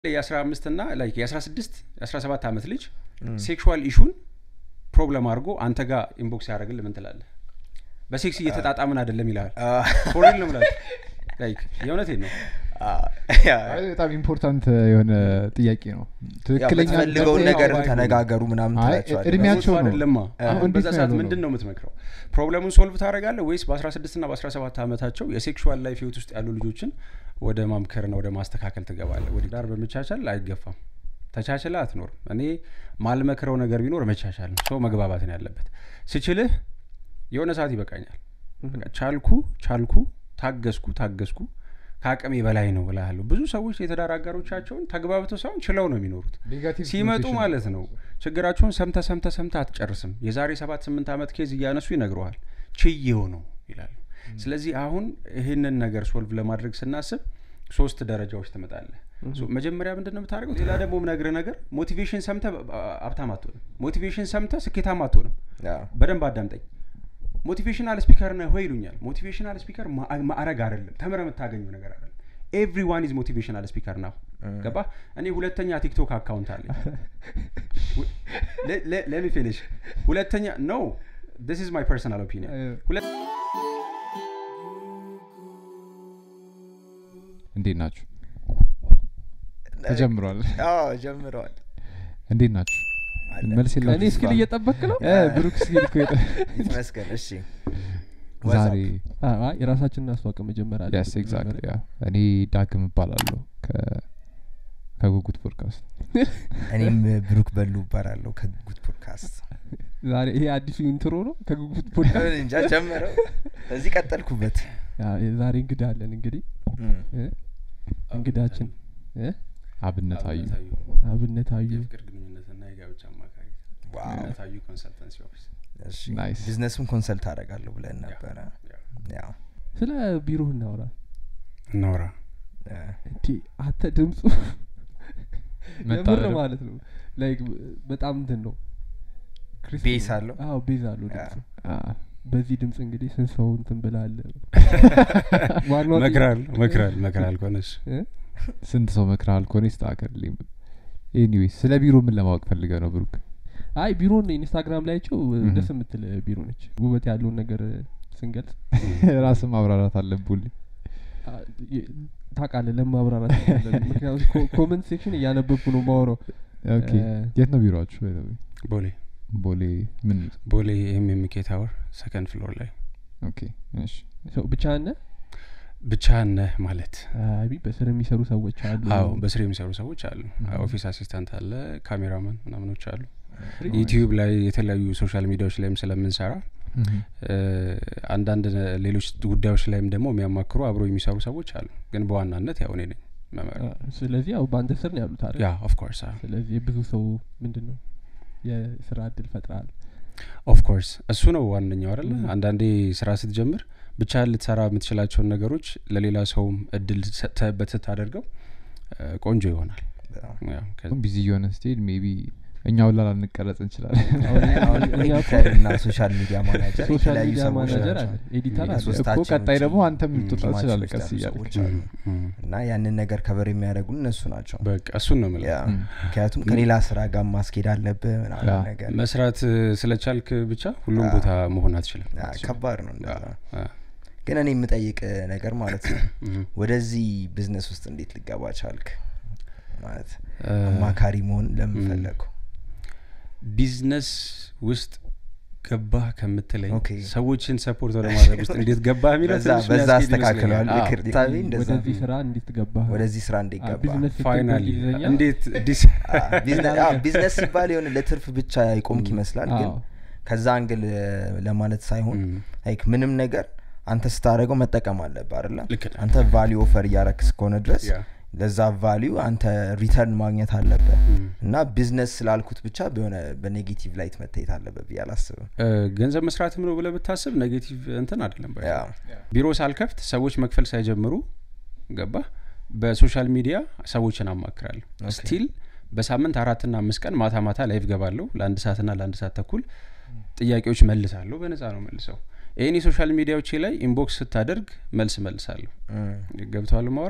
የአስራ አምስት ና ላይክ የአስራ ስድስት የአስራ ሰባት ዓመት ልጅ ሴክሹዋል ኢሹን ፕሮብለም አድርጎ አንተ ጋር ኢንቦክስ ያደረግል ምን ትላለህ በሴክስ እየተጣጣምን አይደለም ይልሃል ፎሬል ነው ምላል ላይክ የእውነቴን ነው አይ፣ በጣም ኢምፖርታንት የሆነ ጥያቄ ነው ትክክለኛ የምትፈልገውን ነገር አይ፣ ተነጋገሩ ምናምን አይ፣ ትላቸዋለህ እድሜያቸው እሱ ነው አይደለማ አሁን አሁን እንዴት በዛ ነው ሰዓት ያለው ምንድን ነው? ነው የምትመክረው ፕሮብለሙን ሶልቭ ታደረጋለህ ወይስ በ16 ና በ17 ዓመታቸው የሴክሹዋል ላይፍ ህይወት ውስጥ ያሉ ልጆችን ወደ ማምከርና ወደ ማስተካከል ትገባለህ ወደ ዳር በመቻቻል አይገፋም ተቻችለ አትኖርም እኔ ማልመክረው ነገር ቢኖር መቻቻል ነው ሰው መግባባት ነው ያለበት ስችልህ የሆነ ሰዓት ይበቃኛል በቃ ቻልኩ ቻልኩ ታገስኩ ታገስኩ ከአቅሜ በላይ ነው ብላለሁ ብዙ ሰዎች የትዳር አጋሮቻቸውን ተግባብተው ሳይሆን ችለው ነው የሚኖሩት ኔጋቲቭ ሲመጡ ኮኖቴሽን ማለት ነው ችግራቸውን ሰምተ ሰምተ ሰምተ አትጨርስም የዛሬ ሰባት ስምንት ዓመት ኬዝ እያነሱ ይነግረዋል ችዬው ነው ይላሉ ስለዚህ አሁን ይህንን ነገር ሶልቭ ለማድረግ ስናስብ ሶስት ደረጃዎች ትመጣለህ ሶ መጀመሪያ ምንድን ነው የምታደርገው ሌላ ደግሞ ምነግርህ ነገር ሞቲቬሽን ሰምተ ሀብታም አትሆንም ሞቲቬሽን ሰምተ ስኬታም አትሆንም በደንብ አዳምጠኝ ሞቲቬሽናል ስፒከር ነህ ወይ ይሉኛል ሞቲቬሽናል ስፒከር ማዕረግ አይደለም ተምረ የምታገኘው ነገር አይደለም ኤቭሪዋን ኢዝ ሞቲቬሽናል ስፒከር ናው ገባ እኔ ሁለተኛ ቲክቶክ አካውንት አለኝ ለሚ ፊኒሽ ሁለተኛ ኖ ስ ኢዝ ማይ ፐርሰናል ኦፒኒየን እንዴት ናችሁ ተጀምሯል ጀምረዋል እንዴት ናችሁ መልስ እኔ የላችሁ እስኪል እየጠበክ ነው እ፣ ብሩክ እስኪል እኮ የጠ- ይመስገን እሺ ዛሬ አ- አይ፣ የራሳችንን እናስተዋወቅ መጀመሪያ አለብን። ያስ ኤግዛክትሊ ያ እኔ ዳግም እባላለሁ ከ- ከጉጉት ፖድካስት እኔም ብሩክ በሉ እባላለሁ ከጉት ፖድካስት ዛሬ ይሄ አዲሱ ኢንትሮ ነው ከጉጉት ፖድካስት እንጃ ጀመረው እዚህ ቀጠልኩበት ያ፣ ዛሬ እንግዳ አለን እንግዲህ እም። እ? እንግዳችን እ? አብነት አዩ አብነት አዩ የፍቅር ግንኙነትና የጋብቻ አማካሪ ዋው አብነት አዩ ኮንሰልተንሲ ኦፊስ እሺ ናይስ። ቢዝነስም ኮንሰልት አደርጋለሁ ብለን ነበረ ያው ስለ ቢሮ እናውራ እናውራ እ፣ እንዲ አንተ ድምፁ መጣ የምር አይደል? ማለት ነው ላይክ በጣም እንትን ነው ክሪስፒ ቤዝ ነው። አለው? አዎ ቤዝ አለው ያ። ድምፁ አ፣ በዚህ ድምፅ እንግዲህ ስንት ሰው እንትን ብላል ዋናው መክራል መክራል መክራል ከሆነች እ? ስንት ሰው መክረሃል ከሆነ ይስተካከልልኝ ኤኒዌይስ ስለ ቢሮ ምን ለማወቅ ፈልገ ነው ብሩክ አይ ቢሮን ኢንስታግራም ላይቸው Mhm. ደስ የምትል ቢሮ ነች ውበት ያለውን ነገር ስንገልጽ ራስ ማብራራት አለብልኝ አ፣ የ- ታውቃለህ ለማብራራት አይደለም። ምክንያቱም ኮ- ኮመንት ሴክሽን እያነበብኩ ነው ማውረው ኦኬ እ፣ የት ነው ቢሮችሁ by the way? ቦሌ ቦሌ ምን ቦሌ ኤምኤምኬ ታወር ሰከንድ ፍሎር ላይ ኦኬ እሺ ሰው ብቻ ነ ብቻ ነህ ማለት አይ በስር የሚሰሩ ሰዎች አሉ አዎ በስር የሚሰሩ ሰዎች አሉ Mhm. ኦፊስ አሲስታንት አለ ካሜራማን ምናምኖች አሉ Nice. ዩቲዩብ ላይ የተለያዩ ሶሻል ሚዲያዎች ላይም ስለምንሰራ Mhm. እ፣ አንዳንድ ነ- ሌሎች ጉዳዮች ላይም ደግሞ የሚያማክሩ አብሮ የሚሰሩ ሰዎች አሉ ግን በዋናነት ያው እኔ ነኝ መመራ አ፣ ስለዚህ ያው በአንተ ስር ነው ያሉት አይደል ያ ኦፍኮርስ ስለዚህ የብዙ ሰው ምንድን ነው የስራ እድል ፈጥረሃል ኦፍኮርስ እሱ ነው ዋነኛው አይደለ Mhm. አንዳንዴ ስራ ስትጀምር ብቻ ልትሰራ የምትችላቸውን ነገሮች ለሌላ ሰውም እድል ሰጥተህበት ስታደርገው እ፣ ቆንጆ ይሆናል በጣም ያው ከ- ቢዚ እየሆነ ስትሄድ ሜቢ እኛ ሁላ ላንቀረጽ እንችላለን አሁን አሁን እኛ እኮ ኤዲተር እና ሶሻል ሚዲያ ማናጀር ሶሻል የተለያዩ ሚዲያ ሰዎች ማናጀር ናቸው። አለ ኤዲተር አለ የሶስት እኮ ሶስታችን ቀጣይ ደግሞ ውጪ አንተም ልትወጣ ቲማችን ትችላለህ ውስጥ ቀስ ያሉ እያልክ ሰዎች አሉ። ም፣ ም። እና ያንን ነገር ከበር የሚያደርጉን እነሱ ናቸው በቃ እሱን ነው የምልህ ያ፣ ም። ምክንያቱም ከሌላ ስራ ጋር ማስኬድ አለብህ ምናምን ያ። ነገር መስራት እ፣ ስለቻልክ ብቻ ሁሉም ያ። ቦታ መሆን አትችልም ያ፣ ከባድ ነው እንደዛ። ያ፣ ያ። ግን እኔ የምጠይቅ ነገር ማለት ነው ም። ወደዚህ ቢዝነስ ውስጥ እንዴት ልገባ ቻልክ ማለት እ፣ አማካሪ መሆን ለምን ም። ፈለግኩ ቢዝነስ ውስጥ ገባህ ከምትለኝ ኦኬ። ሰዎችን ሰፖርት ወደ ማድረግ ውስጥ እንዴት ገባህ የሚለው በዛ ትንሽ በዛ የሚያስኬድ አስተካክለዋል ይመስለኛል። ልክ አዎ። ሳቢ እንደዛ ወደዚህ ስራ እንዴት ገባህ ወደዚህ ስራ እንዴት አ፣ ገባ ቢዝነስ ስትል ፋይናሊ በእንግሊዝኛ እንዴት ዲስ አ፣ ቢዝነ- አ፣ ቢዝነስ ሲባል የሆነ ለትርፍ ብቻ ይቆምክ ይመስላል ግን አዎ። ከዛ አንግል እ፣ ለማለት ሳይሆን ም፣ ላይክ ምንም ነገር አንተ ስታደረገው መጠቀም አለብህ አይደለ ልክ ነህ። አንተ ቫሊዩ ኦፈር እያረክ እስከሆነ ድረስ ያ። ለዛ ቫሊዩ አንተ ሪተርን ማግኘት አለብህ ም። እና ቢዝነስ ስላልኩት ብቻ በሆነ በኔጌቲቭ ላይት መታየት አለበት ብዬ አላስብም እ፣ ገንዘብ መስራትም ነው ብለህ ብታስብ ኔጌቲቭ እንትን አይደለም ባይ ያ ቢሮ ሳልከፍት ሰዎች መክፈል ሳይጀምሩ ገባ በሶሻል ሚዲያ ሰዎችን አማክራለሁ ኦኬ። ስቲል በሳምንት አራትና አምስት ቀን ማታ ማታ ላይቭ ገባለሁ ለአንድ ሰዓትና ለአንድ ሰዓት ተኩል ጥያቄዎች መልሳለሁ በነጻ ነው መልሰው ይህን የሶሻል ሚዲያዎቼ ላይ ኢንቦክስ ስታደርግ መልስ መልሳለሁ እም፣ ገብተዋል ማውራ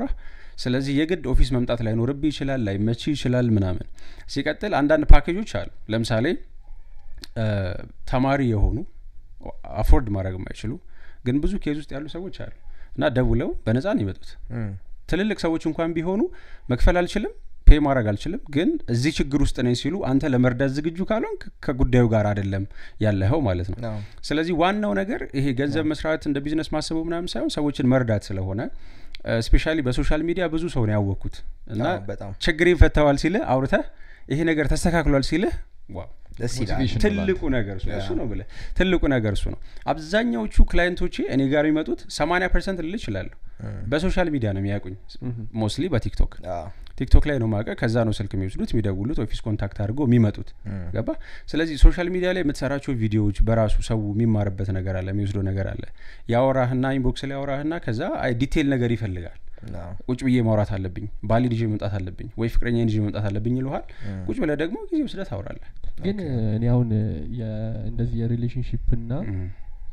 ስለዚህ የግድ ኦፊስ መምጣት ላይኖርብህ ይችላል ላይመች ይችላል ምናምን ሲቀጥል አንዳንድ ፓኬጆች አሉ ለምሳሌ እ፣ ተማሪ የሆኑ አፎርድ ማድረግ የማይችሉ ግን ብዙ ኬዝ ውስጥ ያሉ ሰዎች አሉ እና ደውለው በነጻ ነው ይመጡት እም፣ ትልልቅ ሰዎች እንኳን ቢሆኑ መክፈል አልችልም ፔ ማድረግ አልችልም ግን እዚህ ችግር ውስጥ ነኝ ሲሉ አንተ ለመርዳት ዝግጁ ካልሆን ከጉዳዩ ጋር አይደለም ያለኸው ማለት ነው አዎ። ስለዚህ ዋናው ነገር ይሄ ገንዘብ መስራት እንደ ቢዝነስ ማሰቡ ምናምን ሳይሆን ሰዎችን መርዳት ስለሆነ ስፔሻሊ በሶሻል ሚዲያ ብዙ ሰው ነው ያወቅኩት እና አዎ፣ በጣም ችግሬን ፈተዋል ሲልህ አውርተህ ይሄ ነገር ተስተካክሏል ሲልህ ዋው ደስ ይላል ሞቲቬሽን ትልቁ ነገር እሱ እሱ ነው ብለህ ትልቁ ነገር እሱ ነው አብዛኛዎቹ ክላይንቶቼ እኔ ጋር የሚመጡት 80 ፐርሰንት ልል ይችላለሁ በሶሻል ሚዲያ ነው የሚያውቁኝ ሞስትሊ በቲክቶክ አዎ። ቲክቶክ ላይ ነው ማቀ ከዛ ነው ስልክ የሚወስዱት የሚደውሉት ኦፊስ ኮንታክት አድርገው የሚመጡት እም፣ ገባ ስለዚህ ሶሻል ሚዲያ ላይ የምትሰራቸው ቪዲዮዎች በራሱ ሰው የሚማርበት ነገር አለ የሚወስደው ነገር አለ ያወራህና ኢንቦክስ ላይ ያወራህና ከዛ አይ ዲቴይል ነገር ይፈልጋል አዎ። ቁጭ ብዬ ማውራት አለብኝ ባሌ ልጅ መምጣት አለብኝ ወይ ፍቅረኛ ልጅ መምጣት አለብኝ ይልሃል እም፣ ቁጭ ብለህ ደግሞ ጊዜ ወስደህ ታወራለህ ግን እኔ አሁን የ- እንደዚህ የሪሌሽንሽፕ ና እም።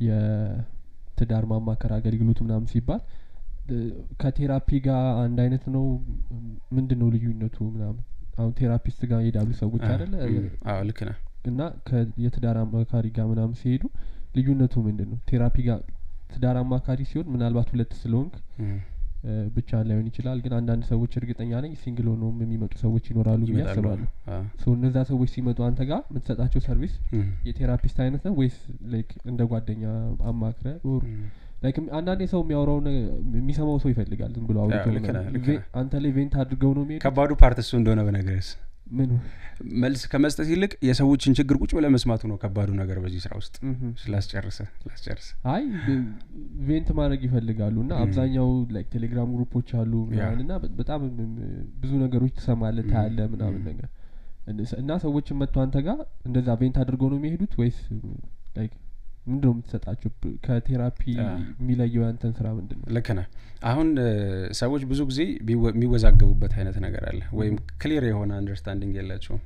የትዳር ማማከር አገልግሎት ምናምን ሲባል እ፣ ከቴራፒ ጋር አንድ አይነት ነው ምንድን ነው ልዩነቱ ምናምን አሁን ቴራፒስት ጋር ይሄዳሉ ሰዎች አ- አይደለ እም፣ አዎ ልክ ነህ እና ከ- የትዳር አማካሪ ጋር ምናምን ሲሄዱ ልዩነቱ ምንድን ነው ቴራፒ ጋር ትዳር አማካሪ ሲሆን ምናልባት ሁለት ስለሆንክ እም፣ እ፣ ብቻህን ላይሆን ይችላል ግን አንዳንድ ሰዎች እርግጠኛ ነኝ ሲንግል ሆነውም የሚመጡ ሰዎች ይኖራሉ ብዬ ይመጣሉ አስባለሁ አዎ። ሶ እነዛ ሰዎች ሲመጡ አንተ ጋር የምትሰጣቸው ሰርቪስ እም፣ የቴራፒስት አይነት ነው ወይስ ላይክ እንደ ጓደኛ አማክረ ኦር እም። ላይክ አንዳንዴ ሰው የሚያወራው የሚሰማው ሰው ይፈልጋል ዝም ብሎ አውርቶ ልክ ነህ፣ ምናምን። ልክ ቬ- ነህ። አንተ ላይ ቬንት አድርገው ነው የሚሄዱ ከባዱ ፓርት እሱ እንደሆነ በነገርስ ምን መልስ ከመስጠት ይልቅ የሰዎችን ችግር ቁጭ ብለህ መስማቱ ነው ከባዱ ነገር በዚህ ስራ ውስጥ ምሁም። ስላስጨርሰ ስላስጨርሰ አይ ብ- ቬንት ማድረግ ይፈልጋሉ እና ም። አብዛኛው ላይክ ቴሌግራም ግሩፖች አሉ ምናምን እና በ- በጣም ም- ም- ብዙ ነገሮች ትሰማለህ ም። ታያለህ ምናምን ም። ነገር እንደ- እና ሰዎችን መጥቶ አንተ ጋር እንደዛ ቬንት አድርገው ነው የሚሄዱት ወይስ ላይክ ምንድን ነው የምትሰጣቸው ብ- ከቴራፒ አ። የሚለየው ያንተን ስራ ምንድን ነው ልክ ነህ አሁን እ፣ ሰዎች ብዙ ጊዜ ቢወ- የሚወዛገቡበት አይነት ነገር አለ ወይም ክሊር የሆነ አንደርስታንዲንግ የላቸውም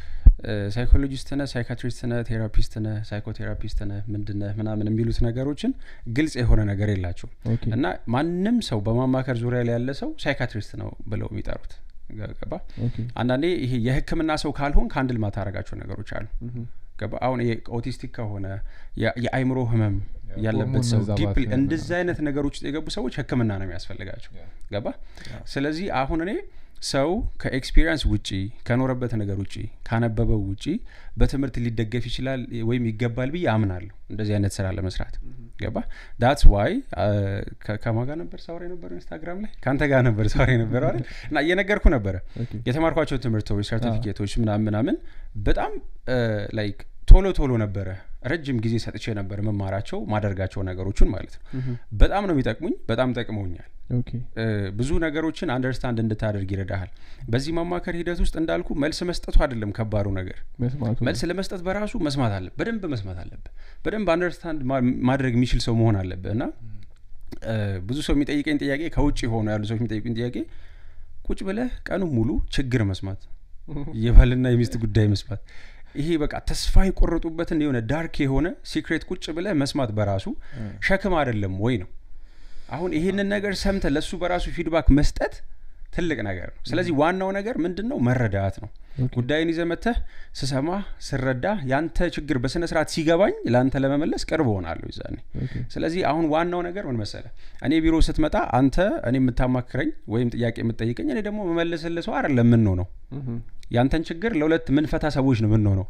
ሳይኮሎጂስት ነህ ሳይካትሪስት ነህ ቴራፒስት ነህ ሳይኮቴራፒስት ነህ ምንድን ነህ ምናምን የሚሉት ነገሮችን ግልጽ የሆነ ነገር የላቸውም ኦኬ እና ማንም ሰው በማማከር ዙሪያ ላይ ያለ ሰው ሳይካትሪስት ነው ብለው የሚጠሩት ገባ ኦኬ አንዳንዴ ይሄ የህክምና ሰው ካልሆን ከአንድል ማታረጋቸው ነገሮች አሉ ምሁም። ገባ አሁን ይሄ ኦቲስቲክ ከሆነ የ- የአይምሮ ህመም ያለበት ሆርሞን ሰው መዛባት ዲፕሊ ምናምን። እንደዚህ አይነት ነገሮች ውስጥ የገቡ ሰዎች ህክምና ነው የሚያስፈልጋቸው ገባ ስለዚህ አሁን እኔ ሰው ከኤክስፒሪየንስ ውጪ ከኖረበት ነገር ውጪ ካነበበው ውጪ በትምህርት ሊደገፍ ይችላል ወይም ይገባል ብዬ አምናለሁ እንደዚህ አይነት ስራ ለመስራት ገባ ዳትስ ዋይ ከማጋ ነበር ሳውራ የነበረው ኢንስታግራም ላይ ከአንተ ጋር ነበር ሳውራ የነበረው አይደል እና እየነገርኩ ነበረ ኦኬ የተማርኳቸው ትምህርቶች ሰርቲፊኬቶች ምናምን ምናምን በጣም ላይክ ቶሎ ቶሎ ነበረ ረጅም ጊዜ ሰጥቼ ነበር መማራቸው ማደርጋቸው ነገሮችን ማለት ነው ምሁም። በጣም ነው የሚጠቅሙኝ በጣም ጠቅመውኛል ኦኬ እ፣ ብዙ ነገሮችን አንደርስታንድ እንድታደርግ ይረዳሃል በዚህ ማማከር ሂደት ውስጥ እንዳልኩ መልስ መስጠቱ አይደለም ከባዱ ነገር መስማቱ ነው። መልስ ለመስጠት በራሱ መስማት አለ በደንብ መስማት አለብህ በደንብ አንደርስታንድ ማድረግ የሚችል ሰው መሆን አለብህ እና እ፣ ብዙ ሰው የሚጠይቀኝ ጥያቄ ከውጭ ሆኑ ያሉ ሰዎች የሚጠይቁኝ ጥያቄ ቁጭ ብለህ ቀኑ ሙሉ ችግር መስማት የባልና የሚስት ጉዳይ መስማት ይሄ በቃ ተስፋ የቆረጡበትን የሆነ ዳርክ የሆነ ሲክሬት ቁጭ ብለህ መስማት በራሱ ሸክም አይደለም ወይ ነው አሁን ይሄንን ነገር ሰምተ ለሱ በራሱ ፊድባክ መስጠት ትልቅ ነገር ነው ስለዚህ ዋናው ነገር ምንድን ነው መረዳት ነው ኦኬ። ጉዳይን ይዘህ መተህ ስሰማ ስረዳ ያንተ ችግር በስነ ስርዓት ሲገባኝ ለአንተ ለመመለስ ቅርብ ሆናለሁ ይዛኔ ኦኬ ስለዚህ አሁን ዋናው ነገር ምን መሰለ እኔ ቢሮ ስትመጣ አንተ እኔ የምታማክረኝ ወይም ጥያቄ የምትጠይቀኝ እኔ ደግሞ መመልስልህ ሰው አይደለም የምንሆነው ምሁም። ያንተን ችግር ለሁለት ምንፈታ ሰዎች ነው የምንሆነው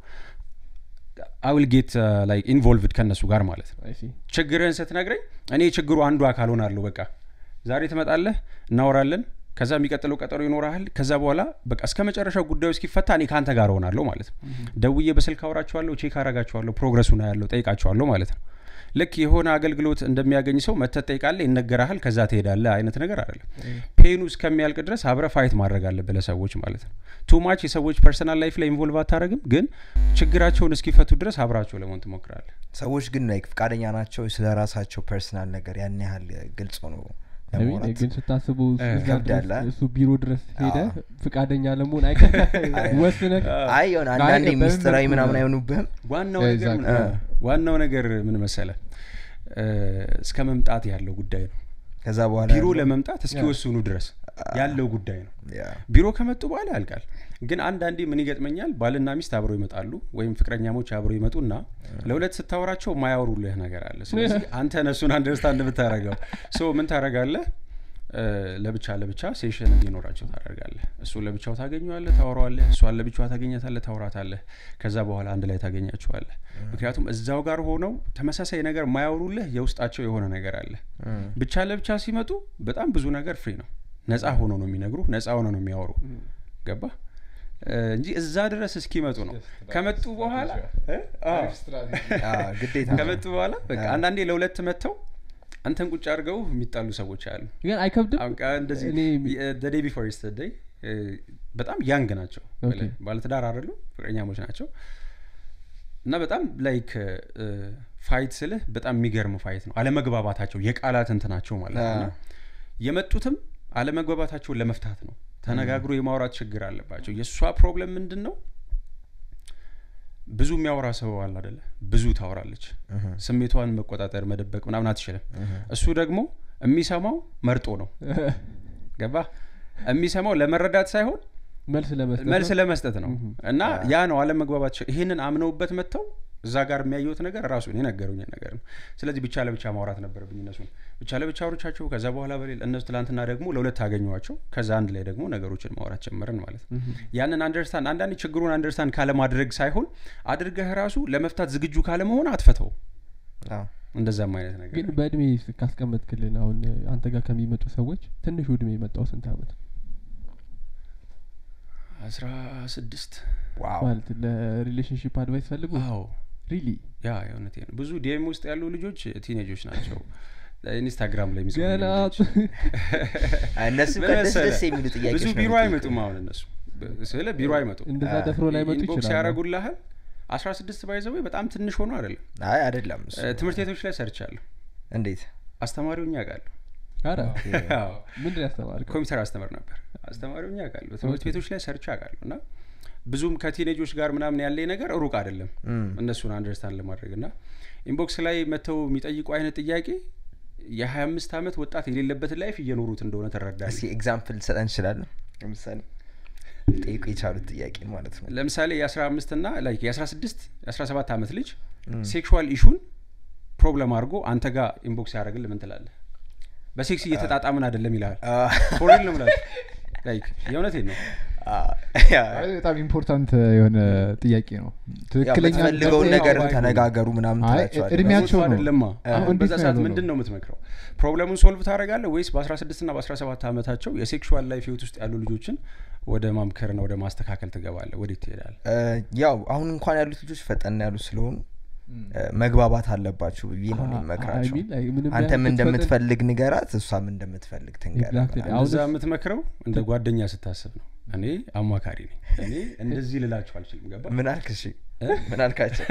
አዊል ጌት ላይክ ኢንቮልቭድ ከእነሱ ጋር ማለት ነው አይ ሲ ችግርህን ስትነግረኝ እኔ ችግሩ አንዱ አካል ሆናለሁ በቃ ዛሬ ትመጣለህ እናወራለን ከዛ የሚቀጥለው ቀጠሮ ይኖረሃል ከዛ በኋላ በቃ እስከ መጨረሻው ጉዳዩ እስኪፈታ እኔ ከአንተ ጋር ሆናለሁ ማለት ነው ደውዬ በስልክ አውራቸዋለሁ ቼክ አረጋቸዋለሁ ፕሮግረሱን ያለው ጠይቃቸዋለሁ ማለት ነው ልክ የሆነ አገልግሎት እንደሚያገኝ ሰው መተህ ትጠይቃለህ ይነገርሃል ከዛ ትሄዳለህ አይነት ነገር አይደለም ፔኑ እስከሚያልቅ ድረስ አብረ ፋይት ማድረግ አለብህ ለሰዎች ማለት ነው ቱማች የሰዎች ፐርሰናል ላይፍ ላይ ኢንቮልቭ አታደረግም ግን ችግራቸውን እስኪፈቱ ድረስ አብራቸው ለመሆን ትሞክራለህ ሰዎች ግን ላይክ ፍቃደኛ ናቸው ስለ ራሳቸው ፐርሰናል ነገር ያን ያህል ግልጽ ሆኖ አይ ሚን ለማውራት ግን ስታስቡ እ፣ እዛ ይከብዳል፣ ድረስ አ? እሱ ቢሮ ድረስ ሄደ አዎ። ፍቃደኛ ለመሆን አይቀ ወስነህ አይ የሆነ አንዳንዴ በምን ሚስጥራዊ መልኩ ምናምን ነው? አይሆኑብህም ዋናው እ፣ ነገር ምን- እዛ- እ፣ ዋናው ነገር ምን መሰለ እ፣ እስከ መምጣት ያለው ጉዳይ ነው ከዛ በኋላ ቢሮ ያለው- ለመምጣት እስኪወስኑ ድረስ ያለው ጉዳይ ነው ያ ቢሮ ከመጡ በኋላ ያልቃል ግን አንዳንዴ ምን ይገጥመኛል ባልና ሚስት አብረው ይመጣሉ ወይም ፍቅረኛሞች አብረው ይመጡና ለሁለት ስታወራቸው ማያወሩልህ ነገር አለ ስለዚህ አንተ ነሱን አንደርስታንድ ብታረገው ሶ ምን ታረጋለህ እ፣ ለብቻ ለብቻ ሴሽን እንዲኖራቸው ታደርጋለህ እሱን ለብቻው ታገኘዋለህ ታወራዋለህ እሷን ለብቻዋ ታገኛታለህ ታወራታለህ ከዛ በኋላ አንድ ላይ ታገኛቸዋለህ ምክንያቱም እዛው ጋር ሆነው ተመሳሳይ ነገር ማያወሩልህ የውስጣቸው የሆነ ነገር አለ ብቻ ለብቻ ሲመጡ በጣም ብዙ ነገር ፍሪ ነው ነጻ ሆኖ ነው የሚነግሩ ነጻ ሆኖ ነው የሚያወሩ ገባ እ፣ እንጂ እዛ ድረስ እስኪመጡ ነው ከመጡ በኋላ እ? አዎ። አ፣ ግዴታ ነው። ከመጡ በኋላ በቃ አንዳንዴ ለሁለት መጥተው አንተን ቁጭ አድርገው የሚጣሉ ሰዎች አሉ ግን አይከብድም አሁን ቃ- እንደዚህ እኔ ዴይ ቢፎር ስተደይ በጣም ያንግ ናቸው ኦኬ። ባለትዳር አይደሉ ፍቅረኛሞች ናቸው እና በጣም ላይክ ፋይት ስልህ በጣም የሚገርም ፋይት ነው አለመግባባታቸው የቃላት እንትናቸው ማለት ነው እና የመጡትም አለመግባባታቸውን ለመፍታት ነው ተነጋግሮ የማውራት ችግር አለባቸው የእሷ ፕሮብለም ምንድን ነው ብዙ የሚያወራ ሰው አለ አደለ ብዙ ታወራለች ስሜቷን መቆጣጠር መደበቅ ምናምን አትችልም እሱ ደግሞ የሚሰማው መርጦ ነው ገባ የሚሰማው ለመረዳት ሳይሆን መልስ ለመስጠት መልስ ነው። ለመስጠት ነው እና ያ ነው አለመግባባት ይህንን አምነውበት መጥተው እዛ ጋር የሚያየሁት ነገር ራሱ የነገሩኝን ነገር ነው ስለዚህ ብቻ ለብቻ ማውራት ነበረብኝ እነሱን ብቻ ለብቻ አውሮቻቸው ከዛ በኋላ በሌላ እነሱ ትላንትና ደግሞ ለሁለት አገኘዋቸው ከዛ አንድ ላይ ደግሞ ነገሮችን ማውራት ጀመርን ማለት ነው ያንን አንደርስታንድ አንዳንድ ችግሩን አንደርስታንድ ካለማድረግ ሳይሆን አድርገህ ራሱ ለመፍታት ዝግጁ ካለመሆን አትፈተው አዎ። እንደዛም አይነት ነገር ግን በእድሜ ካስቀመጥክልን አሁን አንተ ጋር ከሚመጡ ሰዎች ትንሹ እድሜ የመጣው ስንት አመት አስራ ስድስት ዋው ማለት ለሪሌሽንሽፕ አድቫይስ ፈልጉ አዎ ሪሊ ያ የእውነቴ ነው ብዙ ዲኤም ውስጥ ያሉ ልጆች ቲኔጆች ናቸው ኢንስታግራም ላይ የሚጽፉ ገና ልጆች። እነሱ ምን ከደስ መሰለህ? ደስ የሚሉ ጥያቄዎች ብዙ ነው ቢሮ የሚጠይቁት። አይመጡም አሁን እነሱ ስለ ቢሮ አይመጡም እንደዛ አ- ደፍሮ ላይ መጡ ኢንቦክስ ይችላል ያደረጉልሃል አስራ ስድስት ባይዘዌ በጣም ትንሽ ሆኖ አይደለም አይ አይደለም እሱ። እ፣ ትምህርት ቤቶች ላይ ሰርቻለሁ እንዴት አስተማሪው እኛ ቃለሁ አረ ምንድን ያስተማርከው ኮምፒውተር አስተምር ነበር አስተማሪው እኛ ቃለሁ ትምህርት ቤቶች ላይ ሰርቻ ቃለሁ እና ብዙም ከቲኔጆች ጋር ምናምን ያለኝ ነገር ሩቅ አይደለም እም፣ እነሱን አንደርስታንድ ለማድረግ እና ኢንቦክስ ላይ መጥተው የሚጠይቁ አይነት ጥያቄ የሀያ አምስት ዓመት ወጣት የሌለበትን ላይፍ እየኖሩት እንደሆነ ትረዳለህ እስኪ ኤግዛምፕል ሰጠን እንችላለን ለምሳሌ ጠይቁ የቻሉት ጥያቄ ማለት ነው ለምሳሌ የአስራ አምስት ና ላይክ የአስራ ስድስት የአስራ ሰባት ዓመት ልጅ እም፣ ሴክሹዋል ኢሹን ፕሮብለም አድርጎ አንተ ጋር ኢንቦክስ ያደረግል ምን ትላለህ በሴክስ እየተጣጣምን አይደለም ይልሃል አ፣ ፎሪል ነው ምላል ላይክ የእውነቴን ነው አ፣ ያ፣ አይ፣ በጣም ኢምፖርታንት የሆነ ጥያቄ ነው ያው ትክክለኛ የምትፈልገውን መጠየቅ ነገር ባይሆን። ተነጋገሩ ምናምን አይ፣ ትላቸዋለህ እድሜያቸው እሱ ነው። አይደለማ አሁን አሁን እንዴት በዛ ነው ሰዓት ያለው ምንድን ነው? ነው የምትመክረው ፕሮብለሙን ሶልቭ ታደረጋለህ ወይስ በአስራ ስድስት ና በአስራ ሰባት ዓመታቸው የሴክሹዋል ላይፍ ህይወት ውስጥ ያሉ ልጆችን ወደ ማምከርና ወደ ማስተካከል ትገባለህ ወዴት ትሄዳለህ እ፣ ያው አሁን እንኳን ያሉት ልጆች ፈጠን ያሉ ስለሆኑ እ፣ መግባባት አለባችሁ ብዬ ነው እኔ የምመክራቸው አንተም እንደምትፈልግ ንገራት እሷም እንደምትፈልግ ትንገር Exactly. ምናምን። አሁን እዛ እሱ- የምትመክረው እንደ ጓደኛ ስታስብ ነው እኔ አማካሪ ነኝ እኔ እንደዚህ ልላቸው አልችልም ገባ ምን አልክ እሺ ምን አልካቸው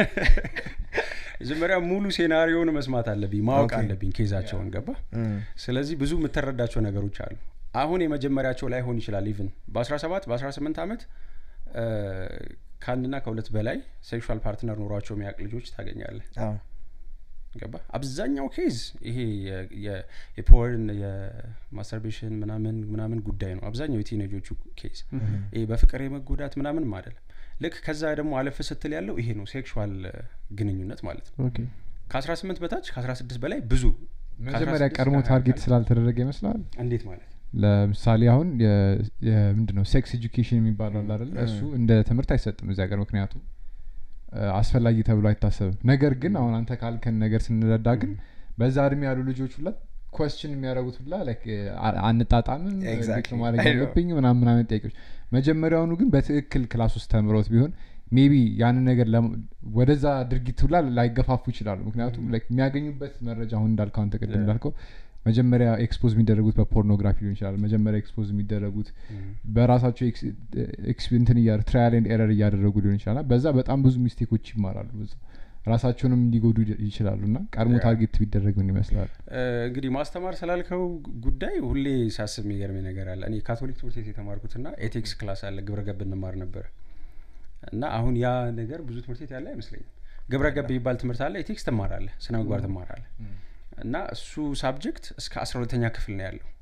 መጀመሪያ ሙሉ ሴናሪዮን መስማት አለብኝ ማወቅ ኦኬ። አለብኝ ኬዛቸውን ገባ እም፣ ስለዚህ ብዙ የምትረዳቸው ነገሮች አሉ አሁን የመጀመሪያቸው ላይሆን ይችላል ኢቭን በ17 በ18 ዓመት እ፣ ከአንድና ከሁለት በላይ ሴክሹዋል ፓርትነር ኖሯቸው የሚያውቅ ልጆች ታገኛለህ አዎ። ገባ አብዛኛው ኬዝ ይሄ የ- የ- የፖርን የማስተርቤሽን ምናምን ምናምን ጉዳይ ነው አብዛኛው የቲኔጆቹ ኬዝ ይሄ በፍቅር የመጎዳት ምናምንም አይደለም ልክ ከዛ ደግሞ አለፍ ስትል ያለው ይሄ ነው ሴክሹዋል ግንኙነት ማለት ነው ኦኬ ከ18 በታች ከ16 በላይ ብዙ መጀመሪያ ከ16 ቀድሞ እስከ ታርጌት 20 ስላልተደረገ ይመስላል እንዴት ማለት ለምሳሌ አሁን ምንድን ነው ሴክስ ኤጁኬሽን የሚባለው አለ አይደለ እሱ እንደ ትምህርት አይሰጥም እዚህ ሀገር ምክንያቱም እ፣ አስፈላጊ ተብሎ አይታሰብም ነገር ግን አሁን አንተ ካልከን ነገር ስንረዳ ግን በዛ እድሜ ያሉ ልጆች ሁላ ኮስችን የሚያደርጉት ሁላ like አ- አንጣጣምም እ፣ Exactly. እንዴት ነው ማድረግ I know. ያለብኝ ምናምን ምናምን ጥያቄዎች መጀመሪያውኑ ግን በትክክል ክላስ ውስጥ ተምሮት ቢሆን ሜቢ ያንን ነገር ለም- ወደዛ ድርጊት ሁላ ላይገፋፉ ይችላሉ ምክንያቱም like የሚያገኙበት መረጃ አሁን እንዳልከው አንተ ቅድም Yeah. እንዳልከው መጀመሪያ ኤክስፖዝ የሚደረጉት በፖርኖግራፊ ሊሆን ይችላል መጀመሪያ ኤክስፖዝ የሚደረጉት በራሳቸው ኤክስ- ኤክስ- እንትን እያ ትራያል ኤንድ ኤረር እያደረጉ ሊሆን ይችላል እና በዛ በጣም ብዙ ሚስቴኮች ይማራሉ በዛ ራሳቸውንም እንዲጎዱ ይ- ይችላሉ እና ቀድሞ ያ። ታርጌት ቢደረግ ምን ይመስላል እ፣ እንግዲህ ማስተማር ስላልከው ጉዳይ ሁሌ ሳስብ የሚገርመኝ ነገር አለ እኔ ካቶሊክ ትምህርት ቤት የተማርኩትና ኤቲክስ ክላስ አለ ግብረ ገብ እንማር ነበር እና አሁን ያ ነገር ብዙ ትምህርት ቤት ያለ አይመስለኝም ግብረ ገብ የሚባል ትምህርት አለ ኤቲክስ ትማራለህ ስነ ምግባር ትማራለህ እና እሱ ሳብጀክት እስከ አስራ ሁለተኛ ክፍል ነው ያለው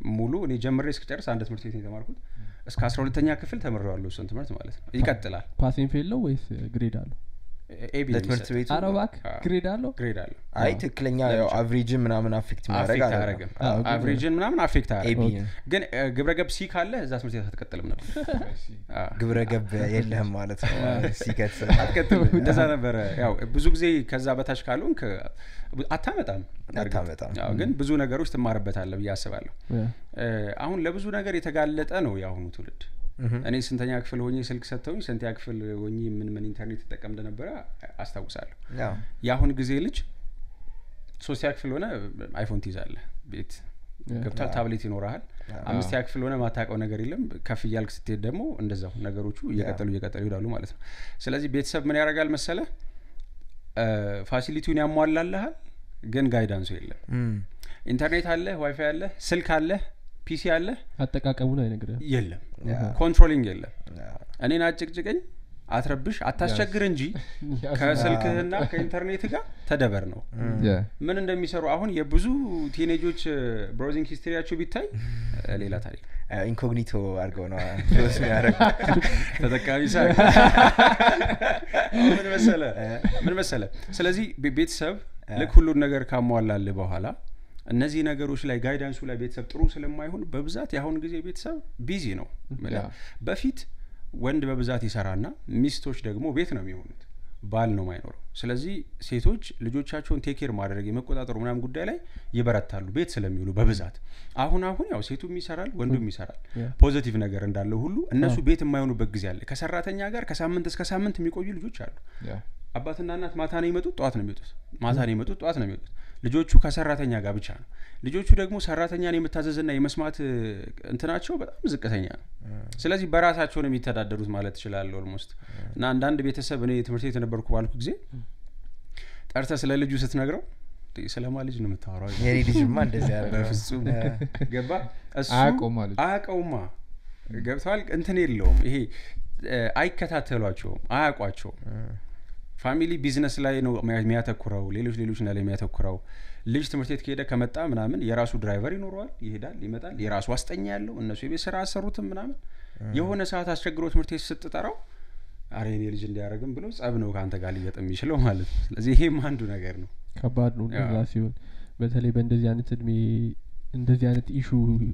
ሙሉ እኔ ጀምሬ እስክጨርስ አንድ ትምህርት ቤት ነው የተማርኩት እስከ አስራ ሁለተኛ ክፍል ተምሬዋለሁ እሱን ትምህርት ማለት ነው ይቀጥላል ፓሴን ፌል ነው ወይስ ግሬድ አለው ኤቢ ለትምህርት ቤቱ አረ እባክህ አዎ። ግሬድ አለው ግሬድ አለው አይ ትክክለኛ ያው አቭሬጅን ምናምን አፌክት የሚያደርግ አፌክት አይደለም። አያደረግም አቭሬጅን ምናምን አፌክት ኤቢ አያደረግም ግን እ፣ ግብረገብ ሲ ካለ እዛ ትምህርት ቤት አትቀጥልም ነበር አዎ። ግብረ ገብ የለህም ማለት ነው ሲከት አትቀጥልም እንደዛ ነበረ ያው ብዙ ጊዜ ከዛ በታች ካልሆንክ አታመጣም በእርግጥ። አታመጣም። አዎ፣ ግን ብዙ ነገሮች ትማርበታለህ ብዬ አስባለሁ ያ። እ፣ አሁን ለብዙ ነገር የተጋለጠ ነው የአሁኑ ትውልድ እኔ ስንተኛ ክፍል ሆኜ ስልክ ሰጥተውኝ ስንተኛ ክፍል ሆኜ ምን ምን ኢንተርኔት ተጠቀም እንደነበረ አስታውሳለሁ የአሁን ጊዜ ልጅ ሶስተኛ ክፍል ሆነ አይፎን ትይዛለህ ቤት ያ። ገብቷል ታብሌት ይኖረሃል አምስተኛ ክፍል ሆነ ማታውቀው ነገር የለም ከፍ እያልክ ስትሄድ ደግሞ እንደዛው ነገሮቹ እየቀጠሉ እየቀጠሉ ይሄዳሉ ማለት ነው ስለዚህ ቤተሰብ ምን ያደርጋል መሰለ ፋሲሊቲውን ያሟላልሃል ግን ጋይዳንሱ የለም ኢንተርኔት አለ ዋይፋይ አለ ስልክ አለ ፒሲ አለ አጠቃቀሙን አይነግርህም የለም ኮንትሮሊንግ የለም እኔን አጭቅጭቀኝ አትረብሽ አታስቸግር እንጂ ከስልክህና ከኢንተርኔት ጋር ተደበር ነው ምን እንደሚሰሩ አሁን የብዙ ቲኔጆች ብራውዚንግ ሂስትሪያቸው ቢታይ እ፣ ሌላ ታሪክ ነው። ኢንኮግኒቶ አድርገው ነው ስ የሚያደረግ ተጠቃሚ ሳ ምን መሰለ ምን መሰለ ስለዚህ ቤ- ቤተሰብ ልክ ሁሉን ነገር ካሟላል በኋላ እነዚህ ነገሮች ላይ ጋይዳንሱ ላይ ቤተሰብ ጥሩ ስለማይሆን በብዛት የአሁን ጊዜ ቤተሰብ ቢዚ ነው ምልህ። ያ። በፊት ወንድ በብዛት ይሰራና ሚስቶች ደግሞ ቤት ነው የሚሆኑት ባል ነው ማይኖረው ስለዚህ ሴቶች ልጆቻቸውን ቴኬር ማድረግ የመቆጣጠሩ ምናምን ጉዳይ ላይ ይበረታሉ ቤት ስለሚውሉ በብዛት አሁን አሁን ያው ሴቱም ይሰራል ወንዱም ይሰራል ያ። ፖዘቲቭ ነገር እንዳለው ሁሉ እነሱ ቤት የማይሆኑበት ጊዜ አለ ከሰራተኛ ጋር ከሳምንት እስከ ሳምንት የሚቆዩ ልጆች አሉ አባትና እናት ማታ ነው የሚመጡት ጠዋት ነው የሚወጡት ማታ ነው የሚመጡት ጠዋት ነው የሚወጡት ልጆቹ ከሰራተኛ ጋር ብቻ ነው ልጆቹ ደግሞ ሰራተኛን የመታዘዝና የመስማት እ, እንትናቸው በጣም ዝቅተኛ ነው ስለዚህ በራሳቸው ነው የሚተዳደሩት ማለት ትችላለህ ኦልሞስት እና አንዳንድ ቤተሰብ እኔ ትምህርት ቤት የነበርኩ ባልኩ ጊዜ ጠርተ ስለ ልጁ ስትነግረው "እንዴ፣ ስለማ ልጅ ነው የምታወራው የኔ ልጅማ እንደዚህ ያደረገው በፍጹም ገባ እሱ አያውቀውማ ልጁ። አያውቀውማ ገብተዋል እንትን የለውም ይሄ እ፣ አይከታተሏቸውም አያውቋቸውም ፋሚሊ ቢዝነስ ላይ ነው የሚያ- የሚያተኩረው ሌሎች ሌሎች ላይ የሚያተኩረው ልጅ ትምህርት ቤት ከሄደ ከመጣ ምናምን የራሱ ድራይቨር ይኖረዋል ይሄዳል ይመጣል የራሱ አስጠኛ ያለው እነሱ የቤት ስራ አሰሩትም ምናምን የሆነ ሰዓት አስቸግሮ ትምህርት ቤት ስትጠራው አረ የኔ ልጅ እንዲያደረግም ብሎ ጸብ ነው ከአንተ ጋር ሊገጥም የሚችለው ማለት ነው ስለዚህ ይሄም አንዱ ነገር ነው ከባድ ነው እንደዛ ያ። ሲሆን በተለይ በእንደዚህ አይነት እድሜ እንደዚህ አይነት ኢሹ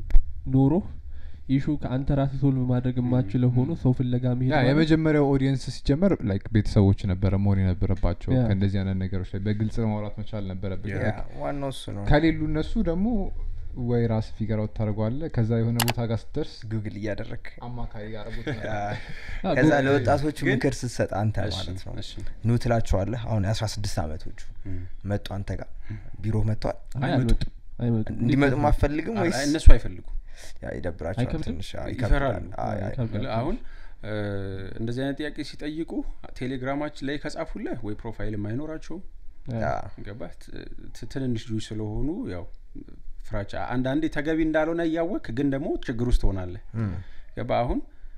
ኖሮ ኢሹ ከአንተ ራስ ሶልቭ ማድረግ የማችለው ሆኖ ሰው ፍለጋ መሄድ ያ ማለት የመጀመሪያው ኦዲየንስ ሲጀመር ላይክ ቤተሰቦች ነበረ መሆን የነበረባቸው ያ። ከእንደዚህ አይነት ነገሮች ላይ በግልጽ ማውራት መቻል ነበረብን ያ፣ ዋናው እሱ ነው ከሌሉ እነሱ ደግሞ ወይ ራስ ፊገር አውት ታደርገዋለህ ከዛ የሆነ ቦታ ጋር ስትደርስ ጉግል እያደረግ አማካሪ ጋር ቦታ ያ፣ አ፣ ከዛ ጎ- ለወጣቶቹ ግን- ምክር ስትሰጥ አንተ እሺ፣ ማለት ነው እሺ። ኑ ትላቸዋለህ አሁን የአስራ ስድስት አመቶቹ እም። መጡ አንተ ጋር ቢሮ መጥተዋል አይ አይመጡም። አልመጡም አይመጡም እንዲመጡም አትፈልግም አይ፣ ወይስ እነሱ አይፈልጉም ያ ይደብራቸዋል አይከብድም? ትንሽ ያ፣ ይፈራሉ። ይከብዳል። አይ፣ አይ። ይከብዳል። አሁን እ፣ እንደዚህ አይነት ጥያቄ ሲጠይቁ ቴሌግራማችን ላይ ከጻፉለህ ወይ ፕሮፋይልም አይኖራቸውም ያ፣ ገባህ ት- ት- ትንንሽ ልጆች ስለሆኑ ያው ፍራቻ አንዳንዴ ተገቢ እንዳልሆነ እያወቅ ግን ደግሞ ችግር ውስጥ ትሆናለህ እም፣ ገባ አሁን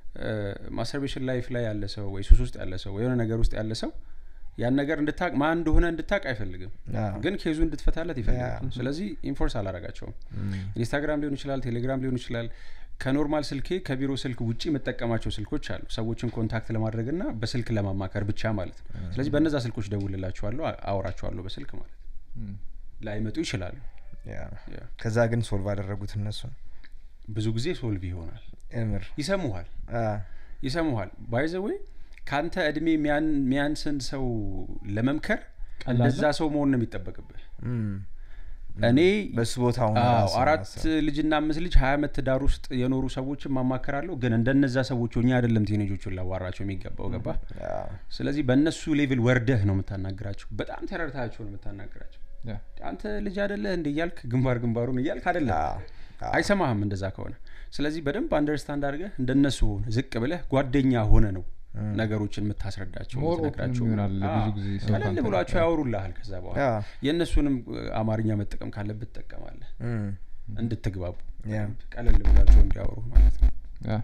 ማስተርቤሽን ላይፍ ላይ ያለ ሰው ወይ ሱስ ውስጥ ያለ ሰው ወይ የሆነ ነገር ውስጥ ያለ ሰው ያን ነገር እንድታቅ ማን እንደሆነ እንድታቅ አይፈልግም ያ፣ ግን ኬዙ እንድትፈታለት ይፈልጋል ያ። ስለዚህ ኢንፎርስ አላረጋቸውም እም፣ ኢንስታግራም ሊሆን ይችላል ቴሌግራም ሊሆን ይችላል ከኖርማል ስልኬ ከቢሮ ስልክ ውጭ የምጠቀማቸው ስልኮች አሉ ሰዎችን ኮንታክት ለማድረግ ና በስልክ ለማማከር ብቻ ማለት ነው ስለዚህ በእነዛ ስልኮች ደውልላችኋለሁ አ- አወራችኋለሁ በስልክ ማለት ነው ላይመጡ ይችላሉ ያ። ያ። ከዛ ግን ሶልቭ አደረጉት እነሱ ብዙ ጊዜ ሶልቭ ይሆናል እምር ይሰሙሃል አ፣ ይሰሙሃል ባይዘወይ ከአንተ እድሜ የሚያን- የሚያንስን ሰው ለመምከር ቀላል እንደዛ ሰው መሆን ነው የሚጠበቅብህ እም፣ እኔ በሱ ቦታ ሆነ አዎ ራስን አራት ማሰብ። ልጅና አምስት ልጅ ሀያ አመት ትዳር ውስጥ የኖሩ ሰዎችን ማማከራለሁ ግን እንደነዛ ሰዎች እኛ አይደለም ቴኔጆቹን ላዋራቸው የሚገባው ገባ ያ፣ ስለዚህ በእነሱ ሌቭል ወርደህ ነው የምታናግራቸው በጣም ተረድታቸው ነው የምታናግራቸው ያ። አንተ ልጅ አደለህ እንደ እያልክ ግንባር ግንባሩን እያልክ አደለም አ፣ አ፣ አይሰማህም እንደዛ ከሆነ ስለዚህ በደንብ አንደርስታንድ አድርገህ እንደነሱ ሆነ ዝቅ ብለህ ጓደኛ ሆነ ነው ነገሮችን የምታስረዳቸው More የምትነግራቸው። open ይሆናል አዎ። ብዙ ጊዜ ሰው ቀለል ካንተ ብሏቸው ጋር። ያወሩልሃል ከዛ በኋላ ያ፣ የእነሱንም እ, አማርኛ መጠቀም ካለብህ ትጠቀማለህ እም፣ እንድትግባቡ ያ። በደንብ ቀለል ብሏቸው እንዲያወሩ ማለት ነው ያ።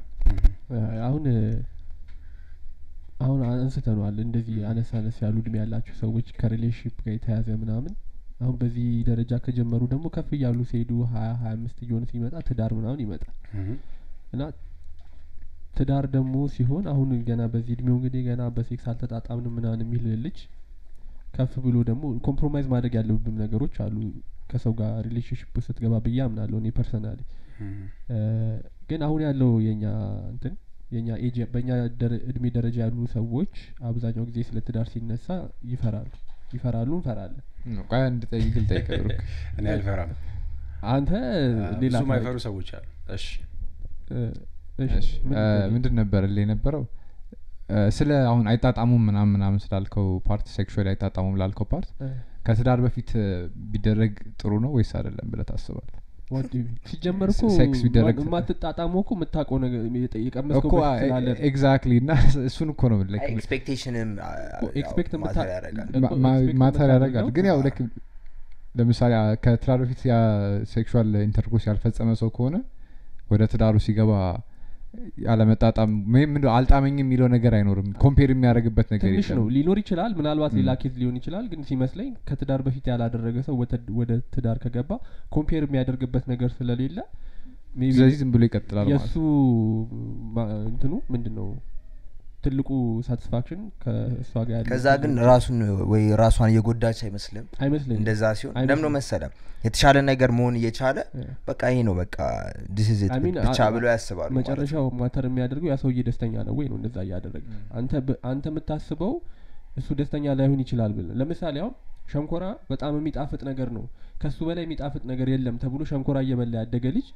አሁን አሁን አንስተነዋል እንደዚህ አነስ አነስ ያሉ እድሜ ያላቸው ሰዎች ከሪሌሽንሽፕ ጋር የተያዘ ምናምን አሁን በዚህ ደረጃ ከጀመሩ ደግሞ ከፍ እያሉ ሲሄዱ ሀያ ሀያ አምስት እየሆነ ሲመጣ ትዳር ምናምን ይመጣል እና ትዳር ደግሞ ሲሆን አሁን ገና በዚህ እድሜው እንግዲህ ገና በሴክስ አልተጣጣምንም ምናምን የሚል ልጅ ከፍ ብሎ ደግሞ ኮምፕሮማይዝ ማድረግ ያለብም ነገሮች አሉ ከሰው ጋር ሪሌሽንሽፕ ስትገባ ብዬ አምናለሁ እኔ ፐርሰናሊ ግን አሁን ያለው የኛ እንትን የኛ ኤጅ በእኛ እድሜ ደረጃ ያሉ ሰዎች አብዛኛው ጊዜ ስለ ትዳር ሲነሳ ይፈራሉ ይፈራሉ እንፈራለን ቆይ አንድ ጠይቅ ልጠይቅ ብሩክ እኔ አልፈራም አንተ ሌላ ብዙ ማይፈሩ ሰዎች አሉ እሺ እሺ ምንድን ነበር ል የነበረው ስለ አሁን አይጣጣሙም ምናምን ምናምን ስላልከው ፓርት ሴክሹዋል አይጣጣሙም ላልከው ፓርት ከትዳር በፊት ቢደረግ ጥሩ ነው ወይስ አይደለም ብለ ታስባል ሲጀመር እኮ ሴክስ ቢደረግ የማትጣጣመው እኮ የምታውቀው ነገር የቀመስከው እኮ በፊት ስላለ ነው። ኤግዛክትሊ እና እሱን እኮ ነው like ኤክስፔክቴሽንም ኤክስፔክት ማተር የምታ- ያደርጋል እኮ ማ- expect ማተር ያደርጋል የምታደርገው ግን ያው ልክ ለምሳሌ አ- ከትዳር በፊት ያ ሴክሹዋል ኢንተርኮርስ ያልፈጸመ ሰው ከሆነ ወደ ትዳሩ ሲገባ ያለመጣጣም ወይም ምንድን ነው አልጣመኝም የሚለው ነገር አይኖርም ኮምፔር የሚያደርግበት ነገር ትንሽ ነው የለም ሊኖር ይችላል ምናልባት ሌላ ም። ኬዝ ሊሆን ይችላል ግን ሲመስለኝ ከትዳር በፊት ያላደረገ ሰው ወተ- ወደ ትዳር ከገባ ኮምፔር የሚያደርግበት ነገር ስለሌለ maybe ስለዚህ ዝም ብሎ ይቀጥላል ማለት የእሱ ማ- እንትኑ ምንድን ነው ትልቁ ሳቲስፋክሽን ከእሷ ጋር ያለው ከዛ ግን ራሱን ወይ ራሷን እየጎዳች አይመስልም አይመስለኝም እንደዛ ሲሆን አይመስልም። ለምነው መሰለ የተሻለ ነገር መሆን እየቻለ Yeah. በቃ ይሄ ነው በቃ ዲስ ኢዝ ኢት I mean, ብቻ አ- ብለው ያስባሉ ማለት ነው። መጨረሻው ማተር የሚያደርገው ያ ሰውዬ ደስተኛ ነው ወይ ነው እንደዛ እያደረገ አንተ በ- አንተ የምታስበው እሱ ደስተኛ ላይሆን ይችላል ብል ለምሳሌ አሁን ሸንኮራ በጣም የሚጣፍጥ ነገር ነው ከሱ በላይ የሚጣፍጥ ነገር የለም ተብሎ ሸንኮራ እየበላ ያደገ ልጅ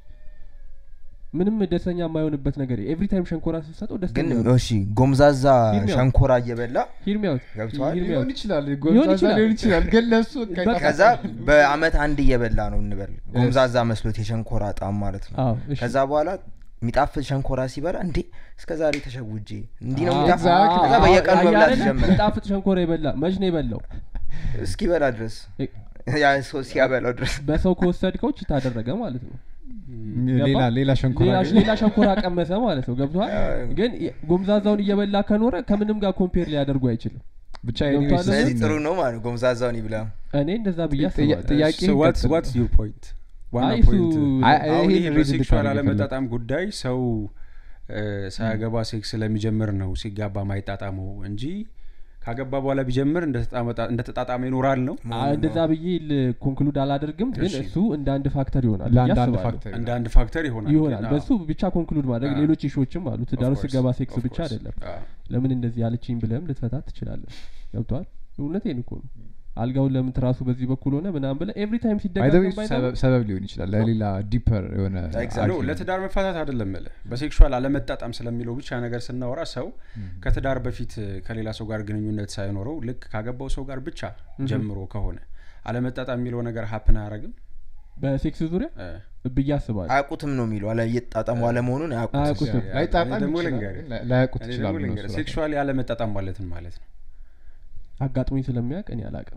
ምንም ደስተኛ የማይሆንበት ነገር ኤቭሪ ታይም ሸንኮራ ስትሰጠው ግን ደስተኛ ነው እሺ ጎምዛዛ ሂድ ነው። ሸንኮራ እየበላ ሂርሚያውት ገብቶሃል? ሊሆን ይችላል ሊሆን ጎልማሳ ይችላል። ሊሆን ይችላል ግን ለሱ በቃ ከዛ በአመት አንድ እየበላ ነው እንበል ጎምዛዛ መስሎት የሸንኮራ ጣም ማለት ነው አዎ እሺ ከዛ በኋላ የሚጣፍጥ ሸንኮራ ሲበላ እንዴ እስከ ዛሬ ተሸውጄ እንዲህ ነው አዎ፣ የሚጣፍጥ exactly። ከዛ በየቀኑ አዎ፣ መብላት አያሌለ ጀመረ የሚጣፍጥ ሸንኮራ የበላ መች ነው የበላው እስኪበላ ድረስ እ- ያ ሰው ሲያበላው ድረስ በሰው ከወሰድከው ቺ ታደረገ ማለት ነው ሌላ ገባ? ሌላ ሸንኮራ ሌላ ግን- ሌላ ሸንኮራ ቀመሰ ማለት ነው ገብቷል ግን የ- ጎምዛዛውን እየበላ ከኖረ ከምንም ጋር ኮምፔር ሊያደርጉ አይችልም ብቻ ገብቶሃል? anyways ስለዚህ እሱን- ጥሩ ነው ማለት ነው ጎምዛዛውን ይብላ እኔ እንደዛ ብዬ ጥያ- አስባለሁ ጥያቄ ዋትስ ይቀጥል። ዋትስ ዩር ፖይንት ዋና አይ እሱ ፖይንት አይ- አሁን ይሄን ይሄ read በሴክሹዋል እንድታደርግ አለመጣጣም ጉዳይ ሰው እ፣ ሳያገባ ሴክስ ስለሚጀምር ነው ሲጋባ ማይጣጣመው እንጂ ካገባ በኋላ ቢጀምር እንደተጣመጣ- እንደተጣጣመ ይኖራል ነው አ- እንደዛ ብዬ ኮንክሉድ አላደርግም ግን እሺ። እሱ እንደ አንድ ፋክተር ይሆናል ብዬ ለአንድ አንድ አስባለሁ። ፋክተር እንደ አንድ ፋክተር ይሆናል ይሆናል ግን፣ በሱ ብቻ ኮንክሉድ ማድረግ አዎ። ሌሎች ኢሾችም አሉ ትዳሩ of course, ስገባ ሴክስ of ብቻ course። አይደለም አዎ። ለምን እንደዚህ ያለችኝ ብለህም ልትፈታት ትችላለን ገብተዋል እውነቴን እኮ ነው አልጋውን ለምን ትራሱ በዚህ በኩል ሆነ ምናምን ብለህ ኤቭሪ ታይም By the way, ሲደጋገም እሱ ባይደለም ሰበብ- ሰበብ ሊሆን ይችላል ለሌላ ዲፐር የሆነ Exactly. ኖ argument። ለትዳር መፋታት አይደለም ምልህ በሴክሹዋል አለመጣጣም ስለሚለው ብቻ ነገር ስናወራ ሰው ከትዳር በፊት ከሌላ ሰው ጋር ግንኙነት ሳይኖረው ልክ ካገባው ሰው ጋር ብቻ ጀምሮ ከሆነ አለመጣጣም የሚለው ነገር ሀፕን አያረግም በሴክስ ዙሪያ ብዬ አስባለሁ አያውቁትም ነው የሚለው አለ እየተጣጠሙ አለመሆኑን አያውቁትም አያውቁትም ላይጣጣም እኔ ደግሞ ይችላል፣ ልንገርህ። ግን ላያውቁት እኔ ይችላሉ ደግሞ እነሱ ልንገርህ ራሱ። ሴክሹዋሊ አለመጣጣም ማለትን ማለት ነው አጋጥሞኝ ስለሚያውቅ እኔ አላቅም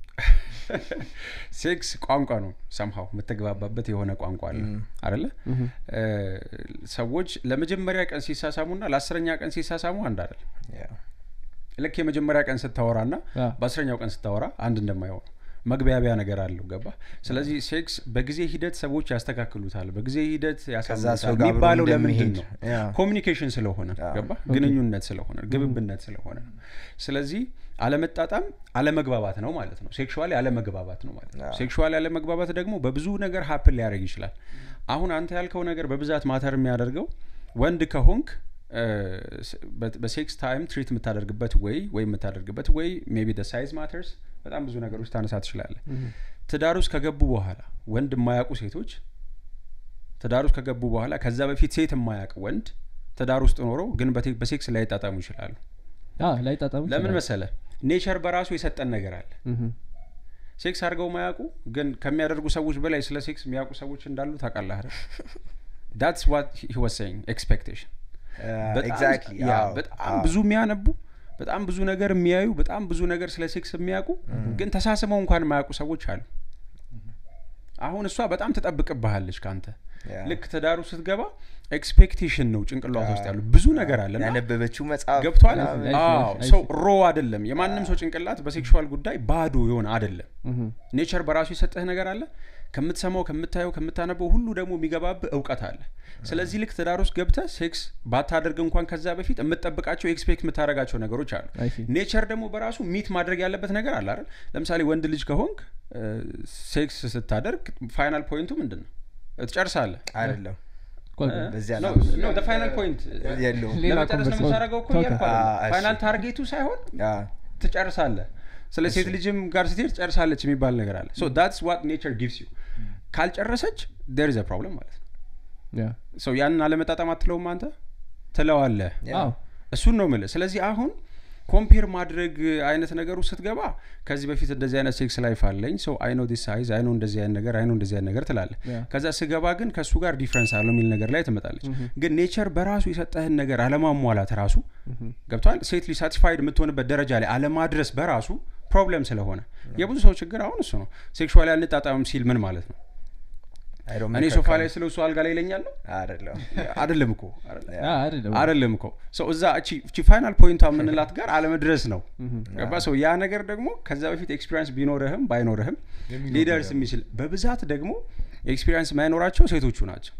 ሴክስ ቋንቋ ነው ሰምሀው የምትግባባበት የሆነ ቋንቋ አለ አደለ እ፣ ሰዎች ለመጀመሪያ ቀን ሲሳሳሙና ለአስረኛ ቀን ሲሳሳሙ አንድ አይደል Yeah. ልክ የመጀመሪያ ቀን ስታወራ ና አ። በአስረኛው ቀን ስታወራ አንድ እንደማይሆን መግቢያቢያ ነገር አለው ገባ ስለዚህ ሴክስ በጊዜ ሂደት ሰዎች ያስተካክሉታል በጊዜ ሂደት ከዛ ያሳምኑታል ሰው ጋር አብሮ የሚባለው ለምንድን እንደሚሄድ ነው ያ። ኮሚኒኬሽን ስለሆነ አዎ። ገባ ግንኙነት ስለሆነ ግብብነት ስለሆነ ነው ስለዚህ አለመጣጣም አለመግባባት ነው ማለት ነው ሴክሹዋሊ አለመግባባት ነው ማለት ነው አዎ። ሴክሹዋሊ አለመግባባት ደግሞ በብዙ ነገር ሀፕን ሊያደርግ ይችላል አሁን አንተ ያልከው ነገር በብዛት ማተር የሚያደርገው ወንድ ከሆንክ እ፣ ስ- በ- በሴክስ ታይም ትሪት የምታደርግበት ወይ ወይ የምታደርግበት ወይ ሜቢ ደ ሳይዝ ማተርስ በጣም ብዙ ነገሮች ታነሳ ትችላለህ ትዳር ውስጥ ከገቡ በኋላ ወንድ የማያውቁ ሴቶች ትዳር ውስጥ ከገቡ በኋላ ከዛ በፊት ሴት የማያውቅ ወንድ ትዳር ውስጥ ኖሮ ግን በቴ- በሴክስ ላይጣጣሙ ይችላሉ ላይ ጣጣሙ ለምን መሰለ ኔቸር በራሱ የሰጠን ነገር አለ ሴክስ አድርገው ማያውቁ ግን ከሚያደርጉ ሰዎች በላይ ስለ ሴክስ የሚያውቁ ሰዎች እንዳሉ ታውቃለህ አይደል ዳትስ ዋት ሂ ዋዝ ሴይንግ ኤክስፔክቴሽን Uh, በጣም- exactly. ያ፣ አዎ፣ በጣም አዎ። ብዙ የሚያነቡ በጣም ብዙ ነገር የሚያዩ በጣም ብዙ ነገር ስለ ሴክስ የሚያውቁ ግን ተሳስመው እንኳን የማያውቁ ሰዎች አሉ አሁን እሷ በጣም ትጠብቅብሃለች ከአንተ ያ። ልክ ትዳሩ ስትገባ ኤክስፔክቴሽን ነው ጭንቅላቷ ውስጥ ያሉ ብዙ ነገር አለና ያነበበችው መጽሐፍ ገብቷል ምናምን። አይ- አዎ አይ- ሰው ሮ አይደለም የማንም ሰው ጭንቅላት በሴክሹዋል ጉዳይ ባዶ የሆነ አይደለም ምሁም። ኔቸር በራሱ የሰጠህ ነገር አለ ከምትሰማው ከምታየው ከምታነበው ሁሉ ደግሞ የሚገባብህ እውቀት አለ ስለዚህ ልክ ትዳር ውስጥ ገብተህ ሴክስ ባታደርግ እንኳን ከዛ በፊት የምትጠብቃቸው ኤክስፔክት የምታደርጋቸው ነገሮች አሉ I see. ኔቸር ደግሞ በራሱ ሚት ማድረግ ያለበት ነገር አለ አይደል ለምሳሌ ወንድ ልጅ ከሆንክ እ፣ ሴክስ ስታደርግ ፋይናል ፖይንቱ ምንድን ነው ትጨርሳለህ አይደለም ቆይ፣ በዚያ ነው ነው ፋይናል ፖይንት የለውም ሌላ ለመጨረስ ነው conversation- የምታደርገው እኮ ኦኬ። እያልኩ አ- አይደለም። እሺ። ፋይናል ታርጌቱ ሳይሆን ያ፣ ትጨርሳለህ ስለ ሴት ልጅም ጋር ስትሄድ ትጨርሳለች የሚባል ነገር አለ ሶ ዳትስ ዋት ኔቸር ጊቭስ ዩ ካልጨረሰች ዴር ኢዝ ፕሮብለም ማለት ነው ያ። ሰው ያንን አለመጣጠም አትለውም አንተ ትለዋለህ ያ። አዎ እሱን ነው ምልህ ስለዚህ አሁን ኮምፔር ማድረግ አይነት ነገሩ ስትገባ ከዚህ በፊት እንደዚህ አይነት ሴክስ ላይፍ አለኝ ሰው አይኖ ዲስ ሳይዝ አይኖ እንደዚህ አይነት ነገር አይኖ እንደዚህ አይነት ነገር ትላለ ያ። ከዛ ስገባ ግን ከእሱ ጋር ዲፍረንስ አለው የሚል ነገር ላይ ትመጣለች ግን ኔቸር በራሱ የሰጠህን ነገር አለማሟላት ራሱ ምሁም። ገብቷል ሴት ልጅ ሳቲስፋይድ የምትሆንበት ደረጃ ላይ አለማድረስ በራሱ ፕሮብለም ስለሆነ የብዙ ሰው ችግር አሁን እሱ ነው ሴክሹዋል አንጣጣምም ሲል ምን ማለት ነው I don't እኔ make ሶፋ a ላይ ስለ እሱ አልጋ ላይ ይለኛል ነው አይደለም አይደለም እኮ አ፣ አይደለም አይደለም እኮ ሰው እዛ እቺ እቺ ፋይናል ፖይንቷ የምንላት ጋር አለመድረስ ነው ምሁም። ገባ ሰው ያ ነገር ደግሞ ከዛ በፊት ኤክስፒሪንስ ቢኖርህም ባይኖርህም ሊደርስ የሚችል በብዛት ደግሞ ኤክስፒሪንስ የማይኖራቸው ሴቶቹ ናቸው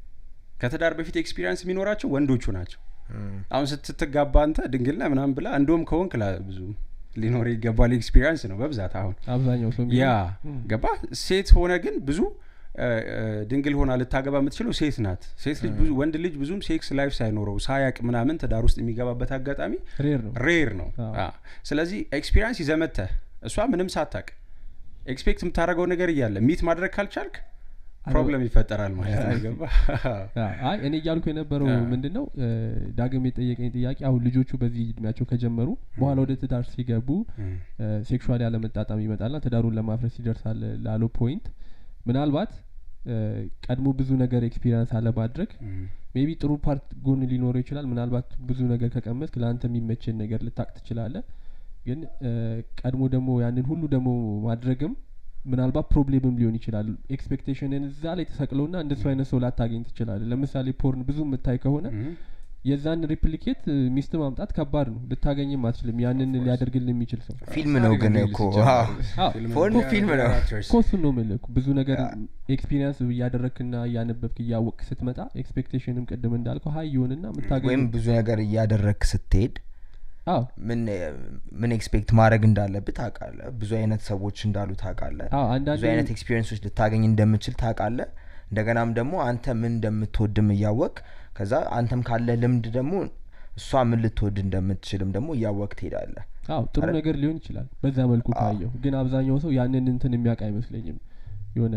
ከትዳር በፊት ኤክስፒሪንስ የሚኖራቸው ወንዶቹ ናቸው እም፣ አሁን ስትትጋባ አንተ ድንግልና ምናምን ብላ እንደውም ከወንክ ላ ብዙ ሊኖር ይገባል ኤክስፒሪንስ ነው በብዛት አሁን አብዛኛው ሰው ያ የሚለው- ገባ ሴት ሆነ ግን ብዙ እ፣ እ፣ ድንግል ሆና ልታገባ የምትችለው ሴት ናት ሴት ልጅ ብዙ ወንድ ልጅ ብዙም ሴክስ ላይፍ ሳይኖረው ሳያቅ ምናምን ትዳር ውስጥ የሚገባበት አጋጣሚ ሬር ነው ሬር ነው አዎ። አ፣ ስለዚህ ኤክስፒሪንስ ይዘመተህ እሷ ምንም ሳታቅ ኤክስፔክት የምታደርገው ነገር እያለ ሚት ማድረግ ካልቻልክ ፕሮብለም ይፈጠራል ማለት ነው ገባ አ፣ አይ እኔ እያልኩ የነበረው አ። ምንድን ነው እ፣ ዳግም የጠየቀኝ ጥያቄ አሁን ልጆቹ በዚህ እድሜያቸው ከጀመሩ በኋላ ወደ ትዳር ሲገቡ ሴክሹዋል ያለመጣጣም ይመጣልና ትዳሩን ለማፍረስ ይደርሳል ላለው ፖይንት ምናልባት እ፣ ቀድሞ ብዙ ነገር ኤክስፒሪንስ አለማድረግ ሜቢ ጥሩ ፓርት ጎን ሊኖረው ይችላል ምናልባት ብዙ ነገር ከቀመስክ ለአንተ የሚመችን ነገር ልታቅ ትችላለ ግን እ፣ ቀድሞ ደግሞ ያንን ሁሉ ደግሞ ማድረግም ምናልባት ፕሮብሌምም ሊሆን ይችላል ኤክስፔክቴሽንን እዛ ላይ ተሰቅለውና እንደሱ አይነት ሰው ላታገኝ ትችላለ ለምሳሌ ፖርን ብዙ የምታይ ከሆነ የዛን ሪፕሊኬት እ፣ ሚስት ማምጣት ከባድ ነው ልታገኝም አትችልም ያንን ሊያደርግልን የሚችል ሰው ፊልም ነው ግን እኮ አዎ። አዎ፣ ፎን ፊልም ነው እኮ እሱን ነው የምልህ እኮ ብዙ ነገር ኤክስፒሪንስ እያደረግክና እያነበብክ እያወቅክ ስትመጣ ኤክስፔክቴሽንም ቅድም እንዳልከው ሀይ ይሆንና ወይም የምታገኝ ብዙ ነገር እያደረግክ ስትሄድ አዎ ምን ምን ኤክስፔክት ማድረግ እንዳለብህ ታውቃለህ ብዙ አይነት ሰዎች እንዳሉ ታውቃለህ አዎ ብዙ አንዳንድ አይነት ኤክስፒሪየንሶች ልታገኝ እንደምችል ታውቃለህ እንደገናም ደግሞ አንተ ምን እንደምትወድም እያወቅ ከዛ አንተም ካለ ልምድ ደግሞ እሷ ምን ልትወድ እንደምትችልም ደግሞ እያወቅ ትሄዳለህ አዎ ጥሩ አረ- ነገር ሊሆን ይችላል በዛ መልኩ ካየው ግን አብዛኛው ሰው ያንን እንትን የሚያውቅ አይመስለኝም የሆነ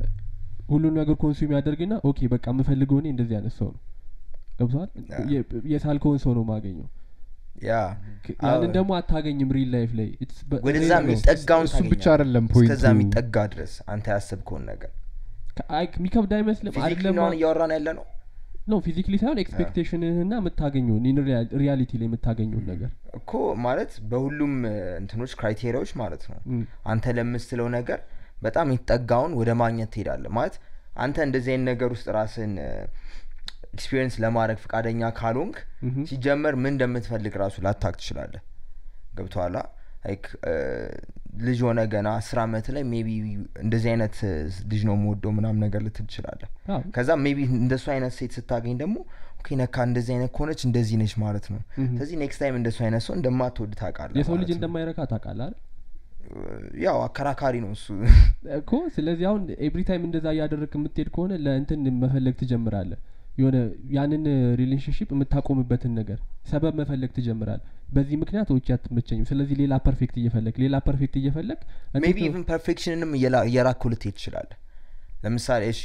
ሁሉን ነገር ኮንሱም ያደርግና ኦኬ በቃ የምፈልገው እኔ እንደዚህ አይነት ሰው ነው ገብተዋል ያ። የሳልከውን ሰው ነው ማገኘው ያ ክ- አዎ። ያንን ደግሞ አታገኝም ሪል ላይፍ ላይ It's በ- ወደዛ ሬር ነው። የሚጠጋውን እሱ ብቻ ታገኛለህ። አይደለም ፖይንቱ እስከዛ የሚጠጋ ድረስ አንተ ያሰብከውን ነገር ከ- አይ የሚከብድ አይመስልም ፊዚክሊ አይደለም ነውን እያወራን ያለ ነው ነው ፊዚክሊ ሳይሆን ኤክስፔክቴሽንህና የምታገኘውን ሪያሊቲ ላይ የምታገኘውን ነገር እኮ ማለት በሁሉም እ, እንትኖች ክራይቴሪያዎች ማለት ነው ም፣ አንተ ለምትለው ነገር በጣም የተጠጋውን ወደ ማግኘት ትሄዳለህ ማለት አንተ እንደዚህ አይነት ነገር ውስጥ ራስን ኤክስፒሪየንስ ለማድረግ ፈቃደኛ ካልሆንክ ምሁም። ሲጀመር ምን እንደምትፈልግ ራሱ ላታቅ ትችላለህ ገብተኋላ ላይክ ልጅ ሆነ ገና አስር አመት ላይ ሜቢ እንደዚህ አይነት እ, ልጅ ነው የምወደው ምናምን ነገር ልትል ትችላለህ አዎ፣ ከዛ ሜቢ እንደሱ አይነት ሴት ስታገኝ ደግሞ ኦኬ ነካ እንደዚህ አይነት ከሆነች እንደዚህ ነች ማለት ነው ምሁም። ስለዚህ ኔክስት ታይም እንደሱ አይነት ሰው እንደማትወድ ታውቃለህ የሰው ልጅ ማለት ነው። እንደማይረካ ታውቃለህ አይደል? ያው አከራካሪ ነው እሱ እኮ ስለዚህ አሁን ኤቭሪ ታይም እንደዛ እያደረግ የምትሄድ ከሆነ ለእንትን መፈለግ ትጀምራለህ የሆነ ያንን ሪሌሽንሽፕ የምታቆምበትን ነገር ሰበብ መፈለግ ትጀምራል በዚህ ምክንያት ኦኬ አትመቸኝም ስለዚህ ሌላ ፐርፌክት እየፈለግ ሌላ ፐርፌክት እየፈለግ እንዴት ሜቢ ነው- ኢቭን ፐርፌክሽንንም እየራኩ ልትሄድ ትችላለህ ለምሳሌ እሺ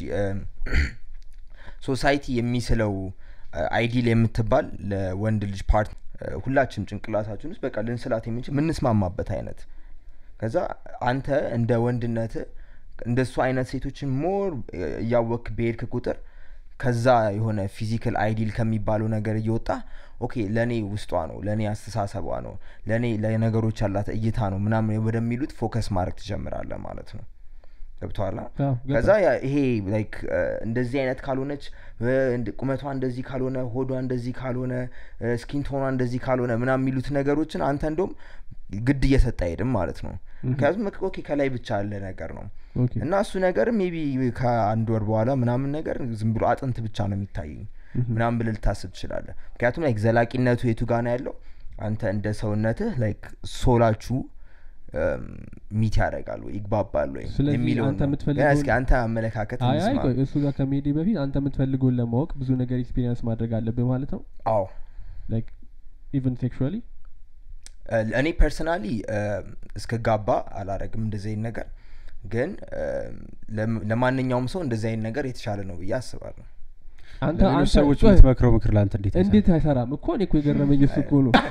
ሶሳይቲ የሚስለው አይዲል የምትባል ለወንድ ልጅ ፓርት ሁላችን ጭንቅላታችን ውስጥ በቃ ልንስላት የምንችል ምንስማማበት አይነት ከዛ አንተ እንደ ወንድነት እንደሱ አይነት ሴቶችን ሞር እያወክ በሄድክ ቁጥር ከዛ የሆነ ፊዚካል አይዲል ከሚባለው ነገር እየወጣ ኦኬ ለእኔ ውስጧ ነው ለእኔ አስተሳሰቧ ነው ለእኔ ለነገሮች ያላት እይታ ነው ምናምን ወደሚሉት ፎከስ ማድረግ ትጀምራለህ ማለት ነው ገብተዋላ አዎ፣ ገባኝ። ከዛ ያ ይሄ ላይክ እንደዚህ አይነት ካልሆነች እ፣ እንደ- ቁመቷ እንደዚህ ካልሆነ ሆዷ እንደዚህ ካልሆነ ስኪን ቶኗ እንደዚህ ካልሆነ ምናምን የሚሉት ነገሮችን አንተ እንደም ግድ እየሰጠ አይሄድም ማለት ነው ምክንያቱም በቃ ኦኬ ከላይ ብቻ ያለ ነገር ነው ኦኬ እና እሱ ነገር ሜቢ ከአንድ ወር በኋላ ምናምን ነገር ዝም ብሎ አጥንት ብቻ ነው የሚታየኝ ምናምን ብለህ ልታስብ ትችላለህ ምክንያቱም ላይክ ዘላቂነቱ የቱ ጋና ያለው አንተ እንደ ሰውነትህ ላይክ ሶላችሁ ሚት ያደርጋል ወይ ይግባባል ወይ ስለዚህ የሚለውን አንተ ነው። የምትፈልገውን- ግን እስኪ አንተ አመለካከት አይ አይ እንስማ። ቆይ እሱ ጋር ከመሄዴ በፊት አንተ የምትፈልገውን ለማወቅ ብዙ ነገር ኤክስፒሪየንስ ማድረግ አለብህ ማለት ነው አዎ ላይክ ኢቨን ሴክሹዋሊ እ፣ እኔ ፐርሰናሊ እስከ ጋባ አላረግም እንደዚህ አይነት ነገር ግን እ፣ ለም- ለማንኛውም ሰው እንደዚህ አይነት ነገር የተሻለ ነው ብዬ አስባለሁ አንተ ለሌሎች አንተ ሰዎች ቆይ፣ የምትመክረው ምክር ለአንተ እንዴት አይሰራም? እንዴት አይሰራም እኮ እኔ እኮ የገረመኝ እሱ እኮ ነው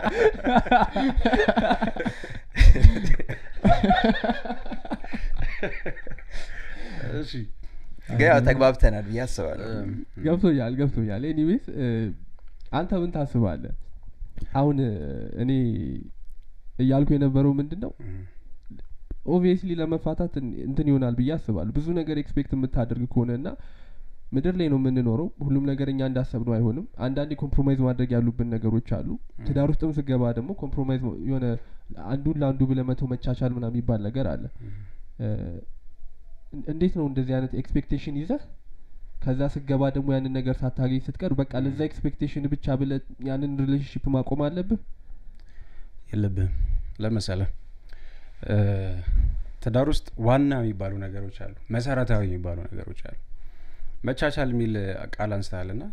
እሺ ግን ያው ተግባብተናል ብዬ አስባለሁ ገብቶኛል ገብቶኛል ኤኒዌይስ አንተ ምን ታስባለህ አሁን እ፣ እኔ እያልኩ የነበረው ምንድን ነው ኦብቪየስሊ ለመፋታት እን- እንትን ይሆናል ብዬ አስባለሁ ብዙ ነገር ኤክስፔክት የምታደርግ ከሆነ እና ምድር ላይ ነው የምንኖረው ሁሉም ነገር እኛ እንዳሰብነው አይሆንም አንዳንዴ ኮምፕሮማይዝ ማድረግ ያሉብን ነገሮች አሉ ትዳር ውስጥም ስገባ ደግሞ ኮምፕሮማይዝ የሆነ አንዱን ለአንዱ ብለመተው መቻቻል ምናምን የሚባል ነገር አለ እ፣ እን- እንዴት ነው እንደዚህ አይነት ኤክስፔክቴሽን ይዘህ ከዛ ስገባ ደግሞ ያንን ነገር ሳታገኝ ስትቀር በቃ ለዛ ኤክስፔክቴሽን ብቻ ብለ ያንን ሪሌሽንሽፕ ማቆም አለብህ የለብህም ለመሰለ ትዳር ውስጥ ዋና የሚባሉ ነገሮች አሉ መሰረታዊ የሚባሉ ነገሮች አሉ መቻቻል የሚል ቃል አንስተሃል ና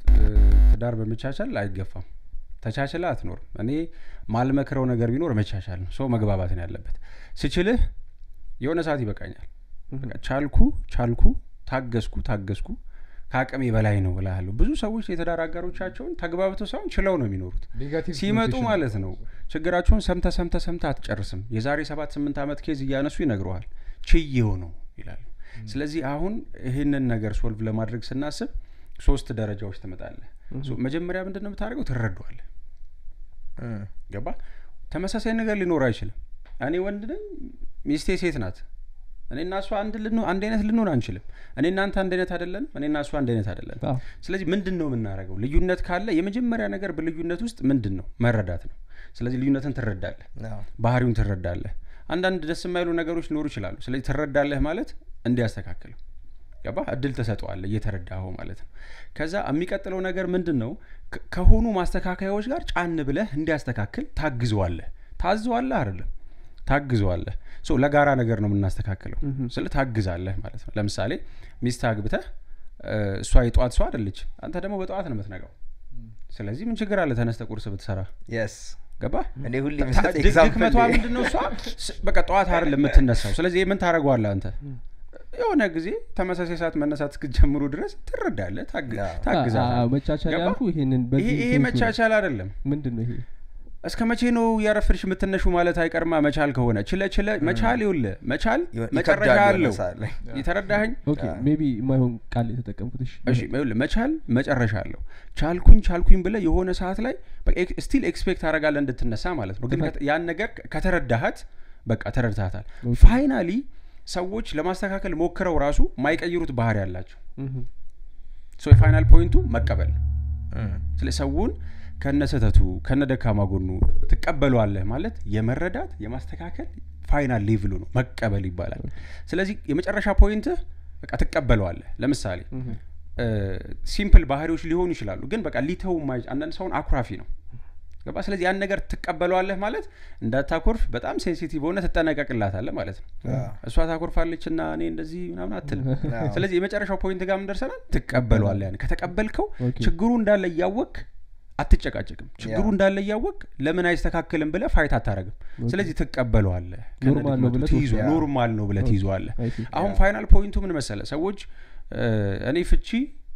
ትዳር በመቻቻል አይገፋም ተቻችለ አትኖርም እኔ ማልመክረው ነገር ቢኖር መቻቻል ነው ሰው መግባባት ነው ያለበት ስችልህ የሆነ ሰዓት ይበቃኛል በቃ ቻልኩ ቻልኩ ታገስኩ ታገስኩ ከአቅሜ በላይ ነው እላለሁ ብዙ ሰዎች የትዳር አጋሮቻቸውን ተግባብተው ሳይሆን ችለው ነው የሚኖሩት ኔጋቲቭ ሲመጡ ኮኖቴሽን ማለት ነው ችግራቸውን ሰምተ ሰምተ ሰምተ አትጨርስም የዛሬ ሰባት ስምንት ዓመት ኬዝ እያነሱ ይነግረዋል ችዬው ነው ይላሉ ስለዚህ አሁን ይህንን ነገር ሶልቭ ለማድረግ ስናስብ ሶስት ደረጃዎች ትመጣለህ ሶ መጀመሪያ ምንድን ነው የምታደርገው ትረዷዋለህ እም፣ ገባ ተመሳሳይ ነገር ሊኖር አይችልም እኔ ወንድ ነኝ ሚስቴ ሴት ናት እኔ እና እሷ አንድ ልንሆን- አንድ አይነት ልንሆን አንችልም እኔ እናንተ አንድ አይነት አይደለንም እኔ እና እሷ አንድ አይነት አይደለንም አዎ። ስለዚህ ምንድን ነው የምናደርገው ልዩነት ካለ የመጀመሪያ ነገር በልዩነት ውስጥ ምንድን ነው መረዳት ነው ስለዚህ ልዩነትን ትረዳለህ አዎ። ባህሪውን ትረዳለህ አንዳንድ ደስ የማይሉ ነገሮች ሊኖሩ ይችላሉ ስለዚህ ትረዳለህ ማለት እንዲያስተካክለው ገባ እድል ተሰጠዋለህ እየተረዳኸው ማለት ነው ከዛ የሚቀጥለው ነገር ምንድን ነው ከ- ከሆኑ ማስተካከያዎች ጋር ጫን ብለህ እንዲያስተካክል ታግዘዋለህ ታዘዋለህ አይደለም ታግዘዋለህ ሶ ለጋራ ነገር ነው የምናስተካክለው ስለ ታግዛለህ ማለት ነው ለምሳሌ ሚስት አግብተህ እ፣ እሷ የጠዋት ሰው አይደለች አንተ ደግሞ በጠዋት ነው የምትነጋው ስለዚህ ምን ችግር አለ ተነስተ ቁርስ ብትሰራ የስ ገባ እኔ ሁሌ ታ- የምሰጥ ድ- ኤግዛምፕል ድክመቷ ምንድን ነው እሷ ስ- በቃ ጠዋት አይደለም የምትነሳው ስለዚህ ምን ታደረገዋለህ አንተ የሆነ ጊዜ ተመሳሳይ ሰዓት መነሳት እስክጀምሩ ድረስ ትረዳለህ ታግ- አዎ። ታግዛለህ አዎ፣ መቻቻል ገባ? ያልኩ ይሄንን ይሄ በዚህ ይሄ ሴንሱ ነው። መቻቻል አይደለም ምንድን ነው ይሄ እስከ መቼ ነው ያረፍድሽ የምትነሹ ማለት አይቀርማ መቻል ከሆነ ችለ ችለ መቻል ይውለ መቻል ይሆን- መጨረሻ ይከብዳል አለው የሆነ ሰዓት ላይ። የተረዳኸኝ ኦኬ ሜቢ የማይሆን ቃል የተጠቀምኩት እሺ እሺ ይኸውልህ መቻል መጨረሻ አለው ቻልኩኝ ቻልኩኝ ብለ የሆነ ሰዓት ላይ ስቲል ኤክስፔክት አደርጋለህ እንድትነሳ ማለት ነው ግን ከተ- ያን ነገር ከተረዳሃት በቃ ተረድታታል ኦኬ። ፋይናሊ ሰዎች ለማስተካከል ሞክረው ራሱ ማይቀይሩት ባህሪ ያላቸው ምሁም። ሶ የፋይናል ፖይንቱ መቀበል ነው እም፣ ስለ ሰውን ከነ ስህተቱ ከነ ደካማ ጎኑ ትቀበሏለህ ማለት የመረዳት የማስተካከል ፋይናል ሌቭሉ ነው መቀበል ይባላል ስለዚህ የመጨረሻ ፖይንትህ በቃ ትቀበለዋለህ ለምሳሌ ምሁም። ሲምፕል ባህሪዎች ሊሆኑ ይችላሉ ግን በቃ ሊተው ማይ አንዳንድ ሰውን አኩራፊ ነው ገባ ስለዚህ ያን ነገር ትቀበለዋለህ ማለት እንዳታኮርፍ በጣም ሴንሲቲቭ ሆነ ትጠነቀቅላታለህ ማለት ነው አዎ። እሷ ታኮርፋለች እና እኔ እንደዚህ ምናምን አትልም አዎ። ስለዚህ የመጨረሻው ፖይንት ጋር ምን ደርሰናል ትቀበለዋለህ ያን ከተቀበልከው ኦኬ። ችግሩ እንዳለ እያወቅ አትጨቃጨቅም ችግሩ ያ። እንዳለ እያወቅ ለምን አይስተካከልም ብለህ ፋይት አታረግም ስለዚህ ትቀበለዋለህ ኖርማል ነው ብለህ ትይዞ ትወስደዋለህ። ኖርማል ነው ብለህ ትይዘዋለህ አይ ሲ። አሁን ያ። ፋይናል ፖይንቱ ምን መሰለ ሰዎች እ፣ እኔ ፍቺ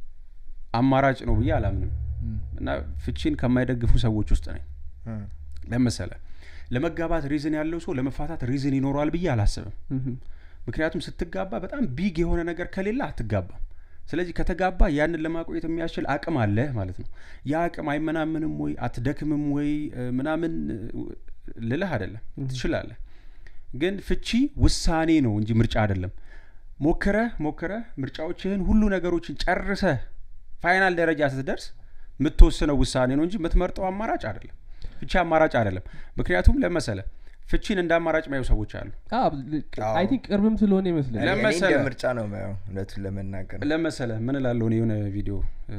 አማራጭ ነው ብዬ አላምንም እና ፍቺን ከማይደግፉ ሰዎች ውስጥ ነኝ እም፣ ለመሰለ ለመጋባት ሪዝን ያለው ሰው ለመፋታት ሪዝን ይኖረዋል ብዬ አላስብም ምሁም። ምክንያቱም ስትጋባ በጣም ቢግ የሆነ ነገር ከሌለ አትጋባም ስለዚህ ከተጋባ ያንን ለማቆየት የሚያስችል አቅም አለ ማለት ነው ያ አቅም አይመናምንም ወይ አትደክምም ወይ እ፣ ምናምን እ፣ ልልህ አይደለም ትችላለህ ግን ፍቺ ውሳኔ ነው እንጂ ምርጫ አይደለም ሞክረህ ሞክረህ ምርጫዎችህን ሁሉ ነገሮችን ጨርሰህ ፋይናል ደረጃ ስትደርስ የምትወስነው ውሳኔ ነው እንጂ የምትመርጠው አማራጭ አይደለም ፍቺ አማራጭ አይደለም ምክንያቱም ለመሰለ ፍቺን እንደ አማራጭ ማየው ሰዎች አሉ አዎ። አይ ቲንክ ቅርብም ስለሆነ ይመስለኛል እኔ- እኔ እንደ ለመሰለ- ምርጫ ነው የማየው እውነቱን ለመናገር ለመሰለ ምን እላለሁ እኔ የሆነ ቪዲዮ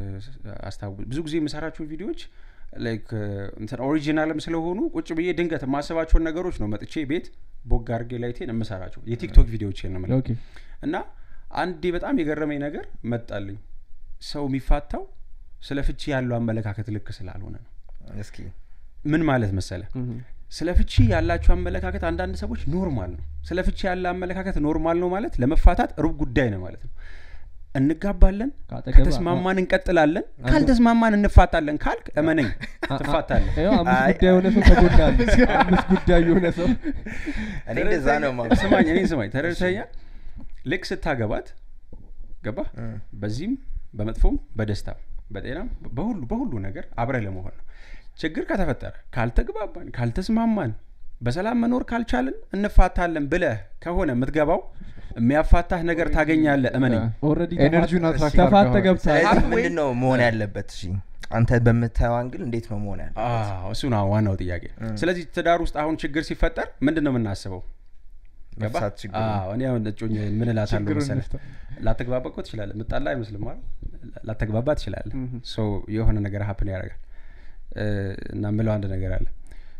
አስታው ብዙ ጊዜ የምሰራቸው ቪዲዮዎች ላይክ እንትን ኦሪጂናልም ስለሆኑ ቁጭ ብዬ ድንገት የማስባቸውን ነገሮች ነው መጥቼ ቤት ቦግ አድርጌ ላይቴን የምሰራቸው የቲክቶክ ቪዲዮዎች ነው የምለው ኦኬ እና አንዴ በጣም የገረመኝ ነገር መጣልኝ ሰው የሚፋታው ስለ ፍቺ ያለው አመለካከት ልክ ስላልሆነ ነው እስኪ ምን ማለት መሰለ እህ። ስለ ፍቺ ያላቸው አመለካከት አንዳንድ ሰዎች ኖርማል ነው ስለ ፍቺ ያለ አመለካከት ኖርማል ነው ማለት ለመፋታት ሩብ ጉዳይ ነው ማለት ነው እንጋባለን ከአጠገብ- ከተስማማን እንቀጥላለን ካልተስማማን እንፋታለን ካልክ እመነኝ ትፋታለን ይኸው አምስት አይ- ጉዳይ የሆነ ሰው ተጎዳል አምስት ጉዳይ የሆነ ሰው እኔ እንደዛ ነው ማ ስማኝ እኔን ስማኝ ተረድተኛ ልክ ስታገባት ገባ በዚህም በመጥፎም በደስታም በጤናም በሁሉ በሁሉ ነገር አብረህ ለመሆን ነው ችግር ከተፈጠረ ካልተግባባን ካልተስማማን በሰላም መኖር ካልቻልን እንፋታለን ብለህ ከሆነ የምትገባው የሚያፋታህ ነገር ታገኛለህ እመነኝ ኦልሬዲ ኤነርጂውን አትራክት ተፋተ አድርገዋል። ገብተሃል ስለዚህ halfway- ምንድን ነው መሆን ያለበት እሺ አንተ በምታየው አንግል እንዴት ነው መሆን ያለበት አዎ፣ እሱ ነው ዋናው ጥያቄ ስለዚህ ትዳር ውስጥ አሁን ችግር ሲፈጠር ምንድን ነው የምናስበው ገባ? መፍታት ችግር አዎ፣ እኔ አሁን እጮኝ ምን እላታለሁ ችግሩን መሰለህ እንፍታ። ላተግባባ እኮ ትችላለህ ምጣላ አይመስልም ማለት ላተግባባ ትችላለህ Mhm. ሶ የሆነ ነገር ሀፕን ያደርጋል እ፣ እና ምለው አንድ ነገር አለ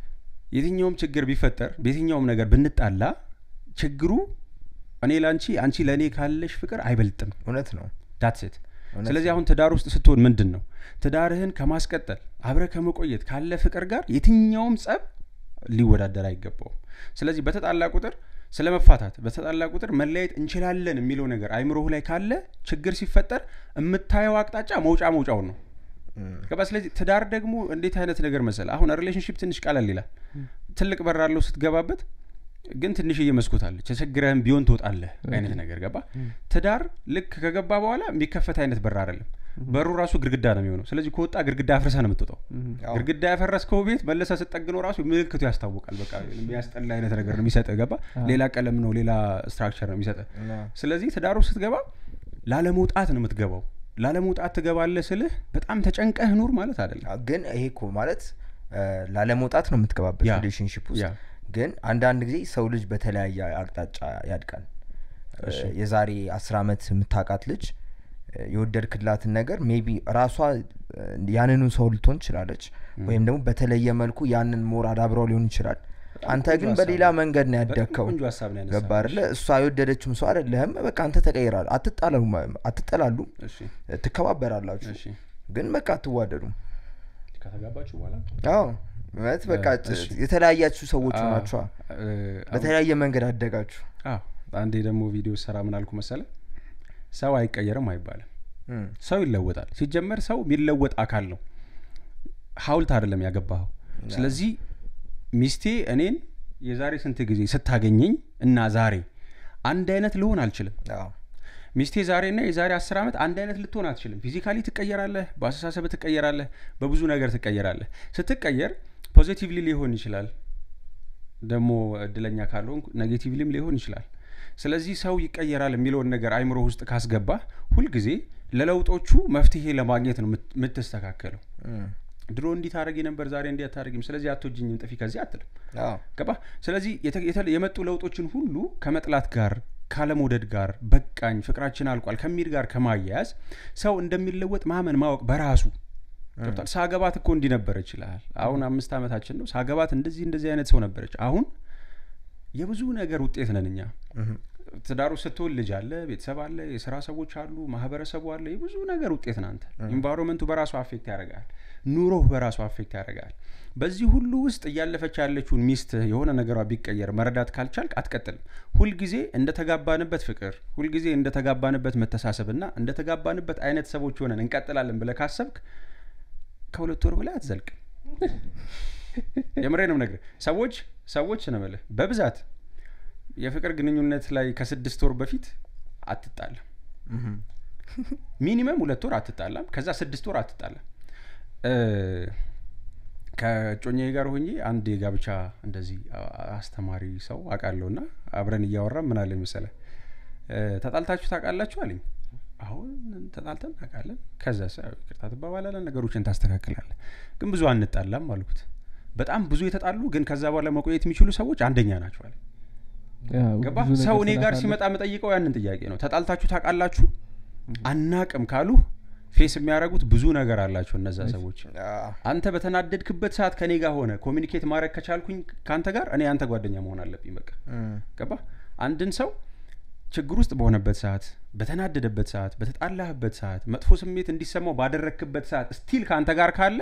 የትኛውም ችግር ቢፈጠር በየትኛውም ነገር ብንጣላ ችግሩ እኔ ለአንቺ አንቺ ለእኔ ካለሽ ፍቅር አይበልጥም እውነት ነው ዳትሴት እውነት ስለዚህ አሁን ትዳር ውስጥ ስትሆን ምንድን ነው ትዳርህን ከማስቀጠል አብረ ከመቆየት ካለ ፍቅር ጋር የትኛውም ጸብ ሊወዳደር አይገባውም ስለዚህ በተጣላ ቁጥር ስለ መፋታት በተጣላ ቁጥር መለያየት እንችላለን የሚለው ነገር አይምሮህ ላይ ካለ ችግር ሲፈጠር የምታየው አቅጣጫ መውጫ መውጫውን ነው እም፣ ገባ ስለዚህ ትዳር ደግሞ እንዴት አይነት ነገር መሰለ አሁን ሪሌሽንሽፕ ትንሽ ቀለል ይላል ትልቅ በር አለው ስትገባበት ግን ትንሽዬ መስኮት አለች ተቸግረህም ቢሆን ትወጣለህ አይነት ነገር ገባ ትዳር ልክ ከገባ በኋላ የሚከፈት አይነት በር አይደለም በሩ ራሱ ግድግዳ ነው የሚሆነው ስለዚህ ከወጣ ግድግዳ አፍርሰ ነው የምትወጣው አዎ። ግድግዳ ያፈረስከው ቤት መለሰ ስጠግነው ራሱ ምልክቱ ያስታውቃል በቃ የሚያስጠላ አይነት ነገር ነው የሚሰጥ ገባ ሌላ ቀለም ነው ሌላ ስትራክቸር ነው የሚሰጥ እና ስለዚህ ትዳሩ ስትገባ ላለመውጣት ነው የምትገባው ላለመውጣት ትገባለህ ስልህ በጣም ተጨንቀህ ኑር ማለት አይደለም አ- ግን ይሄ እኮ ማለት እ፣ ላለመውጣት ነው የምትገባበት ያ፣ ሪሌሽንሽፕ ውስጥ ያ። ግን አንዳንድ ጊዜ ሰው ልጅ በተለያየ አቅጣጫ ያድጋል እ፣ የዛሬ አስር አመት የምታውቃት ልጅ እ፣ የወደድክላትን ነገር ሜቢ ራሷ እ፣ ያንኑ ሰው ልትሆን ትችላለች ወይም ደግሞ በተለየ መልኩ ያንን ሞር አዳብረው ሊሆን ይችላል አንተ ቆንጆ ግን ሀሳብ በሌላ ነው። መንገድ ነው በጣም ያደግከው ቆንጆ ሀሳብ ነው ያነሳው። ገባ አይደለ እሷ የወደደችውም ሰው አይደለህም በቃ አንተ ተቀይራል አትጣላሉ አትጠላሉ እሺ ትከባበራላችሁ እሺ ግን በቃ አትዋደዱም ከተጋባችሁ በኋላ አዎ ማለት በቃ እሺ። የተለያያችሁ ሰዎች አዎ፣ ናቸዋ እ፣ አሁን- በተለያየ መንገድ አደጋችሁ አዎ፣ አንዴ ደግሞ ቪዲዮ ሰራ ምን አልኩ መሰለ ሰው አይቀየርም አይባልም እም፣ ሰው ይለወጣል ሲጀመር ሰው የሚለወጥ አካል ነው ሀውልት አይደለም ያገባኸው ስለዚህ ሚስቴ እኔን የዛሬ ስንት ጊዜ ስታገኘኝ እና ዛሬ አንድ አይነት ልሆን አልችልም አዎ፣ ሚስቴ ዛሬና የዛሬ አስር ዓመት አንድ አይነት ልትሆን አትችልም ፊዚካሊ ትቀየራለህ በአስተሳሰብ ትቀየራለህ በብዙ ነገር ትቀየራለህ ስትቀየር ፖዚቲቭሊ ሊሆን ይችላል ደግሞ እድለኛ ካልሆን ኔጌቲቭሊም ሊሆን ይችላል ስለዚህ ሰው ይቀየራል የሚለውን ነገር አይምሮ ውስጥ ካስገባ ሁልጊዜ ለለውጦቹ መፍትሄ ለማግኘት ነው የምት- የምትስተካከለው እም፣ ድሮ እንዲህ ታደረጊ ነበር ዛሬ እንዲህ አታደረጊም ስለዚህ አትወጂኝም ጥፊ ከዚህ አትልም አዎ፣ ገባ ስለዚህ የተ- የተ- የመጡ ለውጦችን ሁሉ ከመጥላት ጋር ካለመውደድ ጋር በቃኝ ፍቅራችን አልቋል ከሚል ጋር ከማያያዝ ሰው እንደሚለወጥ ማመን ማወቅ በራሱ ገብቷል ሳገባት እኮ እንዲህ ነበረች ይልሃል አሁን አምስት ዓመታችን ነው ሳገባት እንደዚህ እንደዚህ አይነት ሰው ነበረች አሁን የብዙ ነገር ውጤት ነን እኛ እም፣ ትዳሩ ስትሆን ልጅ አለ ቤተሰብ አለ የስራ ሰዎች አሉ ማህበረሰቡ አለ የብዙ ነገር ውጤት ናንተ ኢንቫይሮንመንቱ በራሱ አፌክት ያደርጋል ኑሮህ በራሱ አፌክት ያደርጋል በዚህ ሁሉ ውስጥ እያለፈች ያለችውን ሚስት የሆነ ነገሯ ቢቀየር መረዳት ካልቻልክ አትቀጥልም ሁልጊዜ እንደተጋባንበት ፍቅር ሁልጊዜ እንደተጋባንበት መተሳሰብና እንደተጋባንበት አይነት ሰዎች ሆነን እንቀጥላለን ብለህ ካሰብክ ከሁለት ወር በላይ አትዘልቅም የምሬ ነው ነገር ሰዎች ሰዎች ነው የምልህ በብዛት የፍቅር ግንኙነት ላይ ከስድስት ወር በፊት አትጣላም እም፣ ሚኒመም ሁለት ወር አትጣላም ከዛ ስድስት ወር አትጣላም እ፣ ከጮኛዬ ጋር ሆኜ አንድ የጋብቻ እንደዚህ አ- አስተማሪ ሰው አውቃለሁ ና አብረን እያወራ ምን አለ መሰለ ተጣልታችሁ ታውቃላችሁ አለኝ አሁን ተጣልተን እናውቃለን ከዛ ይቅርታ ትባባላለን ነገሮችን ታስተካክላለን ግን ብዙ አንጣላም አልኩት በጣም ብዙ የተጣሉ ግን ከዛ በኋላ መቆየት የሚችሉ ሰዎች አንደኛ ናቸው አለ ያው ገባ ብዙ ነገር ሰው እኔ ጋር ስላሳለፍ- ሲመጣ የምጠይቀው ያንን ጥያቄ ነው ተጣልታችሁ ታውቃላችሁ አናቅም ካሉ ፌስ የሚያደርጉት ብዙ ነገር አላቸው እነዛ ሰዎች አንተ በተናደድክበት ሰዓት ከኔ ጋር ሆነ ኮሚኒኬት ማድረግ ከቻልኩኝ ከአንተ ጋር እኔ አንተ ጓደኛ መሆን አለብኝ በቃ ገባ አንድን ሰው ችግር ውስጥ በሆነበት ሰዓት በተናደደበት ሰዓት በተጣላህበት ሰዓት መጥፎ ስሜት እንዲሰማው ባደረግክበት ሰዓት ስቲል ከአንተ ጋር ካለ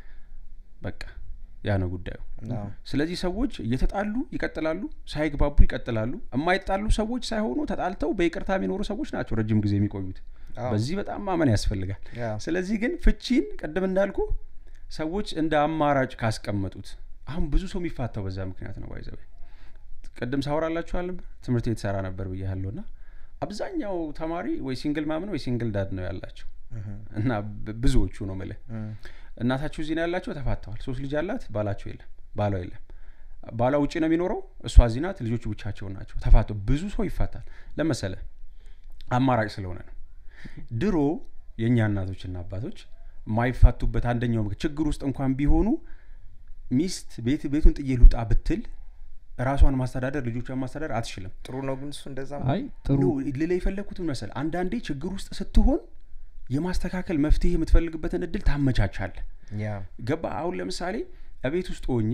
በቃ ያ ነው ጉዳዩ ስለዚህ ሰዎች እየተጣሉ ይቀጥላሉ ሳይግባቡ ይቀጥላሉ የማይጣሉ ሰዎች ሳይሆኑ ተጣልተው በይቅርታ የሚኖሩ ሰዎች ናቸው ረጅም ጊዜ የሚቆዩት በዚህ በጣም ማመን ያስፈልጋል ስለዚህ ግን ፍቺን ቅድም እንዳልኩ ሰዎች እንደ አማራጭ ካስቀመጡት አሁን ብዙ ሰው የሚፋታው በዛ ምክንያት ነው ባይዘው ቅድም ሳወራላችኋል ትምህርት ቤት ሰራ ነበር ብያለሁ ና አብዛኛው ተማሪ ወይ ሲንግል ማምን ወይ ሲንግል ዳድ ነው ያላቸው እና ብ- ብዙዎቹ ነው ምልህ እናታችሁ እዚህ ነው ያላቸው ተፋተዋል ሶስት ልጅ አላት ባላቸው የለም ባሏ የለም ባሏ ውጭ ነው የሚኖረው እሷ እዚህ ናት ልጆቹ ብቻቸውን ናቸው ተፋተው ብዙ ሰው ይፋታል ለመሰለ አማራጭ ስለሆነ ነው ድሮ የእኛ እናቶችና አባቶች የማይፋቱበት አንደኛው ምክ- ችግር ውስጥ እንኳን ቢሆኑ ሚስት ቤት ቤቱን ጥዬ ልውጣ ብትል ራሷን ማስተዳደር ልጆቿን ማስተዳደር አትችልም ጥሩ ነው ግን እሱ እንደዛ አይ ጥሩ ኖ ልላ የፈለግኩትን መሰል አንዳንዴ ችግር ውስጥ ስትሆን የማስተካከል መፍትሄ የምትፈልግበትን እድል ታመቻቻለ ያ ገባ አሁን ለምሳሌ እቤት ውስጥ ሆኜ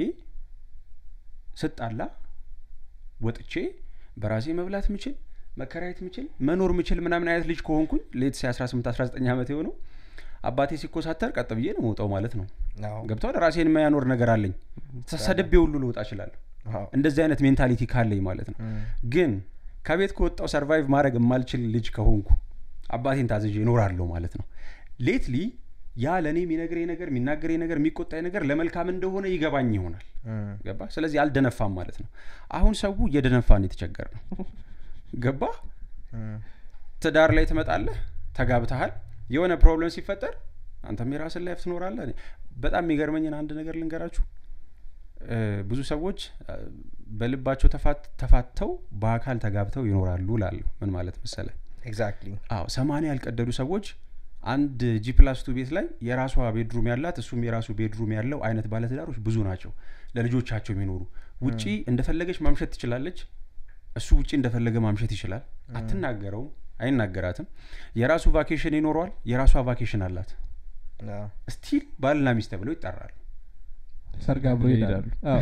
ስጣላ ወጥቼ በራሴ መብላት ምችል መከራየት ምችል መኖር ምችል ምናምን አይነት ልጅ ከሆንኩኝ ሌት 18 19 ዓመት የሆነው አባቴ ሲኮሳተር ቀጥ ብዬ ነው መውጣው ማለት ነው አዎ። ገብተዋል ራሴን የማያኖር ነገር አለኝ ተሰድቤ ሁሉ ልወጣ እችላለሁ አዎ። እንደዚህ አይነት ሜንታሊቲ ካለኝ ማለት ነው ግን ከቤት ከወጣው ሰርቫይቭ ማድረግ የማልችል ልጅ ከሆንኩ አባቴን ታዝዤ እኖራለሁ ማለት ነው ሌትሊ ያ ለእኔ የሚነግረኝ ነገር የሚናገረኝ ነገር የሚቆጣኝ ነገር ለመልካም እንደሆነ ይገባኝ ይሆናል እም፣ ገባ ስለዚህ አልደነፋም ማለት ነው አሁን ሰው እየደነፋን የተቸገር ነው ገባ እም፣ ትዳር ላይ ትመጣለህ ተጋብተሃል የሆነ ፕሮብለም ሲፈጠር አንተም የራስን ላይፍ ትኖራለህ እኔ- በጣም የሚገርመኝን አንድ ነገር ልንገራችሁ እ፣ ብዙ ሰዎች እ፣ በልባቸው ተፋት- ተፋተው በአካል ተጋብተው ይኖራሉ ላለሁ ምን ማለት መሰለ ኤግዛክትሊ አዎ ሰማንያ ያልቀደዱ ሰዎች አንድ ጂ ፕላስ ቱ ቤት ላይ የራሷ ቤድሩም ያላት እሱም የራሱ ቤድሩም ያለው አይነት ባለትዳሮች ብዙ ናቸው ለልጆቻቸው የሚኖሩ ውጪ እንደፈለገች ማምሸት ትችላለች እሱ ውጪ እንደፈለገ ማምሸት ይችላል አትናገረውም አይናገራትም የራሱ ቫኬሽን ይኖረዋል የራሷ ቫኬሽን አላት ስቲል ባልና ሚስት ተብለው ይጠራሉ ሰርግ አብሮ ይሄዳሉ አዎ።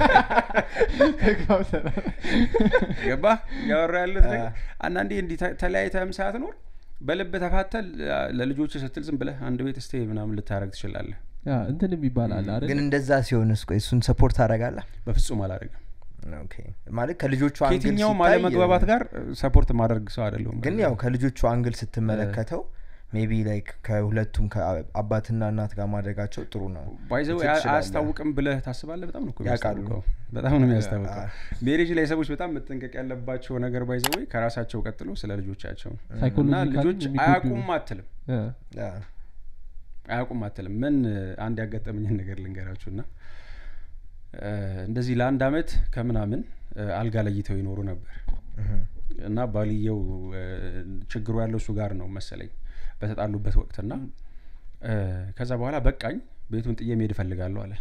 ገባ ያወራ ያለት ነገር አንዳንዴ እንዲህ ተ- ተለያይተህም ሳትኖር በልብ ተፋተል ለልጆች ስትል ዝም ብለህ አንድ ቤት ስቴ ምናምን ልታደረግ ትችላለህ ያ እንትን የሚባል አለ አይደል ግን እንደዛ ሲሆንስ ቆይ እሱን ሰፖርት ታደርጋለህ በፍጹም አላደረግም ኦኬ ማለት ከልጆቹ አንግል ከየትኛውም ሲታይ- አለመግባባት ጋር ሰፖርት ማድረግ ሰው አይደለሁም ግን ያው ከልጆቹ አንግል ስትመለከተው ሜቢ ላይክ ከሁለቱም ከአባትና እናት ጋር ማድረጋቸው ጥሩ ነው ባይዘው ትችላለህ። አያስታውቅም ብለህ ታስባለህ በጣም ነው እኮ ያውቃሉ። የሚያስታውቀው በጣም ነው የሚያስታውቀው አ- ሜሬጅ ላይ ሰዎች በጣም መጠንቀቅ ያለባቸው ነገር ባይዘው ከራሳቸው ቀጥሎ ስለ ልጆቻቸው ነው። እና ሳይኮሎጂካሊ ልጆች የሚጎዱ- አያውቁም አትልም ያ። ያ፣ አያውቁም አትልም ምን አንድ ያጋጠመኝን ነገር ልንገራችሁ ና እንደዚህ ለአንድ አመት ከምናምን እ፣ አልጋ ለይተው ይኖሩ ነበር እህም፣ እና ባልየው እ፣ ችግሩ ያለው እሱ ጋር ነው መሰለኝ በተጣሉበት ወቅትና እ፣ ከዛ በኋላ በቃኝ ቤቱን ጥዬ መሄድ እፈልጋለሁ አለ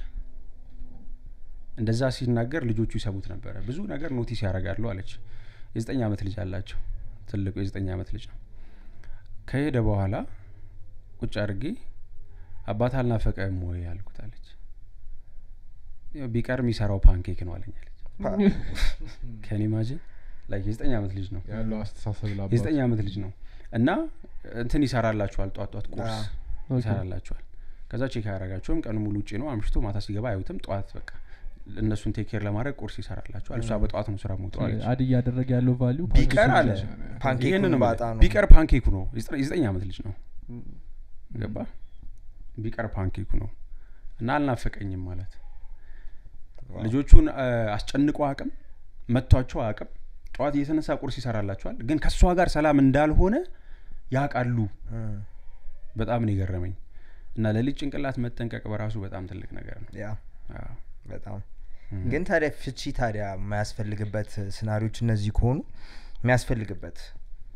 እንደዛ ሲናገር ልጆቹ ይሰሙት ነበረ ብዙ ነገር ኖቲስ ያደርጋሉ አለች የዘጠኝ አመት ልጅ አላቸው ትልቁ የዘጠኝ አመት ልጅ ነው ከሄደ በኋላ ቁጭ አድርጌ አባት አልናፈቀም ወይ አልኩት አለች ያው ቢቀር የሚሰራው ፓንኬክ ነው አለኝ አለች ፓ- ከኔ ማጅን ላይ የዘጠኝ አመት ልጅ ነው ያለው አስተሳሰብ ላባት የዘጠኝ አመት ልጅ ነው እና እንትን ይሰራላችኋል ጧት ጧት ቁርስ አ፣ ኦኬ። ይሰራላችኋል ከዛ ቼክ አያረጋቸውም ቀኑ ሙሉ ውጭ ነው አምሽቶ ማታ ሲገባ አያዩትም ጠዋት በቃ እነሱን ቴክ ኬር ለማድረግ ቁርስ ይሰራላችኋል እሷ በጠዋት ነው ስራ መውጠው አለች አድ እያደረገ ያለው ቫሊዩ ቢቀር አለ ፓንኬኩን ይህንን ነው ባጣ የምልህ። ነው። ቢቀር ፓንኬኩ ነው የዘጠኝ የዘጠኝ አመት ልጅ ነው ገባ ቢቀር ፓንኬኩ ነው እና አልናፈቀኝም ማለት ዋው። ልጆቹን አ፣ አስጨንቆ አቅም መጥቷቸው አቅም ጠዋት እየተነሳ ቁርስ ይሰራላቸዋል ግን ከእሷ ጋር ሰላም እንዳልሆነ ያውቃሉ እም፣ በጣም ነው የገረመኝ እና ለልጅ ጭንቅላት መጠንቀቅ በራሱ በጣም ትልቅ ነገር ነው ያ አዎ። በጣም እም። ግን ታዲያ ፍቺ ታዲያ የማያስፈልግበት ስናሪዎች እነዚህ ከሆኑ የሚያስፈልግበት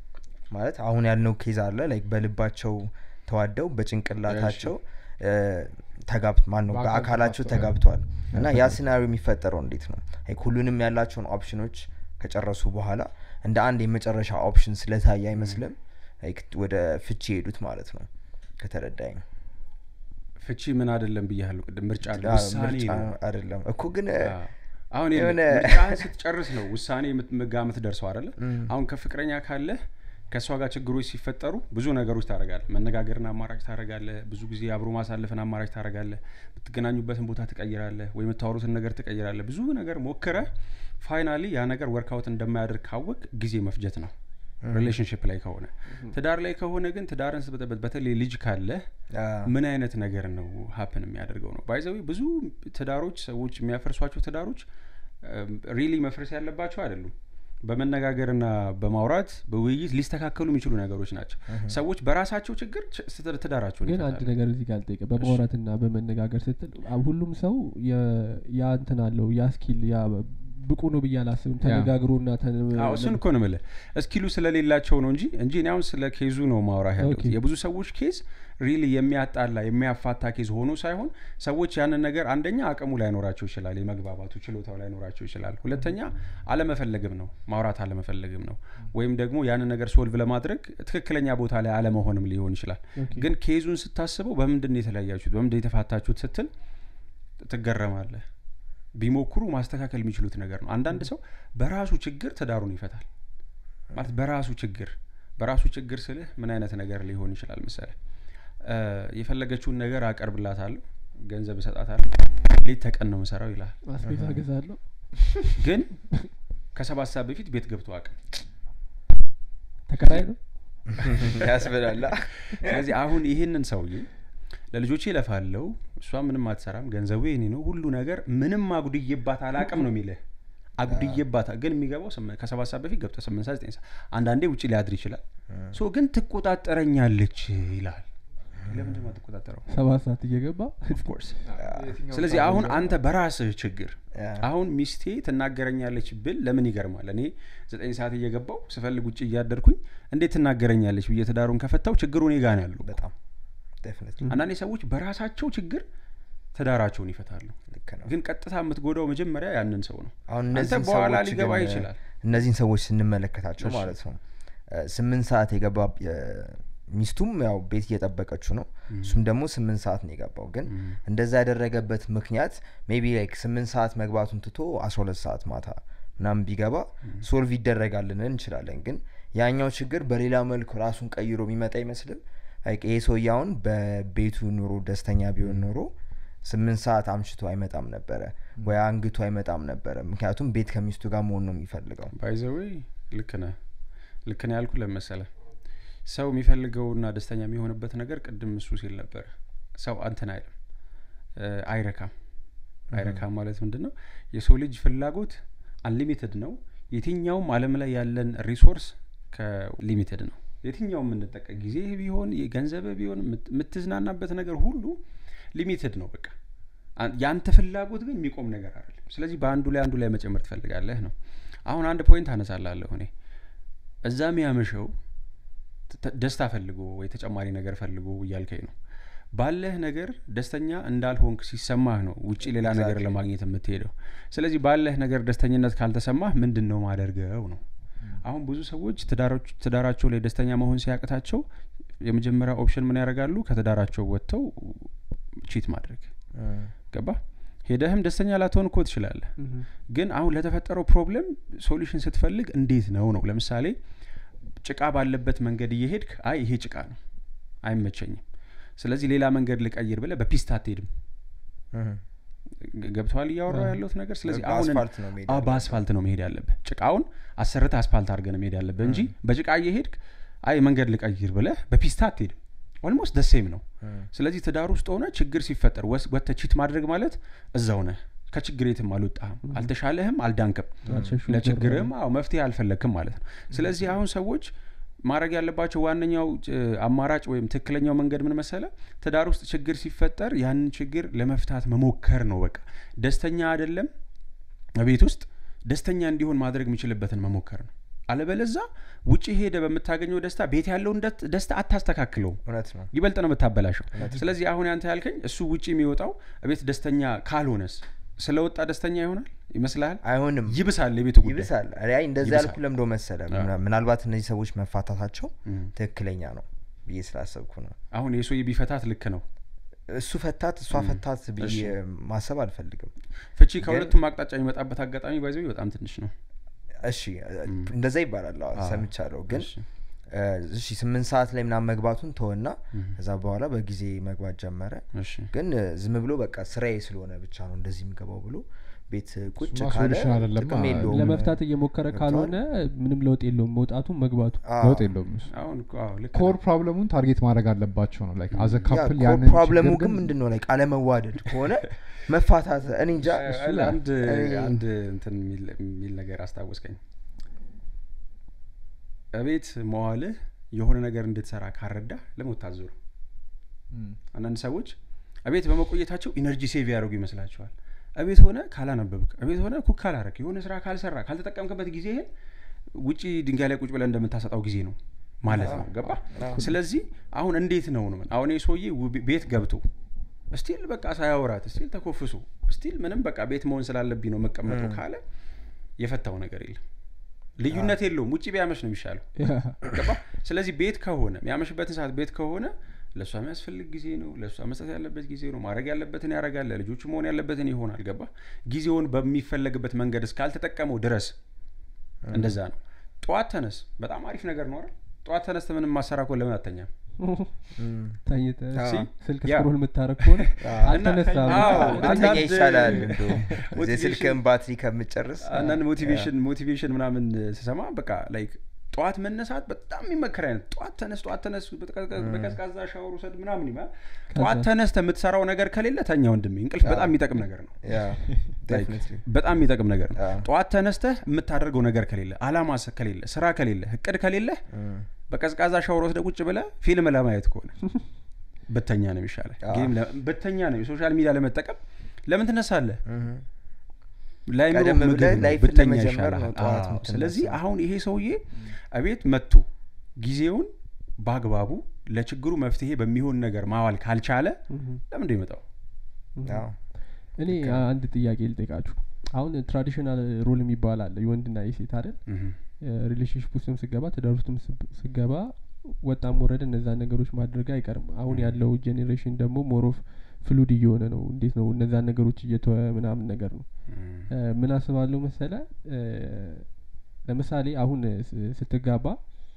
ማለት አሁን ያልነው ኬዝ አለ ላይክ በልባቸው ተዋደው በጭንቅላታቸው እ፣ ተጋብ ማን ነው በአካል በአካላቸው ተጋብተዋል። ተጋብተዋል እና ያ ሲናሪዮ የሚፈጠረው እንዴት ነው ላይክ ሁሉንም ያላቸውን ኦፕሽኖች ከጨረሱ በኋላ እንደ አንድ የመጨረሻ ኦፕሽን ስለታየ አይመስልም ላይክ ወደ ፍቺ የሄዱት ማለት ነው ከተረዳኝ ፍቺ ምን አይደለም ብያለሁ ቅድም ምርጫ አለ አ፣ ውሳኔ ምርጫ ነው አይደለም እኮ ግን እ፣ አዎ። አሁን የሆነ- ምርጫህን ስትጨርስ ነው ውሳኔ የምትመጋ የምትደርሰው አይደለ እም። አሁን ከፍቅረኛ ካለህ ከእሷ ጋር ችግሮች ሲፈጠሩ ብዙ ነገሮች ታደረጋለህ መነጋገርን አማራጭ ታደረጋለህ ብዙ ጊዜ አብሮ ማሳለፍን አማራጭ ታደረጋለህ የምትገናኙበትን ቦታ ትቀይራለህ ወይ የምታወሩትን ነገር ትቀይራለህ ብዙ ነገር ሞክረ ፋይናሊ ያ ነገር ወርክአውት እንደማያደርግ ካወቅ ጊዜ መፍጀት ነው ሪሌሽንሽፕ ላይ ከሆነ ትዳር ላይ ከሆነ ግን ትዳርን ስትበጠበት በተለይ ልጅ ካለህ አ፣ ምን አይነት ነገር ነው ሀፕን የሚያደርገው ነው ባይዘዊ ብዙ ትዳሮች ሰዎች የሚያፈርሷቸው ትዳሮች ሪሊ መፍረስ ያለባቸው አይደሉም በመነጋገርና በማውራት በውይይት ሊስተካከሉ የሚችሉ ነገሮች ናቸው ሰዎች በራሳቸው ችግር ች- ስትር- ትዳራቸውን ግን አንድ ይፈታሉ። ነገር እዚህ ጋር ልጠይቅ በማውራትና በመነጋገር ስትል አ- ሁሉም ሰው የ- ያ እንትን አለው ያ ስኪል ያ ብቁ ነው ብዬ አላስብም ተነጋግሮና ተን- አዎ እሱን እኮ ነው የምልህ እስኪሉ ስለሌላቸው ነው እንጂ እንጂ እኔ አሁን ስለ ኬዙ ነው ማውራት ያለሁት ኦኬ። የብዙ ሰዎች ኬዝ ሪሊ የሚያጣላ የሚያፋታ ኬዝ ሆኖ ሳይሆን ሰዎች ያንን ነገር አንደኛ አቅሙ ላይኖራቸው ይችላል የመግባባቱ ችሎታው ላይኖራቸው ይችላል ሁለተኛ አለመፈለግም ነው ማውራት አለመፈለግም ነው ወይም ደግሞ ያንን ነገር ሶልቭ ለማድረግ ትክክለኛ ቦታ ላይ አለመሆንም ሊሆን ይችላል ኦኬ። ግን ኬዙን ስታስበው በምንድን ነው የተለያያችሁት በምንድን ነው የተፋታችሁት ስትል ትገረማለህ ቢሞክሩ ማስተካከል የሚችሉት ነገር ነው አንዳንድ ሰው በራሱ ችግር ትዳሩን ይፈታል ማለት በራሱ ችግር በራሱ ችግር ስልህ ምን አይነት ነገር ሊሆን ይችላል መሰለ እ፣ የፈለገችውን ነገር አቀርብላታለሁ ገንዘብ እሰጣታለሁ ሌት ተቀን ነው ምሰራው ይላል አስቤዛ ገዛለሁ ግን ከሰባት ሰዓት በፊት ቤት ገብቶ አቅም ተከራይ ነው ያስብላላ ስለዚህ አሁን ይህንን ሰውዬ ለልጆቼ ለፋለው እሷ ምንም አትሰራም ገንዘቡ የኔ ነው ሁሉ ነገር ምንም አጉድዬባት አላቅም ነው የሚልህ አጉድዬባት ግን የሚገባው ስም- ከሰባት ሰዓት በፊት ገብቶ ስምንት ሰዓት ዘጠኝ ሰዓት አንዳንዴ ውጭ ሊያድር ይችላል ሶ ግን ትቆጣጠረኛለች ይላል ለምንድን ነው ትቆጣጠረው ሰባት ሰዓት እየገባ ኦፍኮርስ ስለዚህ አሁን አንተ በራስህ ችግር ያ። አሁን ሚስቴ ትናገረኛለች ብል ለምን ይገርማል እኔ ዘጠኝ ሰዓት እየገባው ስፈልግ ውጭ እያደርኩኝ እንዴት ትናገረኛለች ብዬ ትዳሩን ከፈታው ችግሩ እኔ ጋ ነው ያለው በጣም ዴፊኒትሊ አንዳንዴ ሰዎች በራሳቸው ችግር ትዳራቸውን ይፈታሉ ልክ ነው ግን ቀጥታ የምትጎዳው መጀመሪያ ያንን ሰው ነው አሁን አንተ እነዚህን በኋላ ሰዎች ሊገባ ግን ይችላል እነዚህን ሰዎች ስንመለከታቸው እሺ። ማለት ነው እ፣ ስምንት ሰዓት የገባ እ፣ ሚስቱም ያው ቤት እየጠበቀችው ነው እሱም ደግሞ ስምንት ሰዓት ነው የገባው ግን እንደዛ ያደረገበት ምክንያት ሜቢ ላይክ ስምንት ሰዓት መግባቱን ትቶ አስራ ሁለት ሰዓት ማታ ምናምን ቢገባ ሶልቭ ይደረጋል ልንል እንችላለን ግን ያኛው ችግር በሌላ መልኩ ራሱን ቀይሮ የሚመጣ አይመስልም ላይክ ይሄ ሰውዬ አሁን በቤቱ ኑሮ ደስተኛ ቢሆን ኖሮ ስምንት ሰዓት አምሽቶ አይመጣም ነበረ ወይ አንግቶ አይመጣም ነበረ ምክንያቱም ቤት ከሚስቱ ጋር መሆን ነው የሚፈልገው ባይዘዌ ልክ ነህ ልክ ነህ ያልኩ ለመሰለ ሰው የሚፈልገውና ደስተኛ የሚሆንበት ነገር ቅድም እሱ ሲል ነበረ ሰው አንተን አይልም እ፣ አይረካም አይረካም ማለት ምንድን ነው የሰው ልጅ ፍላጎት አንሊሚትድ ነው የትኛውም አለም ላይ ያለን ሪሶርስ ከሊሚትድ ነው የትኛውም የምንጠቀ ጊዜ ቢሆን ገንዘብ ቢሆን የምት- የምትዝናናበት ነገር ሁሉ ሊሚትድ ነው በቃ አን- የአንተ ፍላጎት ግን የሚቆም ነገር አይደለም ስለዚህ በአንዱ ላይ አንዱ ላይ መጨመር ትፈልጋለህ ነው አሁን አንድ ፖይንት አነሳላለሁ እኔ እዛ የሚያመሸው ተ- ደስታ ፈልጎ ወይ ተጨማሪ ነገር ፈልጎ እያልከኝ ነው ባለህ ነገር ደስተኛ እንዳልሆንክ ሲሰማህ ነው ውጭ ሌላ ነገር Exactly. ለማግኘት የምትሄደው ስለዚህ ባለህ ነገር ደስተኝነት ካልተሰማህ ምንድን ነው ማደርገው ነው አሁን ብዙ ሰዎች ትዳሮች- ትዳራቸው ላይ ደስተኛ መሆን ሲያቅታቸው የመጀመሪያ ኦፕሽን ምን ያደርጋሉ ከትዳራቸው ወጥተው ቺት ማድረግ ገባ ሄደህም ደስተኛ ላትሆን እኮ ትችላለህ ግን አሁን ለተፈጠረው ፕሮብለም ሶሉሽን ስትፈልግ እንዴት ነው ነው ለምሳሌ ጭቃ ባለበት መንገድ እየሄድክ አይ ይሄ ጭቃ ነው አይመቸኝም ስለዚህ ሌላ መንገድ ልቀይር ብለ በፒስታ አትሄድም ግ- ገብተዋል እያወራ ያለሁት ነገር ስለዚህ አሁን በአስፋልት ነው መሄድ አዎ፣ ያለብህ። በአስፋልት ነው መሄድ ያለብህ ጭቃውን አሰርተ አስፋልት አድርገህ ነው መሄድ ያለብህ እንጂ በጭቃ እየሄድክ አይ መንገድ ልቀይር ብለህ በፒስታ አትሄድም ኦልሞስት ደሴም ነው ስለዚህ ትዳር ውስጥ ሆነ ችግር ሲፈጠር ወስ- ወጥተህ ቺት ማድረግ ማለት እዛው ነህ ከችግር የትም አልወጣህም አልተሻለህም አልዳንክም አልሸሹም፣ ለችግርህም አዎ መፍትሄ አልፈለግክም ማለት ነው ስለዚህ አሁን ሰዎች ማድረግ ያለባቸው ዋነኛው እ, አማራጭ ወይም ትክክለኛው መንገድ ምን መሰለ ትዳር ውስጥ ችግር ሲፈጠር ያንን ችግር ለመፍታት መሞከር ነው በቃ ደስተኛ አይደለም ቤት ውስጥ ደስተኛ እንዲሆን ማድረግ የሚችልበትን መሞከር ነው አለበለዛ ውጭ ሄደ በምታገኘው ደስታ ቤት ያለውን ደት- ደስታ አታስተካክለውም እውነት ነው ይበልጥ ነው የምታበላሸው ስለዚህ አሁን ያንተ ያልከኝ እሱ ውጭ የሚወጣው ቤት ደስተኛ ካልሆነስ ስለወጣ ደስተኛ ይሆናል ይመስልሃል አይሆንም ይብሳል የቤቱ ጉዳይ ይብሳል አይ እንደዛ ይብሳል። ያልኩ ለምዶ መሰለ ምና- ምናልባት እነዚህ ሰዎች መፋታታቸው ትክክለኛ ነው ብዬ ስላሰብኩ ነው አሁን የሰውዬ ቢፈታት ልክ ነው እሱ ፈታት እሷ ፈታት ብዬ ማሰብ አልፈልግም ፍቺ ከሁለቱም አቅጣጫ የሚመጣበት አጋጣሚ ባይዘ በጣም ትንሽ ነው እሺ እንደዛ ይባላል አዎ፣ ሰምቻለሁ ግን እሺ። እ፣ እሺ ስምንት ሰዓት ላይ ምናምን መግባቱን ተወና ከዛ በኋላ በጊዜ መግባት ጀመረ እሺ ግን እ፣ ዝም ብሎ በቃ ስራዬ ስለሆነ ብቻ ነው እንደዚህ የሚገባው ብሎ ቤት ቁጭ እሱማ ካለ solution አይደለም። ጥቅም አ- የለውም ለመፍታት እየሞከረ ገብቶሃል? ካልሆነ ምንም ለውጥ የለውም መውጣቱ መግባቱ አዎ። ለውጥ የለውም እሱ አሁን እኮ አዎ፣ ልክ ኮር ነህ። ፕሮብለሙን ታርጌት ማድረግ አለባቸው ነው ላይክ አዘ ያ ካፕል ኮ- ያንን ፕሮብለሙ ችግር ግን ምንድን ነው ላይ አለመዋደድ ከሆነ መፋታት እኔ እንጃ እሱ እ፣ ላይ- አንድ እኔ- አንድ እንትን የሚል- የሚል ነገር አስታወስከኝ እቤት መዋልህ የሆነ ነገር እንድትሰራ ካረዳ ለሞት ታዞሩ ም፣ አንዳንድ ሰዎች እቤት በመቆየታቸው ኢነርጂ ሴቭ ያደርጉ ይመስላቸዋል እቤት ሆነ ካላነበብክ እቤት ሆነ ኩክ ካላረክ የሆነ ስራ ካልሰራ ካልተጠቀምክበት ጊዜ ይሄን ውጪ ድንጋይ ላይ ቁጭ ብለን እንደምታሰጣው ጊዜ ነው ማለት ነው ገባ ስለዚህ አሁን እንዴት ነው ነው አሁን ይህ ሰውዬ ውብ- ቤት ገብቶ ስቲል በቃ ሳያወራት ስቲል ተኮፍሶ ስቲል ምንም በቃ ቤት መሆን ስላለብኝ ነው መቀመጠው ካለ የፈታው ነገር የለም ልዩነት የለውም ውጭ ቢያመሽ ነው የሚሻለው ገባ ስለዚህ ቤት ከሆነ የሚያመሽበትን ሰዓት ቤት ከሆነ ለእሷ የሚያስፈልግ ጊዜ ነው ለእሷ መስጠት ያለበት ጊዜ ነው ማድረግ ያለበትን ያደርጋል ለልጆቹ መሆን ያለበትን ይሆናል ገባ ጊዜውን በሚፈለግበት መንገድ እስካልተጠቀመው ድረስ እንደዛ ነው ጠዋት ተነስ በጣም አሪፍ ነገር ነው አይደል ጠዋት ተነስተ ምንም ማሰራ ከሆነ ለምን አተኛም ተኝተህ አዎ። ስልክ ያ። ስክሮል የምታረግ ከሆነ አልተነሳም አዎ፣ ብተኛ አንዳንድ ይሻላል እንደውም ሞቲቬሽን- የስልክን ባትሪ ከምጨርስ አንዳንድ ሞቲቬሽን ሞቲቬሽን ምናምን ስሰማ በቃ ላይክ ጠዋት መነሳት በጣም የሚመከር አይነት ጠዋት ተነስ ጠዋት ተነስ በቀዝቀዝ- በቀዝቃዛ ሻወር ውሰድ ምናምን ይባል ጠዋት ተነስተ የምትሰራው ነገር ከሌለ ተኛ ወንድሜ እንቅልፍ በጣም የሚጠቅም ነገር ነው ያ Like, definitely። በጣም የሚጠቅም ነገር ነው አዎ። ጠዋት ተነስተህ የምታደርገው ነገር ከሌለ አላማ ስ- ከሌለ ስራ ከሌለ እቅድ ከሌለ እም፣ በቀዝቃዛ ሻወር ወስደ ቁጭ ብለ ፊልም ለማየት ከሆነ በተኛ ነው የሚሻለ አዎ። ጌም ለ- በተኛ ነው የሶሻል ሚዲያ ለመጠቀም ለምን ትነሳለህ እም። ላይምሮ ቀደም ምግብ ብለህ ነው ላይፍን ብተኛ ለመጀመር ነው ይሻልሃል ጠዋት አዎ። የምትነሳው። ስለዚህ አሁን ይሄ ሰውዬ እቤት መጥቶ ጊዜውን በአግባቡ ለችግሩ መፍትሄ በሚሆን ነገር ማዋል ካልቻለ ለምንድ ይመጣው አዎ። እኔ አንድ ጥያቄ ልጠይቃችሁ አሁን ትራዲሽናል ሮል የሚባል አለ የወንድና የሴት አይደል ሪሌሽንሽፕ ውስጥም ስገባ ትዳር ውስጥም ስብ- ስገባ ወጣም ወረደ እነዛን ነገሮች ማድረግ አይቀርም አሁን ያለው ጄኔሬሽን ደግሞ ሞሮፍ ፍሉድ እየሆነ ነው እንዴት ነው እነዛን ነገሮች እየተወ ምናምን ነገር ነው እ፣ ምን አስባለሁ መሰለ እ፣ ለምሳሌ አሁን ስ- ስትጋባ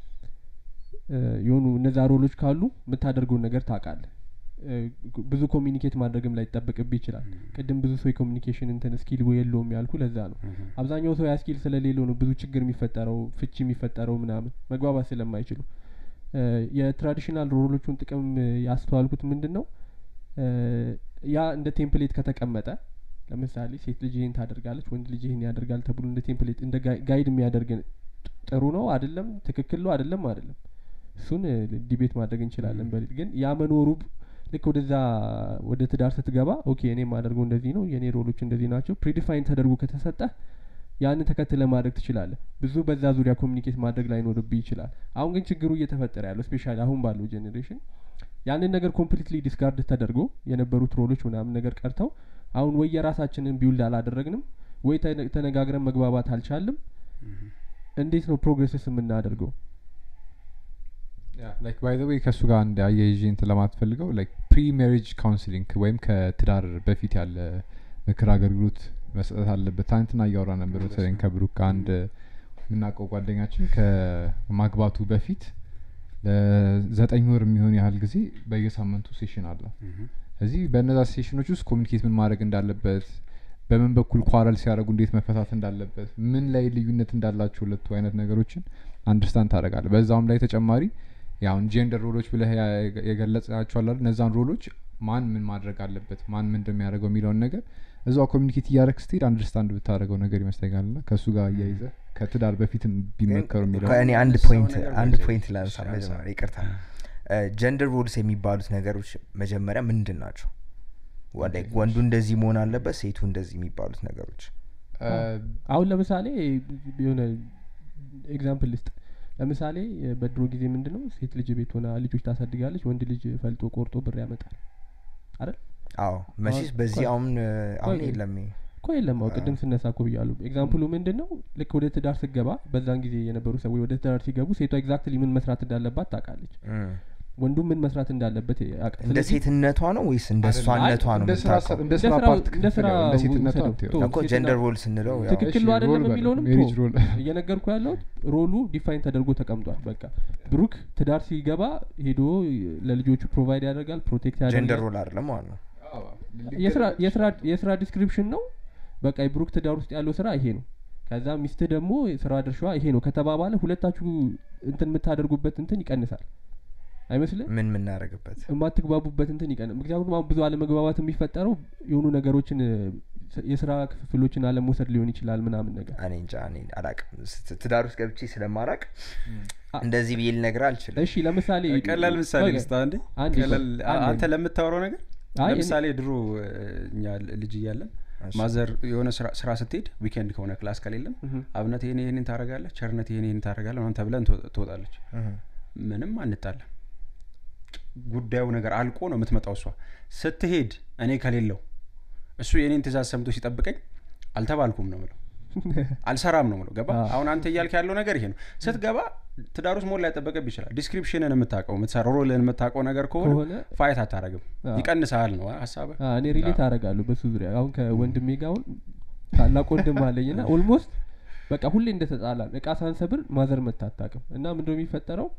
እ፣ የሆኑ እነዛ ሮሎች ካሉ የምታደርገውን ነገር ታውቃለህ እ፣ ብዙ ኮሚኒኬት ማድረግም ላይ ይጠበቅብ ይችላል ቅድም ብዙ ሰው የኮሚኒኬሽን እንትን ስኪል የለውም ያልኩ ለዛ ነው አብዛኛው ሰው ያ ስኪል ስለሌለው ነው ብዙ ችግር የሚፈጠረው ፍቺ የሚፈጠረው ምናምን መግባባት ስለማይችሉ እ፣ የትራዲሽናል ሮሎቹን ጥቅም እ፣ ያስተዋልኩት ምንድን ነው እ፣ ያ እንደ ቴምፕሌት ከተቀመጠ ለምሳሌ ሴት ልጅ ይህን ታደርጋለች ወንድ ልጅ ይህን ያደርጋል ተብሎ እንደ ቴምፕሌት እንደ ጋይ- ጋይድ የሚያደርግ ጥሩ ነው አይደለም ትክክል ነው አይደለም አይደለም እሱን እ፣ ዲቤት ማድረግ እንችላለን በሌል ግን ያ መኖሩ ብ- ልክ ወደዛ ወደ ትዳር ስትገባ ኦኬ እኔ የማደርገው እንደዚህ ነው የእኔ ሮሎች እንደዚህ ናቸው ፕሪዲፋይን ተደርጎ ከተሰጠ ያንን ተከትለ ማድረግ ትችላለህ ብዙ በዛ ዙሪያ ኮሚኒኬት ማድረግ ላይኖርብህ ይችላል አሁን ግን ችግሩ እየተፈጠረ ያለው ስፔሻሊ አሁን ባለው ጄኔሬሽን ያንን ነገር ኮምፕሊትሊ ዲስካርድ ተደርጎ የነበሩት ሮሎች ምናምን ነገር ቀርተው አሁን ወይ የራሳችንን ቢውልድ አላደረግንም ወይ ተነ- ተነጋግረን መግባባት አልቻልም እንዴት ነው ፕሮግሬስስ የምናደርገው ላይክ ባይ ዘ ዌይ ከእሱ ጋር አንድ አያይዤ እንትን ለማትፈልገው ላይክ ፕሪ ሜሪጅ ካውንስሊንግ ወይም ከትዳር በፊት ያለ ምክር አገልግሎት መስጠት አለበት ትናንትና እያወራ ነበር በተለይ ከብሩክ ከአንድ የምናውቀው ጓደኛችን ከማግባቱ በፊት ለዘጠኝ ወር የሚሆን ያህል ጊዜ በየሳምንቱ ሴሽን አለ እዚህ በእነዛ ሴሽኖች ውስጥ ኮሚኒኬት ምን ማድረግ እንዳለበት በምን በኩል ኳረል ሲያደርጉ እንዴት መፈታት እንዳለበት ምን ላይ ልዩነት እንዳላቸው ሁለቱ አይነት ነገሮችን አንደርስታንድ ታደረጋለ በዛውም ላይ ተጨማሪ ያሁን ጄንደር ሮሎች ብለህ ያ- የገለጽናቸዋል አይደል? እነዛን ሮሎች ማን ምን ማድረግ አለበት ማን ምን እንደሚያደርገው የሚለውን ነገር እዛው ኮሚኒኬት እያደረግ ስትሄድ አንደርስታንድ ብታደረገው ነገር ይመስለኛል ና ከእሱ ጋር እያይዘ ከትዳር በፊትም ቢመከሩ የሚለው እኔ አንድ ሰው ፖይንት ነገር አንድ ወይዘ- ፖይንት ላንሳ እሺ፣ መጀመሪያ አንሳ። ይቅርታ ጀንደር ሮልስ የሚባሉት ነገሮች መጀመሪያ ምንድን ናቸው ወደ- ወንዱ እንደዚህ መሆን አለበት ሴቱ እንደዚህ የሚባሉት ነገሮች እ፣ አሁን ለምሳሌ የሆነ ኤግዛምፕል ልስጥ ለምሳሌ እ፣ በድሮ ጊዜ ምንድን ነው ሴት ልጅ ቤት ሆና ልጆች ታሳድጋለች ወንድ ልጅ ፈልጦ ቆርጦ ብር ያመጣል አይደል አዎ መቼስ አሁን- በዚህ ቆይ- አሁን እ፣ አሁን ቆይ- የለም ይሄ። እኮ የለም አው ቅድም ስነሳ እኮ ብያሉ ኤግዛምፕሉ ምንድን ነው ልክ ወደ ትዳር ስገባ በዛን ጊዜ የነበሩ ሰዎች ወደ ትዳር ሲገቡ ሴቷ ኤግዛክትሊ ምን መስራት እንዳለባት ታውቃለች እም። ወንዱ ምን መስራት እንዳለበት ያውቃል እንደ ስለዚህ ሴትነቷ ነው ወይስ እንደ አይደለም። እሷነቷ ነው እንደ ስራ የምታውቀው? እንደ ስራ እንደ ፓርት ስራ- እንደ ስራ እንደ ሴትነቷ ውሰደው። አትይው። ቶ- እኮ ሴትና- ጀንደር ሮል ስንለው ያው ትክክል እሺ፣ ነው አይደለም ሮል በለው፣ የሚለውንም ሜሪጅ ቶ- ሮል። እየነገርኩ ያለሁት ሮሉ ዲፋይን ተደርጎ ተቀምጧል በቃ ብሩክ ትዳር ሲገባ ሄዶ ለልጆቹ ፕሮቫይድ ያደርጋል ፕሮቴክት ጀንደር ያደርጋል ሮል አይደለም ማለት ነው የስራ- የስራ- የስራ ዲስክሪፕሽን ነው በቃ የብሩክ ትዳር ውስጥ ያለው ስራ ይሄ ነው ከዛ ሚስት ደግሞ ስራ ድርሻዋ ይሄ ነው ከተባባለ ሁለታችሁ እንትን የምታደርጉበት እንትን ይቀንሳል አይመስልም ምን የምናደርግበት የማትግባቡበት እንትን ይቀን ምክንያቱም አሁን ብዙ አለመግባባት የሚፈጠረው የሆኑ ነገሮችን እ፣ ስ- የስራ ክፍፍሎችን አለመውሰድ ሊሆን ይችላል ምናምን ነገር እኔ እንጃ እኔ አላቅም ስ- ትዳር ውስጥ ገብቼ ስለማራቅ አ- እንደዚህ ብዬ ልነግር አልችልም እሺ ለምሳሌ ቀላል ምሳሌ ቆይ፣ ልስጥ አንዴ አንዴ ቀላል ቆይ፣ አንዴ። አንተ ለምታወራው ነገር አይ፣ እኔ- ለምሳሌ ድሮ እ፣ እኛ ልጅ እያለን እሺ። ማዘር የሆነ ስራ- ስራ ስትሄድ ዊኬንድ ከሆነ ክላስ ከሌለም እህ፣ አብነት ይሄን ይሄንን ታደርጋለህ ቸርነት ይሄን ይሄን ታደርጋለህ ምናምን ተብለን ትወ- ትወጣለች እህ። ምንም አንጣለም ጉዳዩ ነገር አልቆ ነው የምትመጣው እሷ ስትሄድ እኔ ከሌለው እሱ የኔን ትእዛዝ ሰምቶ ሲጠብቀኝ አልተባልኩም ነው ምለው አልሰራም ነው ምለው ገባ አዎ። አሁን አንተ እያልክ ያለው ነገር ይሄ ነው ስትገባ ትዳር ውስጥ ሞላ ላይጠበቅብ ይችላል ዲስክሪፕሽንን የምታውቀው የምትሰራው ሮልን የምታውቀው ነገር ከሆነ ከሆነ ፋይት አታረግም አዎ። ይቀንሳል ነው ሀሳብ አ፣ እኔ ሪሌት አደርጋለሁ በሱ ዙሪያ አሁን ከወንድሜ ጋር አሁን ታላቅ ወንድም አለኝ ና ኦልሞስት በቃ ሁሌ እንደተጣላን እቃ ሳንሰብር ማዘር መታ አታውቅም እና ምንድነው የሚፈጠረው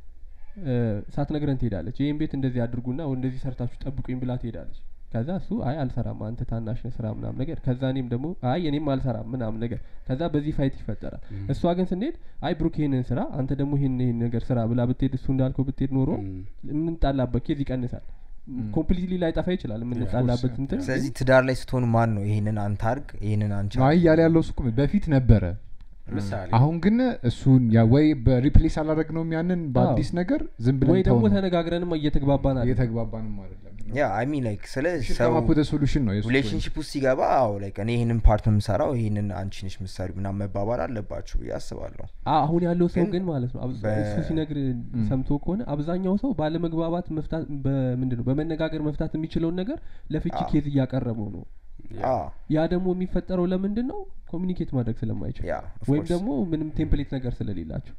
እ፣ ሳትነግረን ትሄዳለች ይህን ቤት እንደዚህ አድርጉና ወይ እንደዚህ ሰርታችሁ ጠብቁኝ ብላ ትሄዳለች ከዛ እሱ አይ አልሰራም አንተ ታናሽ ነህ ስራ ምናምን ነገር ከዛ እኔም ደግሞ አይ እኔም አልሰራም ምናምን ነገር ከዛ በዚህ ፋይት ይፈጠራል እሷ ግን ስንሄድ አይ ብሩክ ይሄንን ስራ አንተ ደግሞ ይሄን ይሄን ነገር ስራ ብላ ብትሄድ እሱ እንዳልከው ብትሄድ ኖሮ የምንጣላበት ኬዝ ይቀንሳል ኮምፕሊትሊ ላይጠፋ ይችላል የምንጣላበት እንትን ስለዚህ ትዳር ላይ ስትሆኑ ማን ነው ይሄንን አንተ አርግ ይሄንን አንቺ አይ እያለ ያለው እሱ እኮ በፊት ነበረ ምሳሌ አሁን ግን እሱን ያ ወይ በሪፕሌስ አላደረግ ነው ያንን በአዲስ ነገር ዝም ወይ ብለን ደግሞ ተው ነው። ተነጋግረንም እየተግባባን አለ እየተግባባንም አይደለም ያ አይ ሚን ላይክ ስለ ሰው ሰው ሶሉሽን ነው የሱ ሪሌሽንሽፕ ውስጥ ሲገባ አዎ ላይክ እኔ ይህንን ፓርት ነው የምሰራው ይህንን አንቺ ነሽ ምሳሌ ምናምን መባባል አለባችሁ ብዬ አስባለሁ አ- አሁን ያለው ሰው ግን ግን ማለት ነው አብዛ- በ- እሱ ሲነግር ሰምቶ ከሆነ አብዛኛው ሰው ባለመግባባት መፍታት በምንድን ነው በመነጋገር መፍታት የሚችለውን ነገር ለፍቺ አዎ። ኬዝ እያቀረበው ነው አዎ ያ ደግሞ የሚፈጠረው ለምንድን ነው ኮሚኒኬት ማድረግ ስለማይችል ያ of ወይም course። ደግሞ ምንም ቴምፕሌት ነገር ስለሌላቸው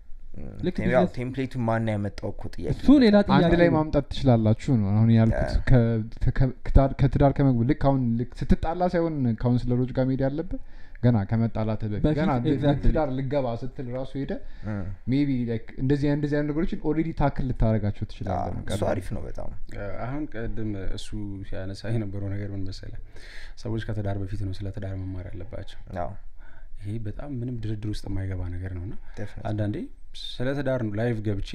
ም፣ ልክ ቴም- ያው ቢዝነስ- ቴምፕሌቱን ማን ያመጣው እኮ ጥያቄ እሱ ሌላ ጥያቄ አንድ ላይ ነው። ማምጣት ትችላላችሁ ነው አሁን ያልኩት ከ- ከ- ከትዳር- ከትዳር ከመግቡ ልክ አሁን ልክ ስትጣላ ሳይሆን ካውንስለሮች ጋር መሄድ ያለበት ገና ከመጣላት በፊት በፊት ገና ል- exactly። ትዳር ልገባ ስትል ራሱ ሄደ ም፣ ሜቢ እንደዚህ አይነት- እንደዚህ አይነት ነገሮችን ኦልሬዲ ታክል ልታደረጋቸው አዎ፣ ትችላለን እሱ አሪፍ ነው በጣም አሁን ቅድም እሱ ሲያነሳ የነበረው ነገር ምን መሰለ ሰዎች ከትዳር በፊት ነው ስለ ትዳር መማር ያለባቸው አዎ ይሄ በጣም ምንም ድርድር ውስጥ የማይገባ ነገር ነው እና definitely። አንዳንዴ ስለ ትዳር ነው ላይቭ ገብቼ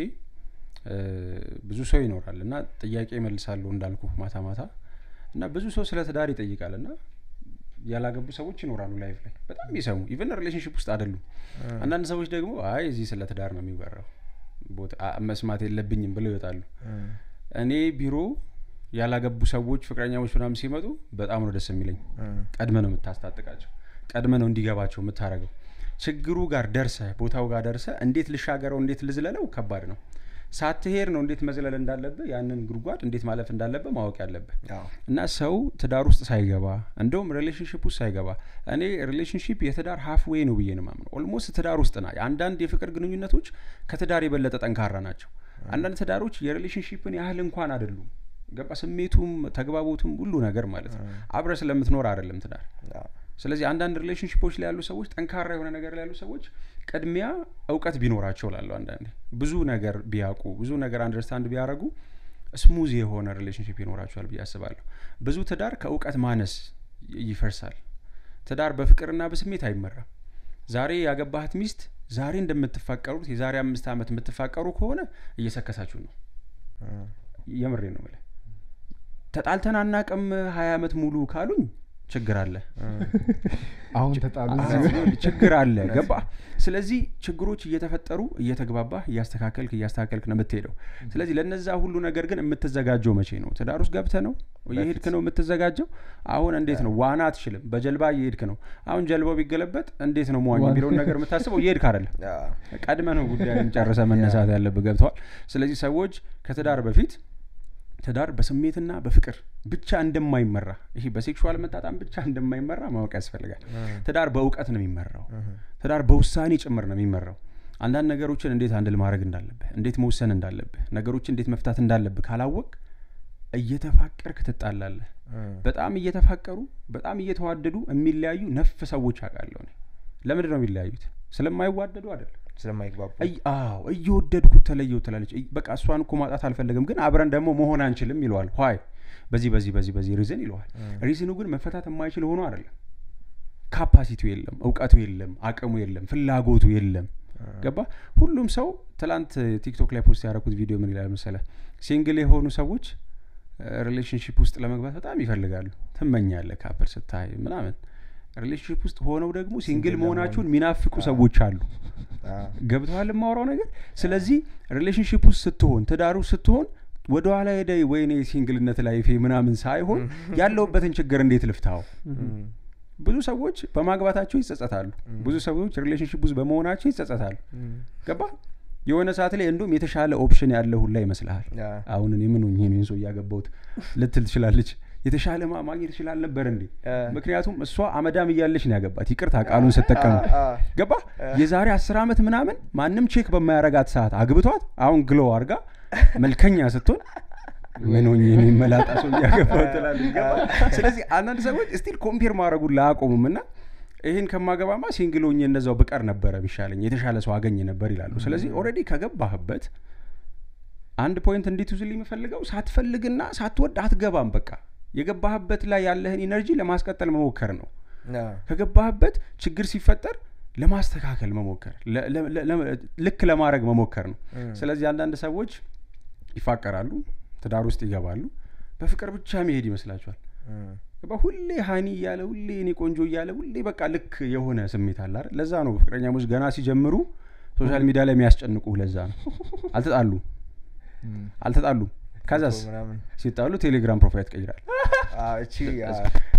እ፣ ብዙ ሰው ይኖራል እና ጥያቄ መልሳለሁ እንዳልኩ ማታ ማታ እና ብዙ ሰው ስለ ትዳር ይጠይቃል እና ያላገቡ ሰዎች ይኖራሉ ላይቭ ላይ በጣም ይሰሙ ኢቨን ሪሌሽንሽፕ ውስጥ አይደሉም አንዳንድ ሰዎች ደግሞ አይ እዚህ ስለ ትዳር ነው የሚወራው ቦታ አ- መስማት የለብኝም ብለው ይወጣሉ ም፣ እኔ ቢሮ ያላገቡ ሰዎች ፍቅረኛሞች ምናምን ሲመጡ በጣም ነው ደስ የሚለኝ ም፣ ቀድመ ነው የምታስታጥቃቸው ቀድመ ነው እንዲገባቸው የምታደርገው ችግሩ ጋር ደርሰ ቦታው ጋር ደርሰ እንዴት ልሻገረው እንዴት ልዝለለው ከባድ ነው ሳትሄድ ነው እንዴት መዝለል እንዳለብህ ያንን ጉድጓድ እንዴት ማለፍ እንዳለብህ ማወቅ ያለብህ አዎ እና ሰው ትዳር ውስጥ ሳይገባ እንደውም ሪሌሽንሽፕ ውስጥ ሳይገባ እኔ ሪሌሽንሽፕ የትዳር ሀፍ ዌይ ነው ብዬ ነው ማምነው ኦልሞስት ትዳር ውስጥ ና አንዳንድ የፍቅር ግንኙነቶች ከትዳር የበለጠ ጠንካራ ናቸው አንዳንድ ትዳሮች የሪሌሽንሽፕን ያህል እንኳን አይደሉም ገባ ስሜቱም ተግባቦቱም ሁሉ ነገር ማለት ነው አብረ ስለምትኖር አይደለም ትዳር አዎ ስለዚህ አንዳንድ ሪሌሽንሽፖች ላይ ያሉ ሰዎች ጠንካራ የሆነ ነገር ላይ ያሉ ሰዎች ቅድሚያ እውቀት ቢኖራቸው ላለሁ አንዳንዴ ብዙ ነገር ቢያውቁ ብዙ ነገር አንደርስታንድ ቢያደረጉ ስሙዝ የሆነ ሪሌሽንሽፕ ይኖራቸዋል ብዬ አስባለሁ ብዙ ትዳር ከእውቀት ማነስ ይ- ይፈርሳል ትዳር በፍቅርና በስሜት አይመራም ዛሬ ያገባሃት ሚስት ዛሬ እንደምትፋቀሩት የዛሬ አምስት ዓመት የምትፋቀሩ ከሆነ እየሰከሳችሁ ነው ም፣ የምሬ ነው የምልህ ተጣልተን አናቅም ሀያ ዓመት ሙሉ ካሉኝ ችግር አለ አሁን ተጣሉ አዎ፣ ችግር አለ ገባ ስለዚህ ችግሮች እየተፈጠሩ እየተግባባህ እያስተካከልክ እያስተካከልክ ነው የምትሄደው ስለዚህ ለነዛ ሁሉ ነገር ግን የምትዘጋጀው መቼ ነው ትዳር ውስጥ ገብተ ነው እየሄድክ ነው የምትዘጋጀው አሁን እንዴት ነው ዋና አትችልም በጀልባ እየሄድክ ነው አሁን ጀልባው ቢገለበጥ እንዴት ነው መዋኝ የሚለውን ነገር የምታስበው እየሄድክ አይደለም ቀድመ ነው ጉዳይን ጨርሰ መነሳት ያለብህ ገብተዋል ስለዚህ ሰዎች ከትዳር በፊት ትዳር በስሜትና በፍቅር ብቻ እንደማይመራ ይሄ በሴክሹዋል መጣጣም ብቻ እንደማይመራ ማወቅ ያስፈልጋል ትዳር በእውቀት ነው የሚመራው ትዳር በውሳኔ ጭምር ነው የሚመራው አንዳንድ ነገሮችን እንዴት አንድል ማድረግ እንዳለብህ እንዴት መውሰን እንዳለብህ ነገሮችን እንዴት መፍታት እንዳለብህ ካላወቅ እየተፋቀርክ ትጣላለህ በጣም እየተፋቀሩ በጣም እየተዋደዱ የሚለያዩ ነፍ ሰዎች አውቃለሁ እኔ ለምንድን ነው የሚለያዩት ስለማይዋደዱ አይደለም ስለማይግባቡ እይ- አዎ እየወደድኩት ተለየው ትላለች እይ- በቃ እሷን እኮ ማጣት አልፈልግም ግን አብረን ደግሞ መሆን አንችልም ይለዋል ኋይ በዚህ በዚህ በዚህ በዚህ ሪዝን ይለዋል ሪዝኑ ግን መፈታት የማይችል ሆኖ አይደለም ካፓሲቲው የለም እውቀቱ የለም አቅሙ የለም ፍላጎቱ የለም ገባ ሁሉም ሰው ትላንት ቲክቶክ ላይ ፖስት ያደረኩት ቪዲዮ ምን ይላል መሰለ ሲንግል የሆኑ ሰዎች ሪሌሽንሽፕ ውስጥ ለመግባት በጣም ይፈልጋሉ ትመኛለ ካፕል ስታይ ምናምን ሪሌሽንሽፕ ውስጥ ሆነው ደግሞ ሲንግል መሆናቸውን የሚናፍቁ ሰዎች አሉ ገብተዋል የማወራው ነገር ስለዚህ ሪሌሽንሽፕ ውስጥ ስትሆን ትዳሩ ስትሆን ወደ ኋላ ሄደ ወይኔ ሲንግልነት ላይፌ ምናምን ሳይሆን ያለውበትን ችግር እንዴት ልፍታው ብዙ ሰዎች በማግባታቸው ይጸጸታሉ ብዙ ሰዎች ሪሌሽንሽፕ ውስጥ በመሆናቸው ይጸጸታሉ ገባ የሆነ ሰዓት ላይ እንዲሁም የተሻለ ኦፕሽን ያለ ሁላ ይመስልሃል አሁን እኔ ምን ሆኜ ነው ይህን ሰው እያገባሁት ልትል ትችላለች የተሻለ ማ- ማግኘት ይችላል ነበር እንዴ ምክንያቱም እሷ አመዳም እያለች ነው ያገባት ይቅርታ ቃሉን ስጠቀሙ ገባ የዛሬ አስር ዓመት ምናምን ማንም ቼክ በማያረጋት ሰዓት አግብቷት አሁን ግሎ አርጋ መልከኛ ስትሆን ምን ሆኜ ነው መላጣ ሰው እያገባሁ ትላለች ገባ ስለዚህ አንዳንድ ሰዎች ስቲል ኮምፔር ማድረጉን ላያቆሙም እና ይህን ከማገባማ ሲንግል ሆኜ እነዛው ብቀር ነበረ የሚሻለኝ የተሻለ ሰው አገኝ ነበር ይላሉ ስለዚህ ኦልሬዲ ከገባህበት አንድ ፖይንት እንዴት ውዝል የምፈልገው ሳትፈልግና ሳትወድ አትገባም በቃ የገባህበት ላይ ያለህን ኢነርጂ ለማስቀጠል መሞከር ነው ከገባህበት ችግር ሲፈጠር ለማስተካከል መሞከር ለ- ለ- ለ- ለ- ልክ ለማድረግ መሞከር ነው ስለዚህ አንዳንድ ሰዎች ይፋቀራሉ ትዳር ውስጥ ይገባሉ በፍቅር ብቻ መሄድ ይመስላቸዋል ገባ ሁሌ ሀኒ እያለ ሁሌ እኔ ቆንጆ እያለ ሁሌ በቃ ልክ የሆነ ስሜት አለ አይደል? ለዛ ነው ፍቅረኛሞች ገና ሲጀምሩ ሶሻል ሚዲያ ላይ የሚያስጨንቁ ለዛ ነው አልተጣሉ አልተጣሉ ከዛስ ምናምን ሲጣሉ ቴሌግራም ፕሮፋይል ትቀይራል አዎ፣ እቺ አ፣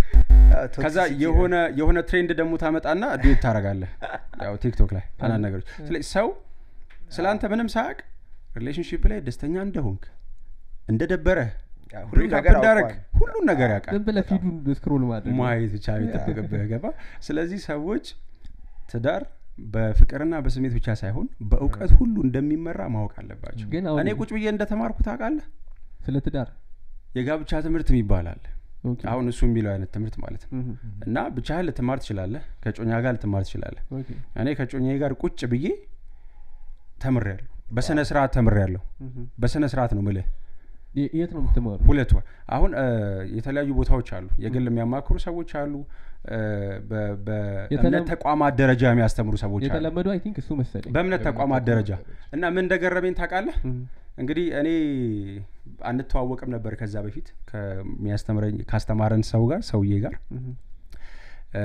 ከዛ toxicity የሆነ የሆነ ትሬንድ ደግሞ ታመጣና ዱት ታረጋለህ ያው ቲክቶክ ላይ አንዳንድ ነገሮች ስለዚህ ሰው ስለ አንተ ምንም ሳያውቅ ሪሌሽንሽፕ ላይ ደስተኛ እንደሆንክ እንደደበረህ ያ፣ ሁሉም ብሬክአፕ ነገር እንዳረግ አውቋል። ሁሉን ነገር ያውቃል ዝም ብለህ ፊዱን ስክሮል ማድረግ ነው። ማየት ብቻ የሚጠበቅብህ ገባ ስለዚህ ሰዎች ትዳር በፍቅርና በስሜት ብቻ ሳይሆን በእውቀት ሁሉ እንደሚመራ ማወቅ አለባቸው ግን አሁን እኔ ቁጭ ብዬ እንደተማርኩ ታውቃለህ ስለ ትዳር የጋብቻ ትምህርት የሚባል አለ ኦኬ። አሁን እሱ የሚለው አይነት ትምህርት ማለት ነው እህ፣ እና ብቻህን ልትማር ትችላለህ ከጮኛ ጋር ልትማር ትችላለህ ኦኬ። እኔ ከጮኛ ጋር ቁጭ ብዬ ተምሬያለሁ በስነ ስርዓት ተምሬያለሁ እህ። በስነ ስርዓት ነው ምልህ የ- የት ነው የምትማሩ? ሁለት ወር አሁን እ፣ የተለያዩ ቦታዎች አሉ የግል የሚያማክሩ ሰዎች አሉ እ፣ በ- በእምነት የተለም- ተቋማት ደረጃ የሚያስተምሩ ሰዎች አሉ የተለመደው አይ ቲንክ እሱ መሰለኝ። በእምነት ተቋማት ደረጃ እና ምን እንደገረመኝ ታውቃለህ እህ፣ እንግዲህ እኔ አንተዋወቅም ነበር ከዛ በፊት ከሚያስተምረኝ ካስተማረን ሰው ጋር ሰውዬ ጋር እህ፣ እ፣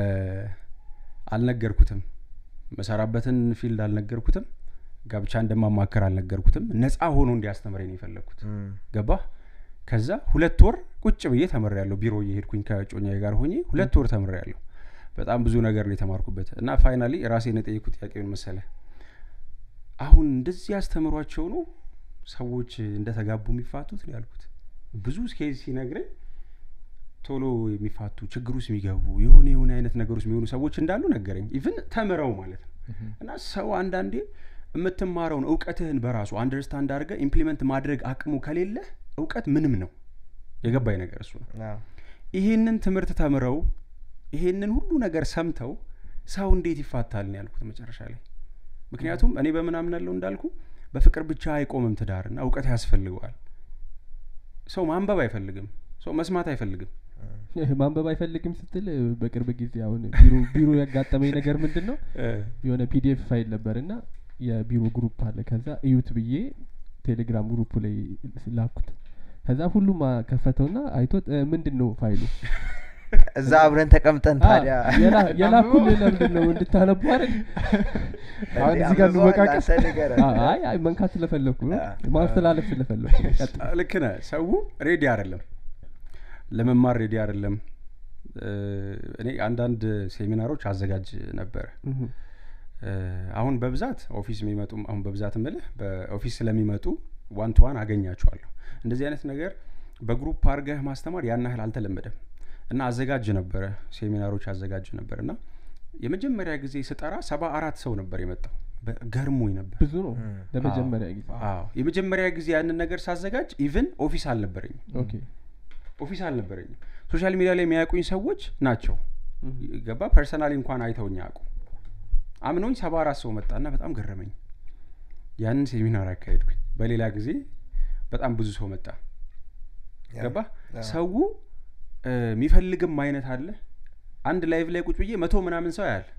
አልነገርኩትም መሰራበትን ፊልድ አልነገርኩትም ጋብቻ እንደማማከር አልነገርኩትም ነፃ ሆኖ እንዲያስተምረኝ ነው የፈለግኩት እም፣ ገባ ከዛ ሁለት ወር ቁጭ ብዬ ተምሬ ያለሁ ቢሮ እየሄድኩኝ ከጮኛ ጋር ሆኜ ሁለት ወር ተምሬ ያለሁ በጣም ብዙ ነገር ነው የተማርኩበት እና ፋይናሊ ራሴን የጠየኩት ጥያቄውን መሰለ አሁን እንደዚህ ያስተምሯቸው ነው ሰዎች እንደተጋቡ የሚፋቱት ነው ያልኩት ብዙ ኬዝ ሲነግረኝ ቶሎ የሚፋቱ ችግር ውስጥ የሚገቡ የሆነ የሆነ አይነት ነገር ውስጥ የሚሆኑ ሰዎች እንዳሉ ነገረኝ ኢቭን ተምረው ማለት ነው እና ሰው አንዳንዴ የምትማረውን እውቀትህን በራሱ አንደርስታንድ አድርገህ ኢምፕሊመንት ማድረግ አቅሙ ከሌለህ እውቀት ምንም ነው የገባኝ ነገር እሱ ነው አዎ፣ ይሄንን ትምህርት ተምረው ይሄንን ሁሉ ነገር ሰምተው ሰው እንዴት ይፋታል ነው ያልኩት መጨረሻ ላይ ምክንያቱም እኔ በምን አምናለሁ እንዳልኩ በፍቅር ብቻ አይቆምም ትዳርና እውቀት ያስፈልገዋል ሰው ማንበብ አይፈልግም ሰው መስማት አይፈልግም ማንበብ አይፈልግም ስትል በቅርብ ጊዜ አሁን ቢሮ ቢሮ ያጋጠመኝ ነገር ምንድን ነው የሆነ ፒዲኤፍ ፋይል ነበር እና የቢሮ ግሩፕ አለ ከዛ እዩት ብዬ ቴሌግራም ግሩፕ ላይ ላኩት ከዛ ሁሉም አ- ከፈተውና አይቶት እ፣ ምንድን ነው ፋይሉ እዛ አብረን ተቀምጠን ታዲያ የላ- የላኩልህ ለምንድን ነው እንድታነቡ አይደል አሁን እንዴ እዚህ ጋር አንብበዋል? እንወቃቀስ? አንተ ንገረን። አ- አይ አይ መንካት ስለፈለኩ ነው አ- ማስተላለፍ ስለፈለኩ ነው ቀጥል። ልክ ነህ ሰው ሬዲ አይደለም ለመማር ሬዲ አይደለም እ፣ እኔ አንዳንድ ሴሚናሮች አዘጋጅ ነበረ እህ፣ እ፣ አሁን በብዛት ኦፊስ የሚመጡ አሁን በብዛት ምልህ በኦፊስ ስለሚመጡ ዋን ቱ ዋን አገኛቸዋለሁ እንደዚህ አይነት ነገር በግሩፕ አድርገህ ማስተማር ያን ያህል አልተለመደም እና አዘጋጅ ነበረ ሴሚናሮች አዘጋጅ ነበር እና የመጀመሪያ ጊዜ ስጠራ ሰባ አራት ሰው ነበር የመጣው በ- ገርሞኝ ነበር ብዙ ነው ለመጀመሪያ ጊዜ አዎ የመጀመሪያ ጊዜ ያንን ነገር ሳዘጋጅ ኢቭን ኦፊስ አልነበረኝም ኦኬ ኦፊስ አልነበረኝም ሶሻል ሚዲያ ላይ የሚያውቁኝ ሰዎች ናቸው እህ፣ ገባ ፐርሰናሊ እንኳን አይተውኝ አያውቁ አምኖኝ ሰባ አራት ሰው መጣና በጣም ገረመኝ ያንን ሴሚናር አካሄድኩኝ በሌላ ጊዜ በጣም ብዙ ሰው መጣ ያ፣ ገባ ያ። ሰው እ፣ የሚፈልግም አይነት አለ አንድ ላይቭ ላይ ቁጭ ብዬ መቶ ምናምን ሰው ያህል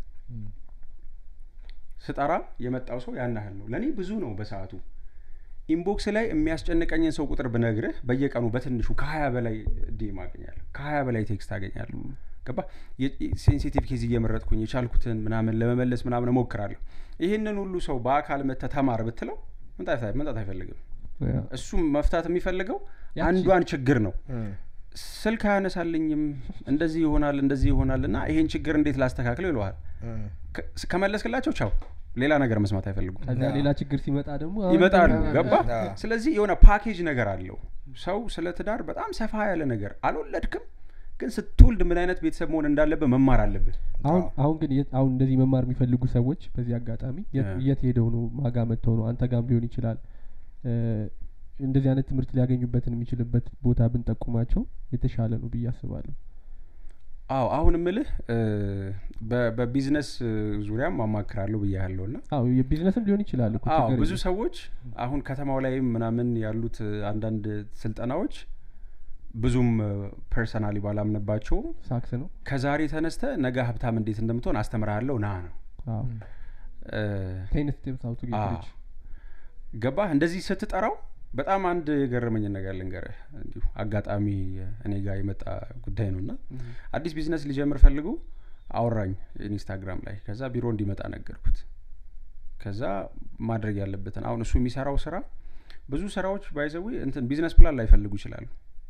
ስጠራ የመጣው ሰው ያን ያህል ነው ለእኔ ብዙ ነው በሰዓቱ ኢንቦክስ ላይ የሚያስጨንቀኝን ሰው ቁጥር ብነግርህ በየቀኑ በትንሹ ከሀያ በላይ ዲም አገኛለሁ ከሀያ በላይ ቴክስት አገኛለሁ ገባ ሴንሲቲቭ ኬዝ እየመረጥኩኝ የቻልኩትን ምናምን ለመመለስ ምናምን እሞክራለሁ ይህንን ሁሉ ሰው በአካል መተ ተማር ብትለው መምጣት አይ- መምጣት አይፈልግም ያ፣ እሱም መፍታት የሚፈልገው ያቺ- አንዷን ችግር ነው እም፣ ስልክ አያነሳልኝም እንደዚህ ይሆናል እንደዚህ ይሆናል እና ይሄን ችግር እንዴት ላስተካክለው ይለዋል እም። ከ- ከመለስክላቸው ቻው ሌላ ነገር መስማት አይፈልጉም ከዛ ሌላ ችግር ሲመጣ ደግሞ አሁን ይመጣሉ ደግሞ- ገባ ያ። ስለዚህ የሆነ ፓኬጅ ነገር አለው ሰው ስለ ትዳር በጣም ሰፋ ያለ ነገር አልወለድክም ግን ስትወልድ ምን አይነት ቤተሰብ መሆን እንዳለብህ መማር አለብህ አሁን አሁን ግን የት- አሁን እንደዚህ መማር የሚፈልጉ ሰዎች በዚህ አጋጣሚ የት- ያ። የት ሄደው ነው ማጋ መጥተው ነው አንተ ጋም ሊሆን ይችላል እ፣ እንደዚህ አይነት ትምህርት ሊያገኙበትን የሚችልበት ቦታ ብንጠቁማቸው የተሻለ ነው ብዬ አስባለሁ አዎ አሁን ምልህ እ፣ በ- በቢዝነስ እ፣ ዙሪያም አማክራለሁ ብያለሁ ና አዎ የቢዝነስም ሊሆን ይችላል እኮ አዎ ችግር ብዙ የለም። ሰዎች አሁን ከተማው ላይ ምናምን ያሉት እ፣ አንዳንድ ስልጠናዎች ብዙም ፐርሰናሊ ባላምንባቸውም ሳክስ ነው ከዛሬ ተነስተ ነገ ሀብታም እንዴት እንደምትሆን አስተምርሃለሁ ና ነው አዎ እ፣ ቴን ስቴፕስ አውቱ ጌት አዎ። ሪች ገባህ እንደዚህ ስትጠራው በጣም አንድ የገረመኝን ነገር ልንገርህ እንዲሁ አጋጣሚ እኔ ጋር የመጣ ጉዳይ ነው እና አዲስ ቢዝነስ ሊጀምር ፈልጉ አወራኝ ኢንስታግራም ላይ ከዛ ቢሮ እንዲመጣ ነገርኩት ከዛ ማድረግ ያለበትን አሁን እሱ የሚሰራው ስራ ብዙ ስራዎች ባይዘዊ እንትን ቢዝነስ ፕላን ላይፈልጉ ይችላሉ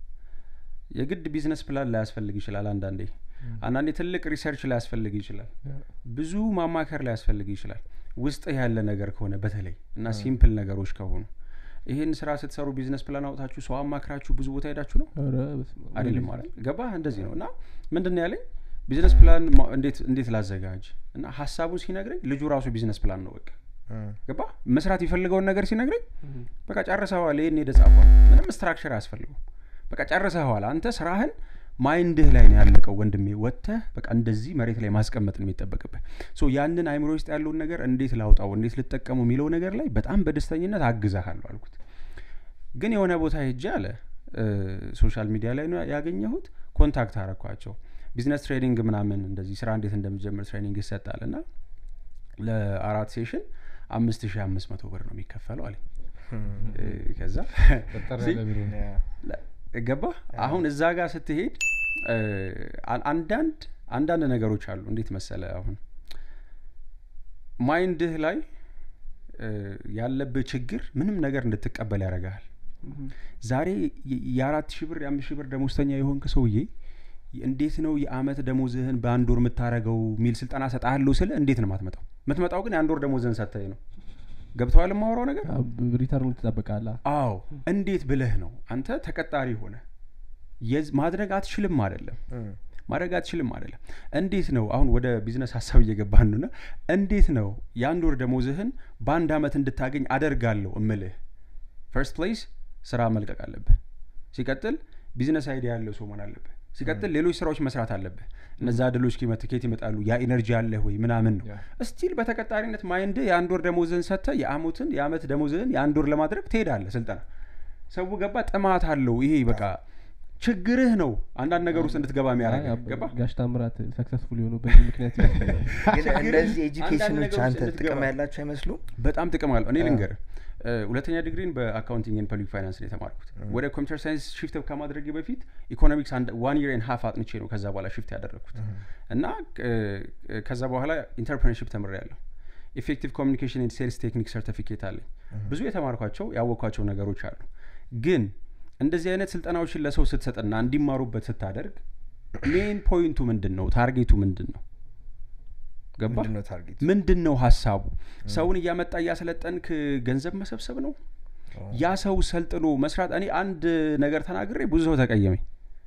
የግድ ቢዝነስ ፕላን ላያስፈልግ ይችላል አንዳንዴ አንዳንዴ ትልቅ ሪሰርች ላያስፈልግ ይችላል ብዙ ማማከር ሊያስፈልግ ይችላል ውስጥ ያለ ነገር ከሆነ በተለይ እና ሲምፕል ነገሮች ከሆኑ ይህን ስራ ስትሰሩ ቢዝነስ ፕላን አውጣችሁ ሰው አማክራችሁ ብዙ ቦታ ሄዳችሁ ነው ኧረ በስመ አብ። አይደለም ማለት ገባ እንደዚህ ነው እና ምንድን ነው ያለኝ ቢዝነስ ፕላን ማ- እንዴት እንዴት ላዘጋጅ እና ሀሳቡን ሲነግረኝ ልጁ ራሱ ቢዝነስ ፕላን ነው በቃ እም፣ ገባ መስራት የፈልገውን ነገር ሲነግረኝ እህ፣ በቃ ጨርሰዋል ይህን ሄደ ጻፏል ምንም ስትራክቸር አያስፈልጉም በቃ ጨርሰዋል አንተ ስራህን ማይንድህ ላይ ነው ያለቀው ወንድሜ ወጥተህ በቃ እንደዚህ መሬት ላይ ማስቀመጥ ነው የሚጠበቅብህ ሶ ያንን አይምሮ ውስጥ ያለውን ነገር እንዴት ላውጣው እንዴት ልጠቀሙ የሚለው ነገር ላይ በጣም በደስተኝነት አግዛሃለሁ አልኩት ግን የሆነ ቦታ ሄጄ አለ እ፣ ሶሻል ሚዲያ ላይ ነው ያገኘሁት ኮንታክት አረኳቸው ቢዝነስ ትሬኒንግ ምናምን እንደዚህ ስራ እንዴት እንደሚጀምር ትሬኒንግ ይሰጣል እና ለአራት ሴሽን አምስት ሺህ አምስት መቶ ብር ነው የሚከፈለው አለኝ እም፣ እ፣ ከዛ ጠጠር ሲ- ያለ ቢሮ ነው። ያ፣ ገባ አሁን እዛ ጋር ስትሄድ እ፣ አን- አንዳንድ አንዳንድ ነገሮች አሉ እንዴት መሰለ አሁን ማይንድህ ላይ እ፣ ያለብህ ችግር ምንም ነገር እንድትቀበል ያደርግሃል እህ፣ ዛሬ የ- የአራት ሺህ ብር የአምስት ሺህ ብር ደሞዝተኛ የሆንክ ሰውዬ እንዴት ነው የአመት ደሞዝህን በአንድ ወር የምታረገው የሚል ስልጠና ሰጣለሁ ስለ እንዴት ነው ማትመጣው የምትመጣው ግን የአንድ ወር ደሞዝህን ሰጥተህ ነው ገብተዋል የማወራው ነገር አዎ፣ ሪተርኑን ትጠብቃለህ አዎ እንዴት ብለህ ነው አንተ ተቀጣሪ ሆነ የዝ- ማድረግ አትችልም አይደለም እም፣ ማድረግ አትችልም አይደለም እንዴት ነው አሁን ወደ ቢዝነስ ሀሳብ እየገባን ነውና እንዴት ነው የአንድ ወር ደሞዝህን በአንድ አመት እንድታገኝ አደርጋለሁ እምልህ ፈርስት ፕሌስ ስራ መልቀቅ አለብህ ሲቀጥል ቢዝነስ አይዲያ ያለው ሰው መሆን አለብህ ሲቀጥል ሌሎች ስራዎች መስራት አለብህ እነዛ ድሎች ከየት ይመጣሉ ያ ኢነርጂ አለህ ወይ ምናምን ነው ያ። ስቲል በተቀጣሪነት ማይንድ የአንድ ወር ደሞዝህን ሰጥተህ የአመትን የአመት ደሞዝህን የአንድ ወር ለማድረግ ትሄዳለህ ስልጠና ሰው ገባ ጥማት አለው ይሄ በቃ ችግርህ ነው አንዳንድ ነገር ውስጥ እንድትገባ የሚያደርግ አይ፣ ገባ ጋሽ ታምራት ሰክሰስፉል የሆኑ በዚህ ምክንያት ይመስለኛል ግን ችግር እነዚህ አንዳንድ ኤጁኬሽኖች ነገሮች አንተ እንድትገባ። ጥቅም ያላቸው አይመስሉም በጣም ጥቅም አለው እኔ አ። ልንገር እ፣ ሁለተኛ ዲግሪን በአካውንቲንግ ን ፐብሊክ ፋይናንስ ነው የተማርኩት ወደ ኮምፒውተር ሳይንስ ሽፍት ከማድረጌ በፊት ኢኮኖሚክስ ዋን ይር ን ሀፍ አጥንቼ ነው ከዛ በኋላ ሽፍት ያደረግኩት እና እ፣ ከዛ በኋላ ኢንተርፕረነርሽፕ ተምሬ ያለሁ ኢፌክቲቭ ኮሚኒኬሽን ን ሴልስ ቴክኒክ ሰርቲፊኬት አለኝ ብዙ የተማርኳቸው ያወቅኳቸው ነገሮች አሉ ግን እንደዚህ አይነት ስልጠናዎችን ለሰው ስትሰጥና እንዲማሩበት ስታደርግ ሜን ፖይንቱ ምንድን ነው ታርጌቱ ምንድን ነው ገባ ምንድን ነው ታርጌት ምንድን ነው ሀሳቡ ሰውን እያመጣ እያሰለጠንክ ገንዘብ መሰብሰብ ነው ያ ሰው ሰልጥኖ መስራት እኔ አንድ ነገር ተናግሬ ብዙ ሰው ተቀየመኝ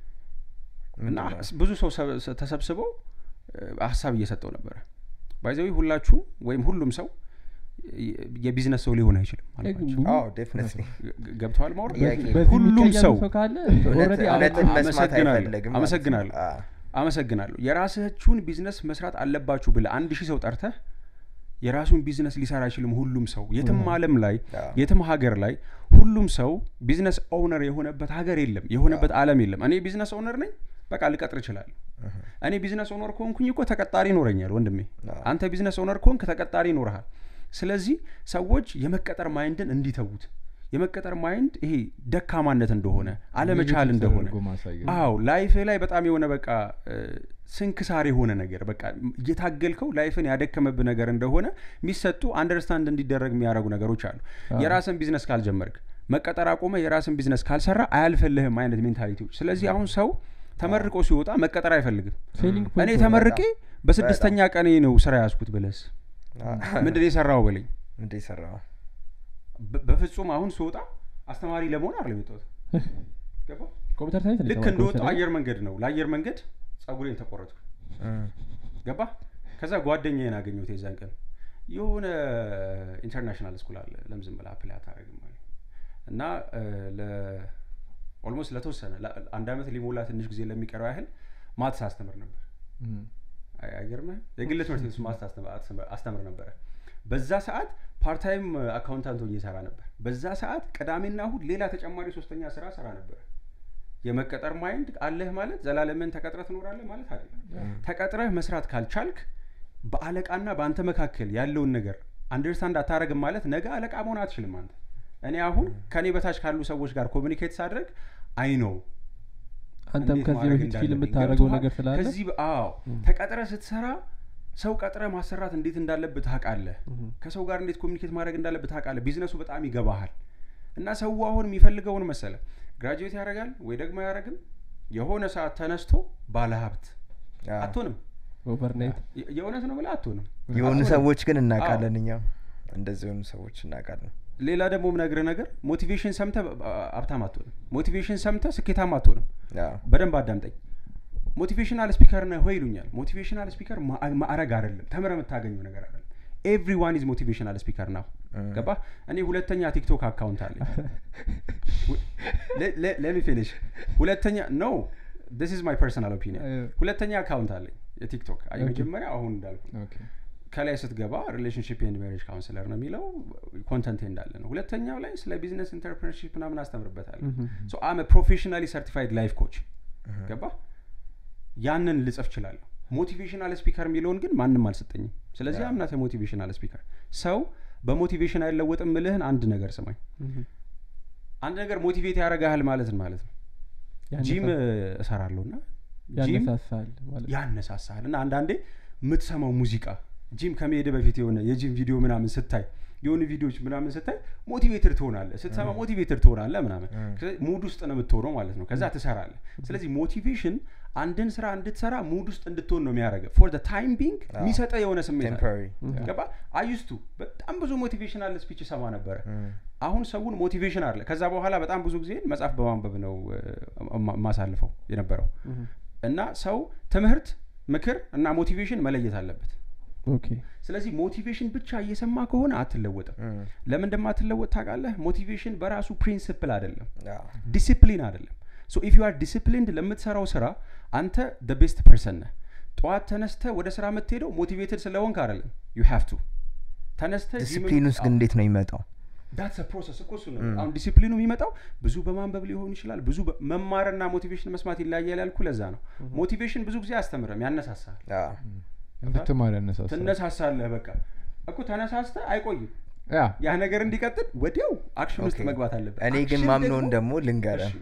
እና ብዙ ሰው ሰ- ሰ- ተሰብስበው እ፣ ሀሳብ እየሰጠው ነበረ ባይዘዊ ሁላችሁ ወይም ሁሉም ሰው የ- የቢዝነስ ሰው ሊሆን አይችልም አልኳቸው። ዴፊኒትሊ ግ- ግ- ገብተዋል ማውራት ጥያቄ ነው። በዚህ ሁሉም የሚቀየም ሰው ሰው ካለ እውነት- already እውነትን አለ- መስማት አመሰግናለሁ። አይፈልግም ማለት ነው። አመሰግናለሁ። አዎ። አመሰግናለሁ የራሳችሁን ቢዝነስ መስራት አለባችሁ ብለ አንድ ሺህ ሰው ጠርተህ የራሱን ቢዝነስ ሊሰራ አይችልም ሁሉም ሰው የትም አለም ላይ አዎ። የትም ሀገር ላይ ሁሉም ሰው ቢዝነስ ኦውነር የሆነበት ሀገር የለም የሆነበት አለም የለም እኔ ቢዝነስ ኦውነር ነኝ በቃ ልቀጥር እችላለሁ እኔ ቢዝነስ ኦነር ከሆንኩኝ እኮ ተቀጣሪ ይኖረኛል ወንድሜ አዎ። አንተ ቢዝነስ ኦነር ከሆንክ ተቀጣሪ ይኖርሃል ስለዚህ ሰዎች የመቀጠር ማይንድን እንዲተዉት የመቀጠር ማይንድ ይሄ ደካማነት እንደሆነ አለመቻል ኔጌቲቭ እንደሆነ ተደርጎ ማሳየት። አዎ ላይፍ ላይ በጣም የሆነ በቃ እ፣ ስንክሳር የሆነ ነገር በቃ እየታገልከው ላይፍን ያደከመብህ ነገር እንደሆነ የሚሰጡ አንደርስታንድ እንዲደረግ የሚያደርጉ ነገሮች አሉ የራስን ቢዝነስ ካልጀመርክ መቀጠር አቆመ የራስን ቢዝነስ ካልሰራ አያልፈልህም አይነት ሜንታሊቲዎች ስለዚህ አሁን ሰው ተመርቆ ሲወጣ መቀጠር አይፈልግም ሴሊንግ እኔ ፖይንት ተመርቄ በስድስተኛ ቀኔ ነው ስራ ያዝኩት ብለስ ምንድን ነው የሰራው በለኝ እንደ የሰራው በ- በፍጹም አሁን ስወጣ አስተማሪ ለመሆን አይደለም የወጣሁት ገባ ኮምፒውተር ሳይንስ ነው ልክ የተማርከው እንደወጣው መሰለኝ። አየር መንገድ ነው ለአየር መንገድ ጸጉሬን ተቆረጥኩ ገባ ከዛ ጓደኛዬን አገኘሁት የዛን ቀን የሆነ ኢንተርናሽናል ስኩል አለ ለምን ዝም ብለህ አፕላይ አታደርግም አለ እና ኦልሞስት ለተወሰነ ለ- አንድ አመት ሊሞላ ትንሽ ጊዜ ለሚቀረው ያህል ማትስ አስተምር ነበር እም። አይ- አይገርምህም የግል ትምህርት ቤት ውስጥ ማትስ አስተምር- አስተምር- አስተምር ነበረ በዛ ሰዓት ፓርታይም አካውንታንት ሆኜ ሰራ ነበር በዛ ሰዓት ቅዳሜና እሁድ ሌላ ተጨማሪ ሶስተኛ ስራ ሰራ ነበር የመቀጠር ማይንድ አለህ ማለት ዘላለምን ተቀጥረህ ትኖራለህ ማለት አይደለም ተቀጥረህ መስራት ካልቻልክ በአለቃና በአንተ መካከል ያለውን ነገር አንደርስታንድ አታረግም ማለት ነገ አለቃ መሆን አትችልም አንተ እኔ አሁን ከእኔ በታች ካሉ ሰዎች ጋር ኮሚኒኬት ሳድረግ አይ ነው አንተም እንዴት ከዚህ ማድረግ በፊት ፊልም እንዳለብኝ የምታደርገው ገብቶሃል? ነገር ስላለ ከዚህ በ- አዎ ተቀጥረ ስትሰራ ሰው ቀጥረ ማሰራት እንዴት እንዳለብህ ታውቃለህ ከሰው ጋር እንዴት ኮሚኒኬት ማድረግ እንዳለብህ ታውቃለህ ቢዝነሱ በጣም ይገባሃል እና ሰው አሁን የሚፈልገውን መሰለ ግራጁዌት ያደርጋል ወይ ደግሞ አያደርግም የሆነ ሰዓት ተነስቶ ባለሀብት አትሆንም ኦቨርናይት የ- የእውነት ነው ብለህ አትሆንም የሆኑ አትሆንም። ሰዎች ግን እናውቃለን እኛም እንደዚህ የሆኑ ሰዎች እናውቃለን ሌላ ደግሞ ምነግርህ ነገር ሞቲቬሽን ሰምተ ሀብታም አትሆንም ሞቲቬሽን ሰምተ ስኬታም አትሆንም አዎ። በደንብ አዳምጠኝ ሞቲቬሽናል ስፒከር ነህ ሆይ ይሉኛል ሞቲቬሽናል ስፒከር ማዕረግ አይደለም ተምረ የምታገኘው ነገር አይደለም ኤቭሪዋን ኢዝ ሞቲቬሽናል ስፒከር ናው ገባ እኔ ሁለተኛ ቲክቶክ አካውንት አለኝ ለሚ ፊኒሽ ሁለተኛ ኖ this is my personal opinion Uh, ሁለተኛ አካውንት አለኝ የቲክቶክ አይ Okay. መጀመሪያ አሁን እንዳልኩ ኦኬ። ከላይ ስትገባ ሪሌሽንሽፕ ኤንድ ሜሬጅ ካውንስለር ነው የሚለው ኮንተንት እንዳለ ነው ሁለተኛው ላይ ስለ ቢዝነስ ኢንተርፕረነርሺፕ ምናምን አስተምርበታለሁ ሶ አም ፕሮፌሽናሊ ሰርቲፋይድ ላይፍ ኮች ገባ ያንን ልጽፍ ችላለሁ ሞቲቬሽናል ስፒከር የሚለውን ግን ማንም አልሰጠኝም ስለዚህ አምናት ሞቲቬሽናል ስፒከር ሰው በሞቲቬሽን አይለወጥም ምልህን አንድ ነገር ስማኝ አንድ ነገር ሞቲቬት ያደርግሃል ማለትን ማለት ነው ጂም እሰራለሁ እና ጂም ያነሳሳል ማለት ያነሳሳል እና አንዳንዴ የምትሰማው ሙዚቃ ጂም ከመሄድ በፊት የሆነ የጂም ቪዲዮ ምናምን ስታይ የሆኑ ቪዲዮዎች ምናምን ስታይ ሞቲቬትድ ትሆናለህ ስትሰማ ሞቲቬትድ ትሆናለህ ምናምን ስለዚህ ሙድ ውስጥ ነው የምትሆነው ማለት ነው ከዛ ትሰራለህ ስለዚህ ሞቲቬሽን አንድን ስራ እንድትሰራ ሙድ ውስጥ እንድትሆን ነው የሚያደርገው ፎር ታይም ቢንግ የሚሰጠ የሆነ ስሜት አለ። ቴምፖራሪ ገባ አዩስቱ በጣም ብዙ ሞቲቬሽናል ስፒች ሰማ ነበረ አሁን ሰውን ሞቲቬሽን አለ ከዛ በኋላ በጣም ብዙ ጊዜ መጽሐፍ በማንበብ ነው እ፣ ማ- ማሳልፈው የነበረው እና ሰው ትምህርት ምክር እና ሞቲቬሽን መለየት አለበት ኦኬ ስለዚህ ሞቲቬሽን ብቻ እየሰማ ከሆነ አትለወጥም ለምን እንደማትለወጥ ታውቃለህ ሞቲቬሽን በራሱ ፕሪንስፕል አይደለም ዲሲፕሊን አይደለም ሶ ኢፍ ዩ አር ዲሲፕሊንድ ለምትሰራው ስራ አንተ ደ ቤስት ፐርሰን ነህ ጠዋት ተነስተ ወደ ስራ የምትሄደው ሞቲቬትድ ስለሆንክ አይደለም ዩ ሃቭ ቱ ተነስተ ዲስፕሊን ውስጥ ግን እንዴት ነው የሚመጣው ዳትስ ፕሮሰስ እኮ እሱ ነው አሁን ዲሲፕሊኑ የሚመጣው ብዙ በማንበብ ሊሆን ይችላል ብዙ በ- መማርና ሞቲቬሽን መስማት ይለያያል ያልኩ ለዛ ነው ሞቲቬሽን ብዙ ጊዜ አያስተምርም ያነሳሳል አዎ። እንድትማር ያነሳሳል ትነሳሳለህ በቃ እኮ ተነሳስተ አይቆይም ያ ያ ነገር እንዲቀጥል ወዲያው አክሽን ውስጥ ኦኬ። መግባት አለበት እኔ ግን አክሽን ማምነውን ደግሞ- ደግሞ ልንገረ እሺ።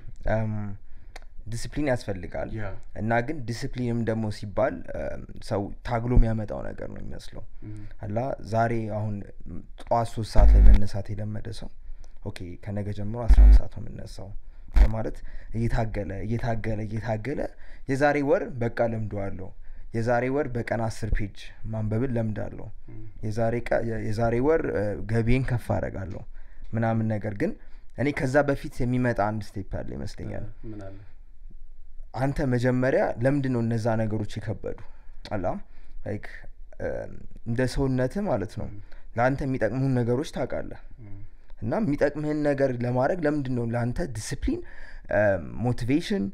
ዲስፕሊን ያስፈልጋል ያ። እና ግን ዲስፕሊንም ደግሞ ሲባል እም፣ ሰው ታግሎ የሚያመጣው ነገር ነው የሚመስለው እም፣ አላ ዛሬ አሁን ም፣ ጠዋት ሶስት ሰዓት ላይ መነሳት የለመደ ሰው ኦኬ ከነገ ጀምሮ አስራ አንድ ሰዓት ነው የምነሳው በማለት እየታገለ እየታገለ እየታገለ የዛሬ ወር በቃ ለምደዋለሁ የዛሬ ወር በቀን አስር ፔጅ ማንበብን ለምዳለሁ እም፣ የዛሬ ቀ- የ- የዛሬ ወር እ፣ ገቢዬን ከፍ አደርጋለሁ ምናምን ነገር ግን እኔ ከዛ በፊት የሚመጣ አንድ ስቴፕ ያለ ይመስለኛል ምን አለ አንተ መጀመሪያ ለምንድን ነው እነዛ ነገሮች የከበዱ አላ ላይክ እንደ ሰውነትህ ማለት ነው ለአንተ የሚጠቅሙህን ነገሮች ታውቃለህ እም፣ እና የሚጠቅምህን ነገር ለማድረግ ለምንድን ነው ለአንተ ዲስፕሊን ሞቲቬሽን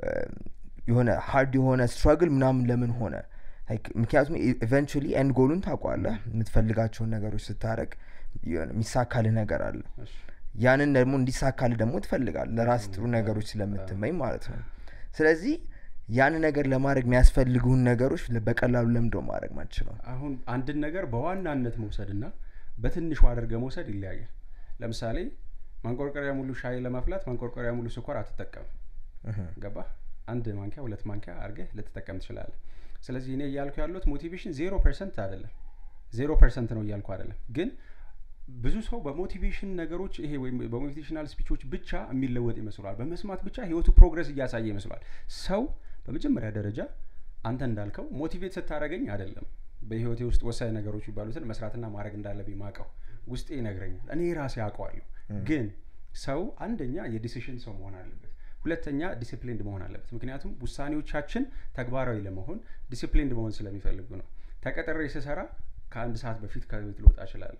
የሆነ ሀርድ የሆነ ስትራግል ምናምን ለምን ሆነ Like ምክንያቱም ኢቨንቹሊ ኤንድ ጎሉን ታውቋለህ የምትፈልጋቸውን ነገሮች ስታረግ የሆነ የሚሳካልህ ነገር አለ እሺ፣ ያንን ደግሞ እንዲሳካልህ ደግሞ ትፈልጋል ለራስ ጥሩ ነገሮች ስለምትመኝ ማለት ነው ስለዚህ ያን ነገር ለማድረግ የሚያስፈልጉህን ነገሮች ለ- በቀላሉ ለምዶ ማድረግ ማችለው አሁን አንድን ነገር በዋናነት መውሰድና በትንሹ አድርገ መውሰድ ይለያያል ለምሳሌ ማንቆርቆሪያ ሙሉ ሻይ ለማፍላት ማንቆርቆሪያ ሙሉ ስኳር አትጠቀምም ገባ አንድ ማንኪያ ሁለት ማንኪያ አድርገህ ልትጠቀም ትችላለህ ስለዚህ እኔ እያልኩ ያሉት ሞቲቬሽን ዜሮ ፐርሰንት አይደለም ዜሮ ፐርሰንት ነው እያልኩ አይደለም ግን ብዙ ሰው በሞቲቬሽን ነገሮች ይሄ ወይም በሞቲቬሽናል ስፒቾች ብቻ የሚለወጥ ይመስሏል በመስማት ብቻ ህይወቱ ፕሮግረስ እያሳየ ይመስሏል ሰው በመጀመሪያ ደረጃ አንተ እንዳልከው ሞቲቬት ስታደረገኝ አይደለም በህይወቴ ውስጥ ወሳኝ ነገሮች የሚባሉትን መስራትና ማድረግ እንዳለብኝ ማቀው ውስጤ ይነግረኛል እኔ ራሴ አውቀዋለሁ ግን ሰው አንደኛ የዲሲሽን ሰው መሆን አለበት ሁለተኛ ዲሲፕሊንድ መሆን አለበት ምክንያቱም ውሳኔዎቻችን ተግባራዊ ለመሆን ዲሲፕሊንድ መሆን ስለሚፈልጉ ነው ተቀጥሬ ስሰራ ከአንድ ሰዓት በፊት ከቤት ልወጣ እችላለሁ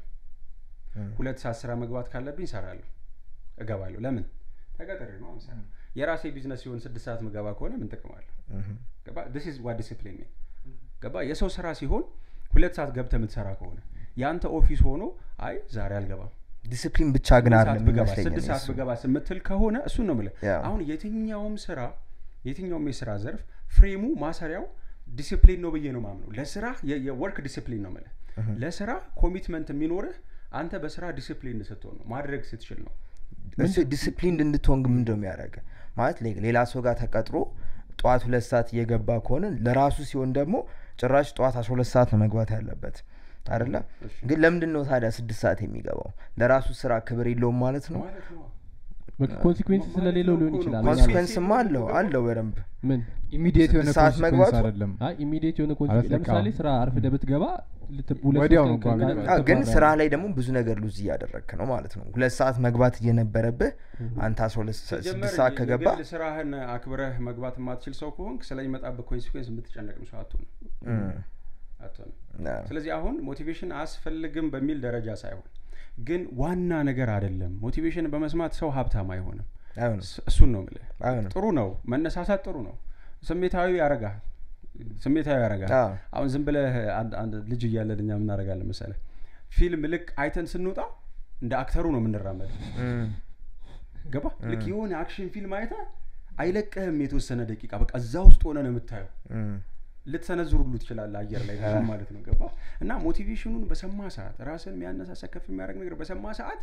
ሁለት ሰዓት ስራ መግባት ካለብኝ እሰራለሁ እገባለሁ ለምን ተቀጥሬ ነው ምሳሌ የራሴ ቢዝነስ ሲሆን ስድስት ሰዓት ምገባ ከሆነ ምን ጥቅም አለ ገባ ስ ዋ ዲስፕሊን ገባ የሰው ስራ ሲሆን ሁለት ሰዓት ገብተ የምትሰራ ከሆነ የአንተ ኦፊስ ሆኖ አይ ዛሬ አልገባም ዲስፕሊን ብቻ ግን ስድስት አይደለም ሰዓት ብገባ ይመስለኛል ስድስት ሰዓት እሱ። ብገባ ስምትል ከሆነ እሱን ነው ምለ ያ። አሁን የትኛውም ስራ የትኛውም የስራ ዘርፍ ፍሬሙ ማሰሪያው ዲሲፕሊን ነው ብዬ ነው ማምነው ለስራ የ- የወርክ ዲሲፕሊን ነው ምለ ለስራ ኮሚትመንት የሚኖርህ አንተ በስራ ዲሲፕሊን ስትሆን ነው ማድረግ ስትችል ነው እሱ ዲስፕሊን እንድትሆን ግን ምንድነው የሚያደርግ ማለት ሌ- ሌላ ሰው ጋር ተቀጥሮ ጠዋት ሁለት ሰዓት እየገባ ከሆነ ለራሱ ሲሆን ደግሞ ጭራሽ ጠዋት አስራ ሁለት ሰዓት ነው መግባት ያለበት አይደለ እሺ። ግን ለምንድን ነው ታዲያ ስድስት ሰዓት የሚገባው ለራሱ ስራ ክብር የለውም ማለት ነው ማለት ነው በቃ ኮንሲኩዌንስ ማለት ስለሌለው ነው ሊሆን እኮ ነው። ይችላል ኮንሲኩዌንስ ኮንሲኩዌንስማ አለው አለው በደንብ ምን ኢሚዲየት የሆነ ስድስት ሰዓት ኮንሲኩዌንስ መግባቱ? አይደለም አይ ኢሚዲየት የሆነ ማለት ኮንሲኩዌንስ በቃ ለምሳሌ ስራ አርፍደ ብትገባ ልት- ሁለት ወዲያው ሶስት ነው ቀን እንኳን ቀን የሚገባ። አዎ፣ ግን ትባረራለህ። ስራ ላይ ደግሞ ብዙ ነገር ሉዝ እያደረግክ ነው ማለት ነው ሁለት ሰዓት መግባት እየነበረብህ አንተ አስራ ሁለት ሰ- ሲጀመር ስድስት ሰዓት ከገባ የግል ስራህን አክብረህ መግባት የማትችል ሰው ከሆንክ ስለሚመጣበት ኮንሲኩዌንስ የምትጨነቅም ሰው አትሆንም እም፣ አትሆንም አዎ። ስለዚህ አሁን ሞቲቬሽን አያስፈልግም በሚል ደረጃ ሳይሆን ግን ዋና ነገር አይደለም ሞቲቬሽን በመስማት ሰው ሀብታም አይሆንም አይሆንም እስ- እሱን ነው ምልህ አይሆንም ጥሩ ነው መነሳሳት ጥሩ ነው ስሜታዊ ያረጋል ስሜታዊ ያረጋል አዎ። አሁን ዝም ብለህ አንድ አንድ ልጅ እያለን እኛ ምናደርጋለን መሰለ ፊልም ልክ አይተን ስንወጣ እንደ አክተሩ ነው የምንራመድ እም፣ ገባ ልክ የሆነ አክሽን ፊልም አይተ አይለቅህም የተወሰነ ደቂቃ በቃ እዛ ውስጥ ሆነ ነው የምታየው እም፣ ልትሰነዝር ሁሉ ትችላለህ አየር ላይ ብዙ ማለት ነው ገባ እና ሞቲቬሽኑን በሰማ ሰዓት ራስን የሚያነሳሳ ከፍ የሚያደርግ ነገር በሰማ ሰዓት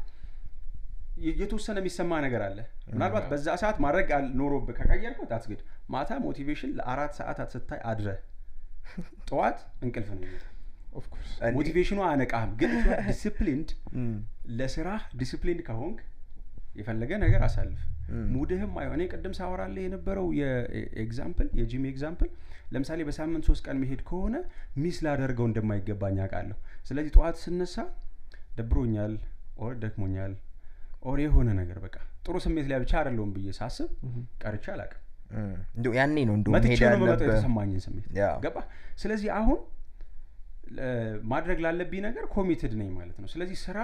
የ- የተወሰነ የሚሰማ ነገር አለ ምናልባት በዛ ሰዓት ማድረግ አል- ኖሮብህ ከቀየርከው ታትግድ ማታ ሞቲቬሽን ለአራት ሰዓታት ስታይ አድረ ጠዋት እንቅልፍ ነው የሚመጣው። ኦፍኮርስ እኔ- ሞቲቬሽኑ አያነቃህም ግን ዲስፕሊንድ እም፣ ለስራ ዲስፕሊንድ ከሆንክ የፈለገ ነገር አሳልፍ እም። ሙድህም አይሆን እኔ ቅድም ሳወራለህ የነበረው የኤግዛምፕል የጂም ኤግዛምፕል ለምሳሌ በሳምንት ሶስት ቀን መሄድ ከሆነ ሚስ ላደርገው እንደማይገባኝ አውቃለሁ ስለዚህ ጠዋት ስነሳ ደብሮኛል ኦር ደክሞኛል ኦር የሆነ ነገር በቃ ጥሩ ስሜት ላይ ብቻ አይደለውም ብዬ ሳስብ ቀርቼ አላውቅም እም። እንደው ያኔ ነው እንደው መጥቼ መሄድ ነው የምመጣው ያለብህ የተሰማኝን ስሜት ያ። ገባ ስለዚህ አሁን እ፣ ማድረግ ላለብኝ ነገር ኮሚትድ ነኝ ማለት ነው ስለዚህ ስራ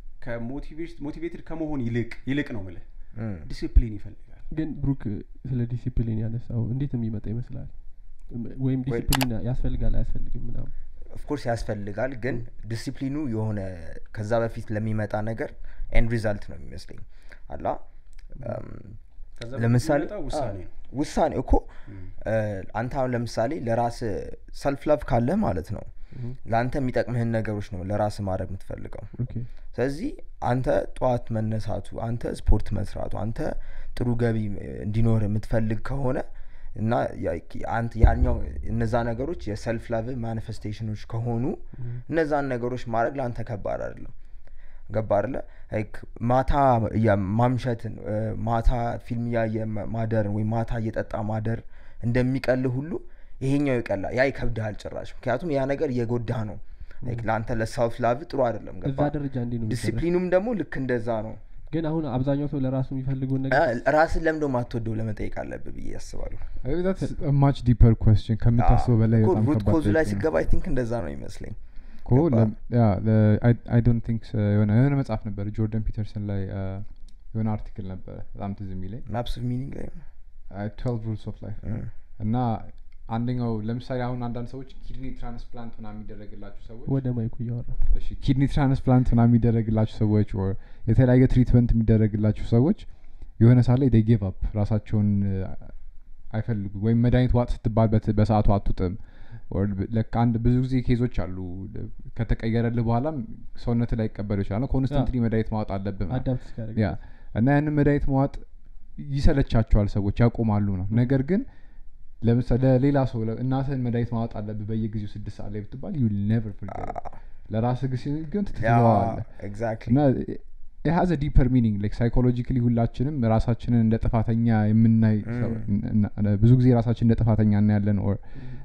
ሞቲቬትድ ከመሆን ይልቅ ይልቅ ነው ምልህ እም። ዲሲፕሊን ይፈልጋል ግን ብሩክ ስለ ዲሲፕሊን ያነሳው እንዴት የሚመጣ ይመስላል ወይም ወይ- ዲሲፕሊን ያስፈልጋል አያስፈልግም ምናምን ኦፍኮርስ ያስፈልጋል ግን ዲሲፕሊኑ የሆነ ከዛ በፊት ለሚመጣ ነገር ኤንድ ሪዛልት ነው የሚመስለኝ አላ እም፣ ከዛ ለምሳሌ በፊት የሚመጣው ውሳኔ ነው ውሳኔ እኮ እ፣ አንተ አሁን ለምሳሌ ለራስ ሰልፍ ላቭ ካለ ማለት ነው ለአንተ የሚጠቅምህን ነገሮች ነው ለራስ ማድረግ የምትፈልገው ኦኬ ስለዚህ አንተ ጠዋት መነሳቱ አንተ ስፖርት መስራቱ አንተ ጥሩ ገቢ እንዲኖር የምትፈልግ ከሆነ እና ያ- አንተ ያኛው እነዛ ነገሮች የሰልፍ ላቭ ማኒፌስቴሽኖች ከሆኑ እነዛን ነገሮች ማድረግ ለአንተ ከባድ አይደለም ገባ አይደለ ላይክ ማታ ያ- ማምሸትን እ፣ ማታ ፊልም እያየ ማ- ማደርን ወይም ማታ እየጠጣ ማደር እንደሚቀልህ ሁሉ ይሄኛው ይቀላል ያ ይከብድሃል ጭራሽ ምክንያቱም ያ ነገር እየጎዳ ነው ላይክ ለአንተ ለሰልፍ ላቭ ጥሩ አይደለም እዛ ገባ ደረጃ እንዲ ነው የሚደረግ። ዲሲፕሊኑም ደግሞ ልክ እንደዛ ነው ግን አሁን አብዛኛው ሰው ለራሱ የሚፈልገውን አ፣ ነገር ራስን ለምዶ ማትወደው ለመጠየቅ አለብህ ብዬ ያስባለሁ ማች ዲፐር ኮስችን ከምታስበው በላይ እኮ በጣም ሩት ከባድ ኮዙ ላይ ጥያቄ ነው። ሲገባ አይ ቲንክ እንደዛ ነው ይመስለኝ እኮ ገባ? አይ ዶንት ቲንክ የሆነ የሆነ መጽሐፍ ነበር ጆርደን ፒተርሰን ላይ አ፣ የሆነ አርቲክል ነበረ በጣም ትዝ የሚለኝ ማፕስ ኦፍ ሚኒንግ ላይ ነው ትዌልቭ ሩልስ ኦፍ ላይፍ እ፣ እና አንደኛው ለምሳሌ አሁን አንዳንድ ሰዎች ኪድኒ ትራንስፕላንት ምናምን የሚደረግላቸው ሰዎች ወደ ማይኩ እያወራ እሺ ኪድኒ ትራንስፕላንት ምናምን የሚደረግላቸው ሰዎች ኦር የተለያየ ትሪትመንት የሚደረግላቸው ሰዎች የሆነ ሳለ ዴ ጌቭ አፕ ራሳቸውን አ፣ አይፈልጉ ወይም መድኃኒት ዋጥ ስትባል በት- በሰዓቱ አትውጥም ኦር ብ- ለካ አንድ ብዙ ጊዜ ኬዞች አሉ ለ- ከተቀየረልህ በኋላም ሰውነት ላይ ይቀበሉ ይችላል ኮንስተንትሊ መድኃኒት ማወጥ አለብህ ምናምን። አዳፕት እስኪያደርግ ያ እና ያንን መድኃኒት መዋጥ ይሰለቻቸዋል ሰዎች ያቆማሉ ነው ነገር ግን ለምሳሌ ለሌላ ሰው ለ- እናትህን መድኃኒት ማወጥ አለብህ በየጊዜው ስድስት ሰዓት ላይ ብትባል ዩ ኔቨር ለራስህ ግን ሲል ግን ያ ትትለዋለህ ኤግዛክትሊ እና ሀዘ ዲፐር ሚኒንግ ላይክ ሳይኮሎጂካሊ ሁላችንም ራሳችንን እንደ ጥፋተኛ የምናይ ሰው- እና- እና- ብዙ ጊዜ ራሳችን እንደ ጥፋተኛ እናያለን ኦር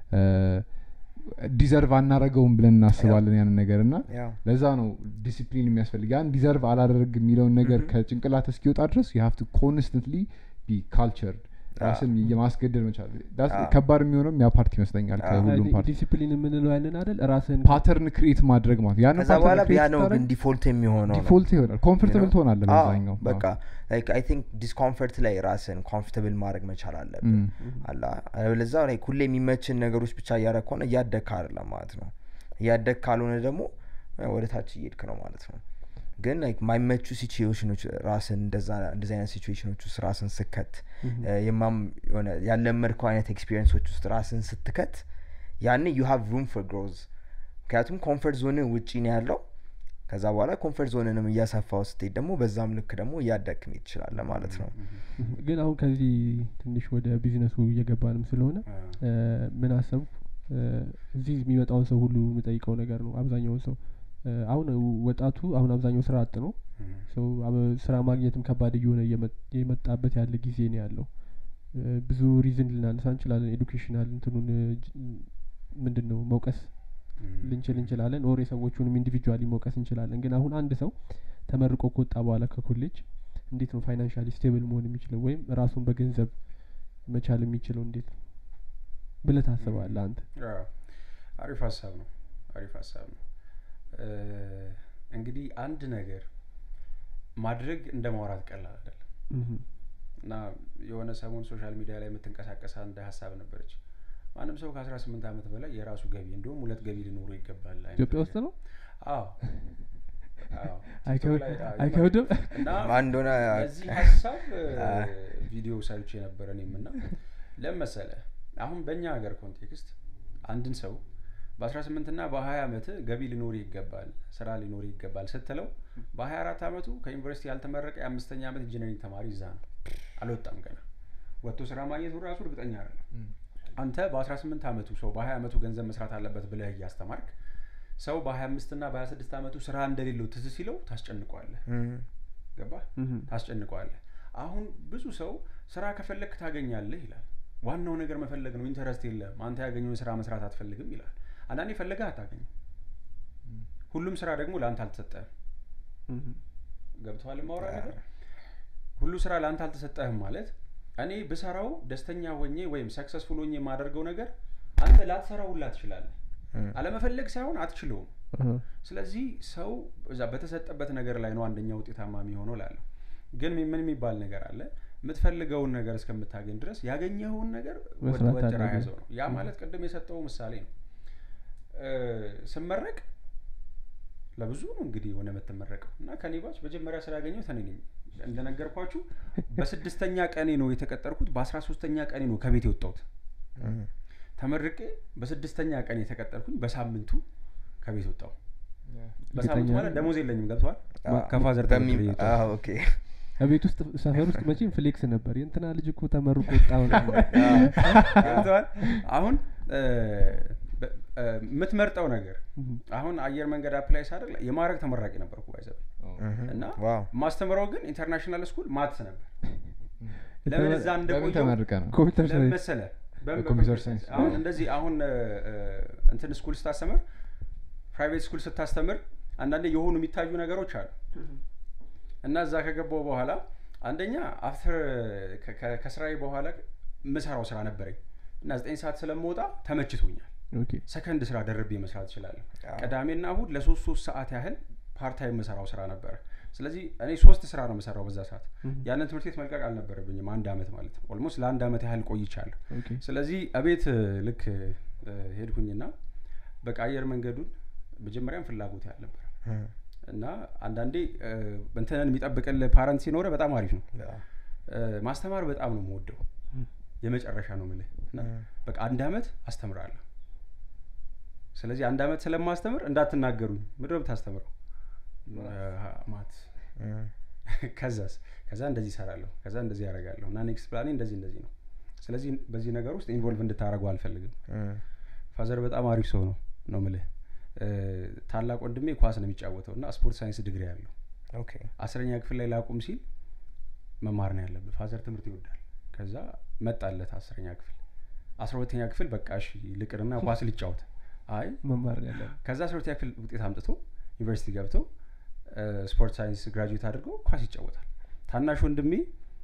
ዲዘርቭ አናረገውም ብለን እናስባለን ያንን ነገር እና ያ ለዛ ነው ዲሲፕሊን የሚያስፈልግ ያን ዲዘርቭ አላደርግ የሚለውን ነገር ከጭንቅላት እስኪወጣ ድረስ ዩ ሀቭ ቱ ኮንስተንትሊ ቢ ካልቸርድ ራስን የማስገደድ መቻል That's- አዎ። ከባድ የሚሆነውም ያ ፓርቲ ይመስለኛል አዎ። ከሁሉም ፓርቲ ዲሲፕሊን የምንለው ያንን አይደል ራስን ፓተርን ክሪኤት ማድረግ ማለት ነው። ያንን ከዛ pattern በኋላ create ያ ነው ግን ስታደርግ ዲፎልት የሚሆነው ነው ዲፎልት ይሆናል ኮምፎርታብል ትሆናለህ አዎ፣ በዛኛው በቃ ላይክ አይ ቲንክ ዲስኮምፈርት ላይ ራስን ኮምፎርታብል ማድረግ መቻል አለብን አላ ለዛ ላይክ ሁሌ የሚመችን ነገሮች ብቻ እያደረግ ከሆነ እያደግ አይደለም ማለት ነው እያደግ ካልሆነ ደግሞ እ፣ ወደ ታች እየሄድክ ነው ማለት ነው ግን ላይክ ማይመቹ ሲቹዌሽኖች ራስን እንደዛ እንደዚህ አይነት ሲቹዌሽኖች ውስጥ ራስን ስከት እ፣ የማም የሆነ ያለመድከው አይነት ኤክስፒሪየንሶች ውስጥ ራስን ስትከት ያን ዩ ሃቭ ሩም ፎር ግሮዝ ምክንያቱም ኮንፈርት ዞን ውጪ ነው ያለው ከዛ በኋላ ኮንፈርት ዞንንም እያሰፋው ስትሄድ ደግሞ በዛም ልክ ደግሞ እያደግክ መሄድ ትችላለህ ማለት ነው ግን አሁን ከዚህ ትንሽ ወደ ቢዝነሱ እየገባንም ስለሆነ እ፣ ምን አሰብኩ እ፣ እዚህ የሚመጣውን ሰው ሁሉ የምጠይቀው ነገር ነው አብዛኛውን ሰው እ፣ አሁን ወጣቱ አሁን አብዛኛው ስራ አጥ ነው ሰው አበ- ስራ ማግኘትም ከባድ እየሆነ እየመ- የመጣበት ያለ ጊዜ ነው ያለው እ፣ ብዙ ሪዝን ልናነሳ እንችላለን ኤዱኬሽናል እንትኑን እ፣ ጅ- ምንድን ነው መውቀስ ልንችል እንችላለን ኦር የሰዎቹንም ኢንዲቪጁዋሊ መውቀስ እንችላለን ግን አሁን አንድ ሰው ተመርቆ ከወጣ በኋላ ከኮሌጅ እንዴት ነው ፋይናንሻሊ ስቴብል መሆን የሚችለው ወይም ራሱን በገንዘብ መቻል የሚችለው እንዴት ነው ብለህ ታስባለህ አንተ አዎ፣ አሪፍ ሀሳብ ነው አሪፍ ሀሳብ ነው እ፣ እንግዲህ አንድ ነገር ማድረግ እንደ ማውራት ቀላል አይደለም ምሁም። እና የሆነ ሰሞን ሶሻል ሚዲያ ላይ የምትንቀሳቀስ አንድ ሀሳብ ነበረች ማንም ሰው ከአስራ ስምንት ዓመት በላይ የራሱ ገቢ እንዲሁም ሁለት ገቢ ሊኖሩ ይገባል አይነት ኢትዮጵያ ነገር። ውስጥ ነው አዎ አዎ። አይከብድ- ቲክቶክ ላይ፣ አዎ፣ አይከብድም እና ማን እንደሆነ ለዚህ ሀሳብ አ። ቪዲዮ ሰርች የነበረ እኔም እና ለመሰለ አሁን በእኛ ሀገር ኮንቴክስት አንድን ሰው በአስራ ስምንት ና በሀያ አመት ገቢ ሊኖር ይገባል ስራ ሊኖር ይገባል ስትለው በሀያ አራት አመቱ ከዩኒቨርሲቲ ያልተመረቀ የአምስተኛ ዓመት ኢንጂነሪንግ ተማሪ እዛ ነው አልወጣም ገና ወጥቶ ስራ ማግኘቱ ራሱ እርግጠኛ አይደለም አንተ በአስራ ስምንት አመቱ ሰው በሀያ አመቱ ገንዘብ መስራት አለበት ብለህ እያስተማርክ ሰው በሀያ አምስት ና በሀያ ስድስት አመቱ ስራ እንደሌለው ትዝ ሲለው ታስጨንቀዋለህ እም፣ ገባህ ምሁም። ታስጨንቀዋለህ አሁን ብዙ ሰው ስራ ከፈለግክ ታገኛለህ ይላል ዋናው ነገር መፈለግ ነው ኢንተረስት የለም አንተ ያገኘውን ስራ መስራት አትፈልግም ይላል አንዳንዴ ፈለገህ አታገኝም ሁሉም ስራ ደግሞ ለአንተ አልተሰጠህም ምሁም። ገብተዋል ማውራ ነገር ሁሉ ስራ ለአንተ አልተሰጠህም ማለት እኔ ብሰራው ደስተኛ ሆኜ ወይም ሰክሰስፉል ሆኜ የማደርገው ነገር አንተ ላትሰራው ሁላ ትችላለህ እም፣ አለመፈለግ ሳይሆን አትችለውም አሀ። ስለዚህ ሰው እዛ በተሰጠበት ነገር ላይ ነው አንደኛ ውጤታማ የሚሆነው ላለሁ ግን ምን የሚባል ነገር አለ የምትፈልገውን ነገር እስከምታገኝ ድረስ ያገኘኸውን ነገር መስራት ወጥራ አለብህ። ያዘው ነው ያ ማለት ቅድም የሰጠው ምሳሌ ነው እ፣ ስመረቅ ለብዙ ነው እንግዲህ የሆነ የምትመረቀው እና ከኔ ባች መጀመሪያ ስራ ያገኘሁት እኔ ነኝ እንደነገርኳችሁ በስድስተኛ ቀኔ ነው የተቀጠርኩት በአስራ ሶስተኛ ቀኔ ነው ከቤት የወጣሁት እም፣ ተመርቄ በስድስተኛ ቀን የተቀጠርኩኝ በሳምንቱ ከቤት ወጣው እርግጠኛ በሳምንቱ ማለት ነኝ። ደሞዝ የለኝም ገብተዋል አ- ከፋዘር በሚ- ተበድሬ የወጣሁት። አዎ፣ ኦኬ ቤት ውስጥ ሰፈር ውስጥ መቼም ፍሌክስ ነበር የእንትና ልጅ እኮ ተመርቆ ወጣ ምናምን። ገብተዋል አሁን እ፣ በ- እ፣ የምትመርጠው ነገር እም። አሁን አየር መንገድ አፕላይ ሳደርግ የማድረግ ተመራቂ ነበርኩ ባይዘብ እህም። እና ዋው ማስተምረው ግን ኢንተርናሽናል ስኩል ማትስ ነበር ለምን እዛ በምን እንደቆየው ተመርቀ ነው ኮምፒውተር ለምን ሳይንስ መሰለህ? በምን- በኮምፒውተር በኮምፒውተር ሳይንስ። ሳይንስ። አሁን እንደዚህ አሁን እ፣ እ፣ እንትን ስኩል ስታስተምር ፕራይቬት ስኩል ስታስተምር አንዳንዴ የሆኑ የሚታዩ ነገሮች አሉ እና እዛ ከገባው በኋላ አንደኛ አፍተር ከስራዬ በኋላ ምሰራው ስራ ነበረኝ እና ዘጠኝ ሰዓት ስለምወጣ ተመችቶኛል ኦኬ ሰከንድ ስራ ደርቤ መስራት እችላለሁ አዎ። ቅዳሜና እሁድ ለሶስት ሶስት ሰዓት ያህል ፓርታይም የምሰራው ስራ ነበረ ስለዚህ እኔ ሶስት ስራ ነው የምሰራው በዛ ሰዓት እም። ያንን ትምህርት ቤት መልቀቅ አልነበረብኝም አንድ አመት ማለት ነው ኦልሞስት ለአንድ አመት ያህል ቆይቻለሁ ኦኬ ስለዚህ እቤት እ፣ ልክ እ፣ ሄድኩኝና በቃ አየር መንገዱን መጀመሪያም ፍላጎት ያልነበረ እህም። እና አንዳንዴ እ፣ እንትንን የሚጠብቅል ፓረንት ሲኖረ በጣም አሪፍ ነው አዎ። እ፣ ማስተማር በጣም ነው የምወደው እም። የመጨረሻ ነው ምልህ እና እም። በቃ አንድ አመት አስተምራለሁ ስለዚህ አንድ አመት ስለማስተምር እንዳትናገሩኝ ምንድን ነው የምታስተምረው ማት እም። ከዛስ ከዛ እንደዚህ ይሰራለሁ ከዛ እንደዚህ ያደርጋለሁ እና ኔክስት ፕላኔ እንደዚህ እንደዚህ ነው ስለዚህ በዚህ ነገር ውስጥ ኢንቮልቭ እንድታደረጉ አልፈልግም እም። ፋዘር በጣም አሪፍ ሰው ነው ነው ምልህ እ፣ ታላቅ ወንድሜ ኳስ ነው የሚጫወተው እና ስፖርት ሳይንስ ዲግሪ ያለው ኦኬ አስረኛ ክፍል ላይ ላቁም ሲል መማር ነው ያለብህ ፋዘር ትምህርት ይወዳል ከዛ መጣለት አስረኛ ክፍል አስራ ሁለተኛ ክፍል በቃ እሺ ልቅርና ኳስ ልጫወት አይ መማር ነው ያለ ከዛ አስራ ሁለተኛ ክፍል ውጤት አምጥቶ ዩኒቨርሲቲ ገብቶ እ፣ ስፖርት ሳይንስ ግራጁዌት አድርጎ ኳስ ይጫወታል ታናሽ ወንድሜ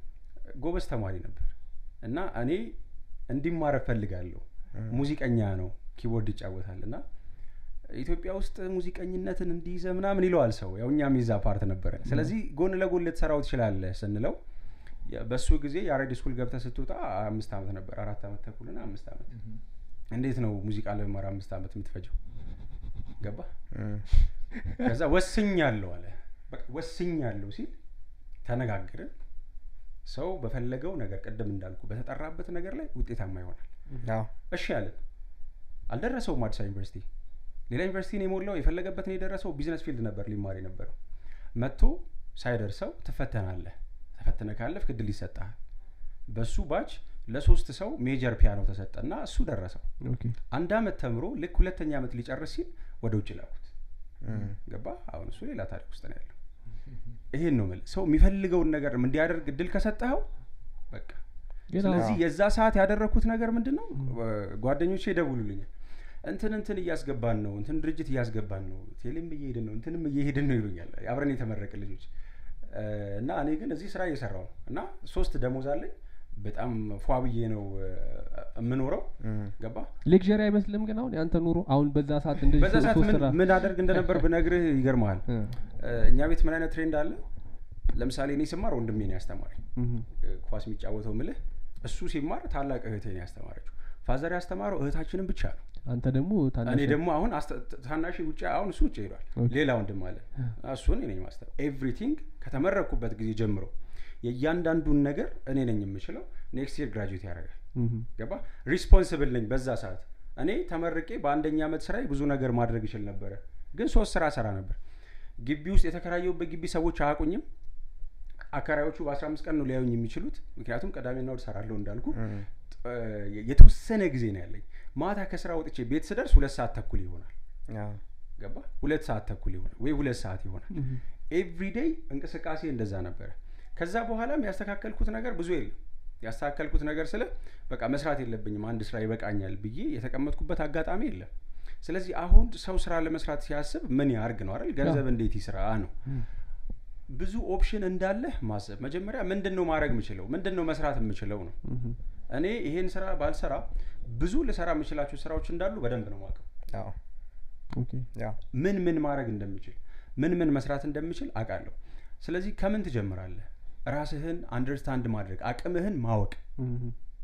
ጎበዝ ተማሪ ነበር እና እኔ እንዲማር እፈልጋለሁ እም። ሙዚቀኛ ነው ኪቦርድ ይጫወታል እና ኢትዮጵያ ውስጥ ሙዚቀኝነትን እንዲይዘ ምናምን ይለዋል ሰው ያው እኛም ይዛ ፓርት ነበረ ስለዚህ ጎን ለጎን ልትሰራው ትችላለህ ስንለው የ- በሱ ጊዜ የአሬድ ስኩል ገብተህ ስትወጣ አምስት ዓመት ነበር አራት ዓመት ተኩልና አምስት ዓመት እንዴት ነው ሙዚቃ ለመማር አምስት ዓመት የምትፈጀው ገባ እም። ከዛ ወስኛለሁ አለ በቃ ወስኛለሁ ሲል ተነጋገርን ሰው በፈለገው ነገር ቅድም እንዳልኩ በተጠራበት ነገር ላይ ውጤታማ ይሆናል አዎ። እሺ አለን አልደረሰውም አዲስ አበባ ዩኒቨርሲቲ ሌላ ዩኒቨርሲቲ ነው የሞላው የፈለገበትን የደረሰው ቢዝነስ ፊልድ ነበር ሊማር የነበረው መጥቶ ሳይደርሰው ትፈተናለህ ተፈትነ ካለፍክ እድል ይሰጠሃል በሱ ባች ለሶስት ሰው ሜጀር ፒያኖ ተሰጠና እሱ ደረሰው ኦኬ አንድ አመት ተምሮ ልክ ሁለተኛ አመት ሊጨርስ ሲል ወደ ውጭ ላኩት እም። ገባ አሁን እሱ ሌላ ታሪክ ውስጥ ነው ያለው ይሄን ነው የምልህ ሰው የሚፈልገውን ነገር እንዲያደርግ እድል ከሰጠኸው በቃ ግን ስለዚህ አዎ። የዛ ሰዓት ያደረግኩት ነገር ምንድን ነው ጓደኞቼ ይደውሉልኛል እንትን እንትን እያስገባን ነው እንትን ድርጅት እያስገባን ነው ቴሌም እየሄድን ነው እንትንም እየሄድን ነው ይሉኛል አብረን የተመረቅ ልጆች እ፣ እና እኔ ግን እዚህ ስራ እየሰራው ነው እና ሶስት ደሞዝ አለኝ በጣም ፏ ብዬ ነው እ፣ የምኖረው እም። ገባ ሌክዠሪ አይመስልም ግን አሁን ያንተ ኑሮ አሁን በዛ ሰዓት እንደዚህ በዛ ሶ- ሰዓት ሶስት ምን ስራ ምን አደርግ እንደነበር ብነግርህ ይገርመሃል እ፣ እ፣ እኛ ቤት ምን አይነት ትሬንድ አለ ለምሳሌ እኔ ስማር ወንድሜ ነው ያስተማረኝ እም፣ እ፣ ኳስ የሚጫወተው ምልህ እሱ ሲማር ታላቅ እህቴ ነው ያስተማረችው ፋዘር ያስተማረው እህታችንን ብቻ ነው አንተ ደግሞ ታናሽ እኔ ደግሞ አሁን አስተ- ታናሽ ውጭ አሁን እሱ ውጭ ሄዷል ኦኬ። ሌላ ወንድም አለ እሱን እኔ ነኝ ማስተር ኤቭሪቲንግ ከተመረኩበት ጊዜ ጀምሮ የእያንዳንዱን ነገር እኔ ነኝ የምችለው ኔክስት ይር ግራጁዌት ያደርጋል እም፣ ገባ ሪስፖንስብል ነኝ በዛ ሰዓት እኔ ተመርቄ በአንደኛ ዓመት ስራዬ ብዙ ነገር ማድረግ ይችል ነበረ ግን ሶስት ስራ ሰራ ነበር ግቢ ውስጥ የተከራየሁበት ግቢ ሰዎች አያውቁኝም አከራዮቹ በአስራ አምስት ቀን ነው ሊያዩኝ የሚችሉት ምክንያቱም ቅዳሜና እሑድ እሰራለሁ እንዳልኩ እም። ጥ- የተወሰነ ጊዜ ነው ያለኝ ማታ ከስራ ወጥቼ ቤት ስደርስ ሁለት ሰዓት ተኩል ይሆናል አዎ። ገባ ሁለት ሰዓት ተኩል ይሆናል ወይ ሁለት ሰዓት ይሆናል እም፣ ኤቭሪዴይ እንቅስቃሴ እንደዛ ነበረ ከዛ በኋላም ያስተካከልኩት ነገር ብዙ የለም ያስተካከልኩት ነገር ስለ በቃ መስራት የለብኝም አንድ ስራ ይበቃኛል ብዬ የተቀመጥኩበት አጋጣሚ የለም ስለዚህ አሁን ሰው ስራ ለመስራት ሲያስብ ምን ያርግ ነው አይደል ገንዘብ እንዴት ይስራ ነው እም፣ ብዙ ኦፕሽን እንዳለህ ማሰብ መጀመሪያ ምንድን ነው ማድረግ የምችለው ምንድን ነው መስራት የምችለው ነው እም፣ እኔ ይሄን ስራ ባልሰራ ብዙ ልሰራ የምችላቸው ስራዎች እንዳሉ በደንብ ነው ማቀው አዎ። ኦኬ ያው ምን ምን ማድረግ እንደምችል ምን ምን መስራት እንደምችል አውቃለሁ ስለዚህ ከምን ትጀምራለህ ራስህን አንደርስታንድ ማድረግ አቅምህን ማወቅ እም፣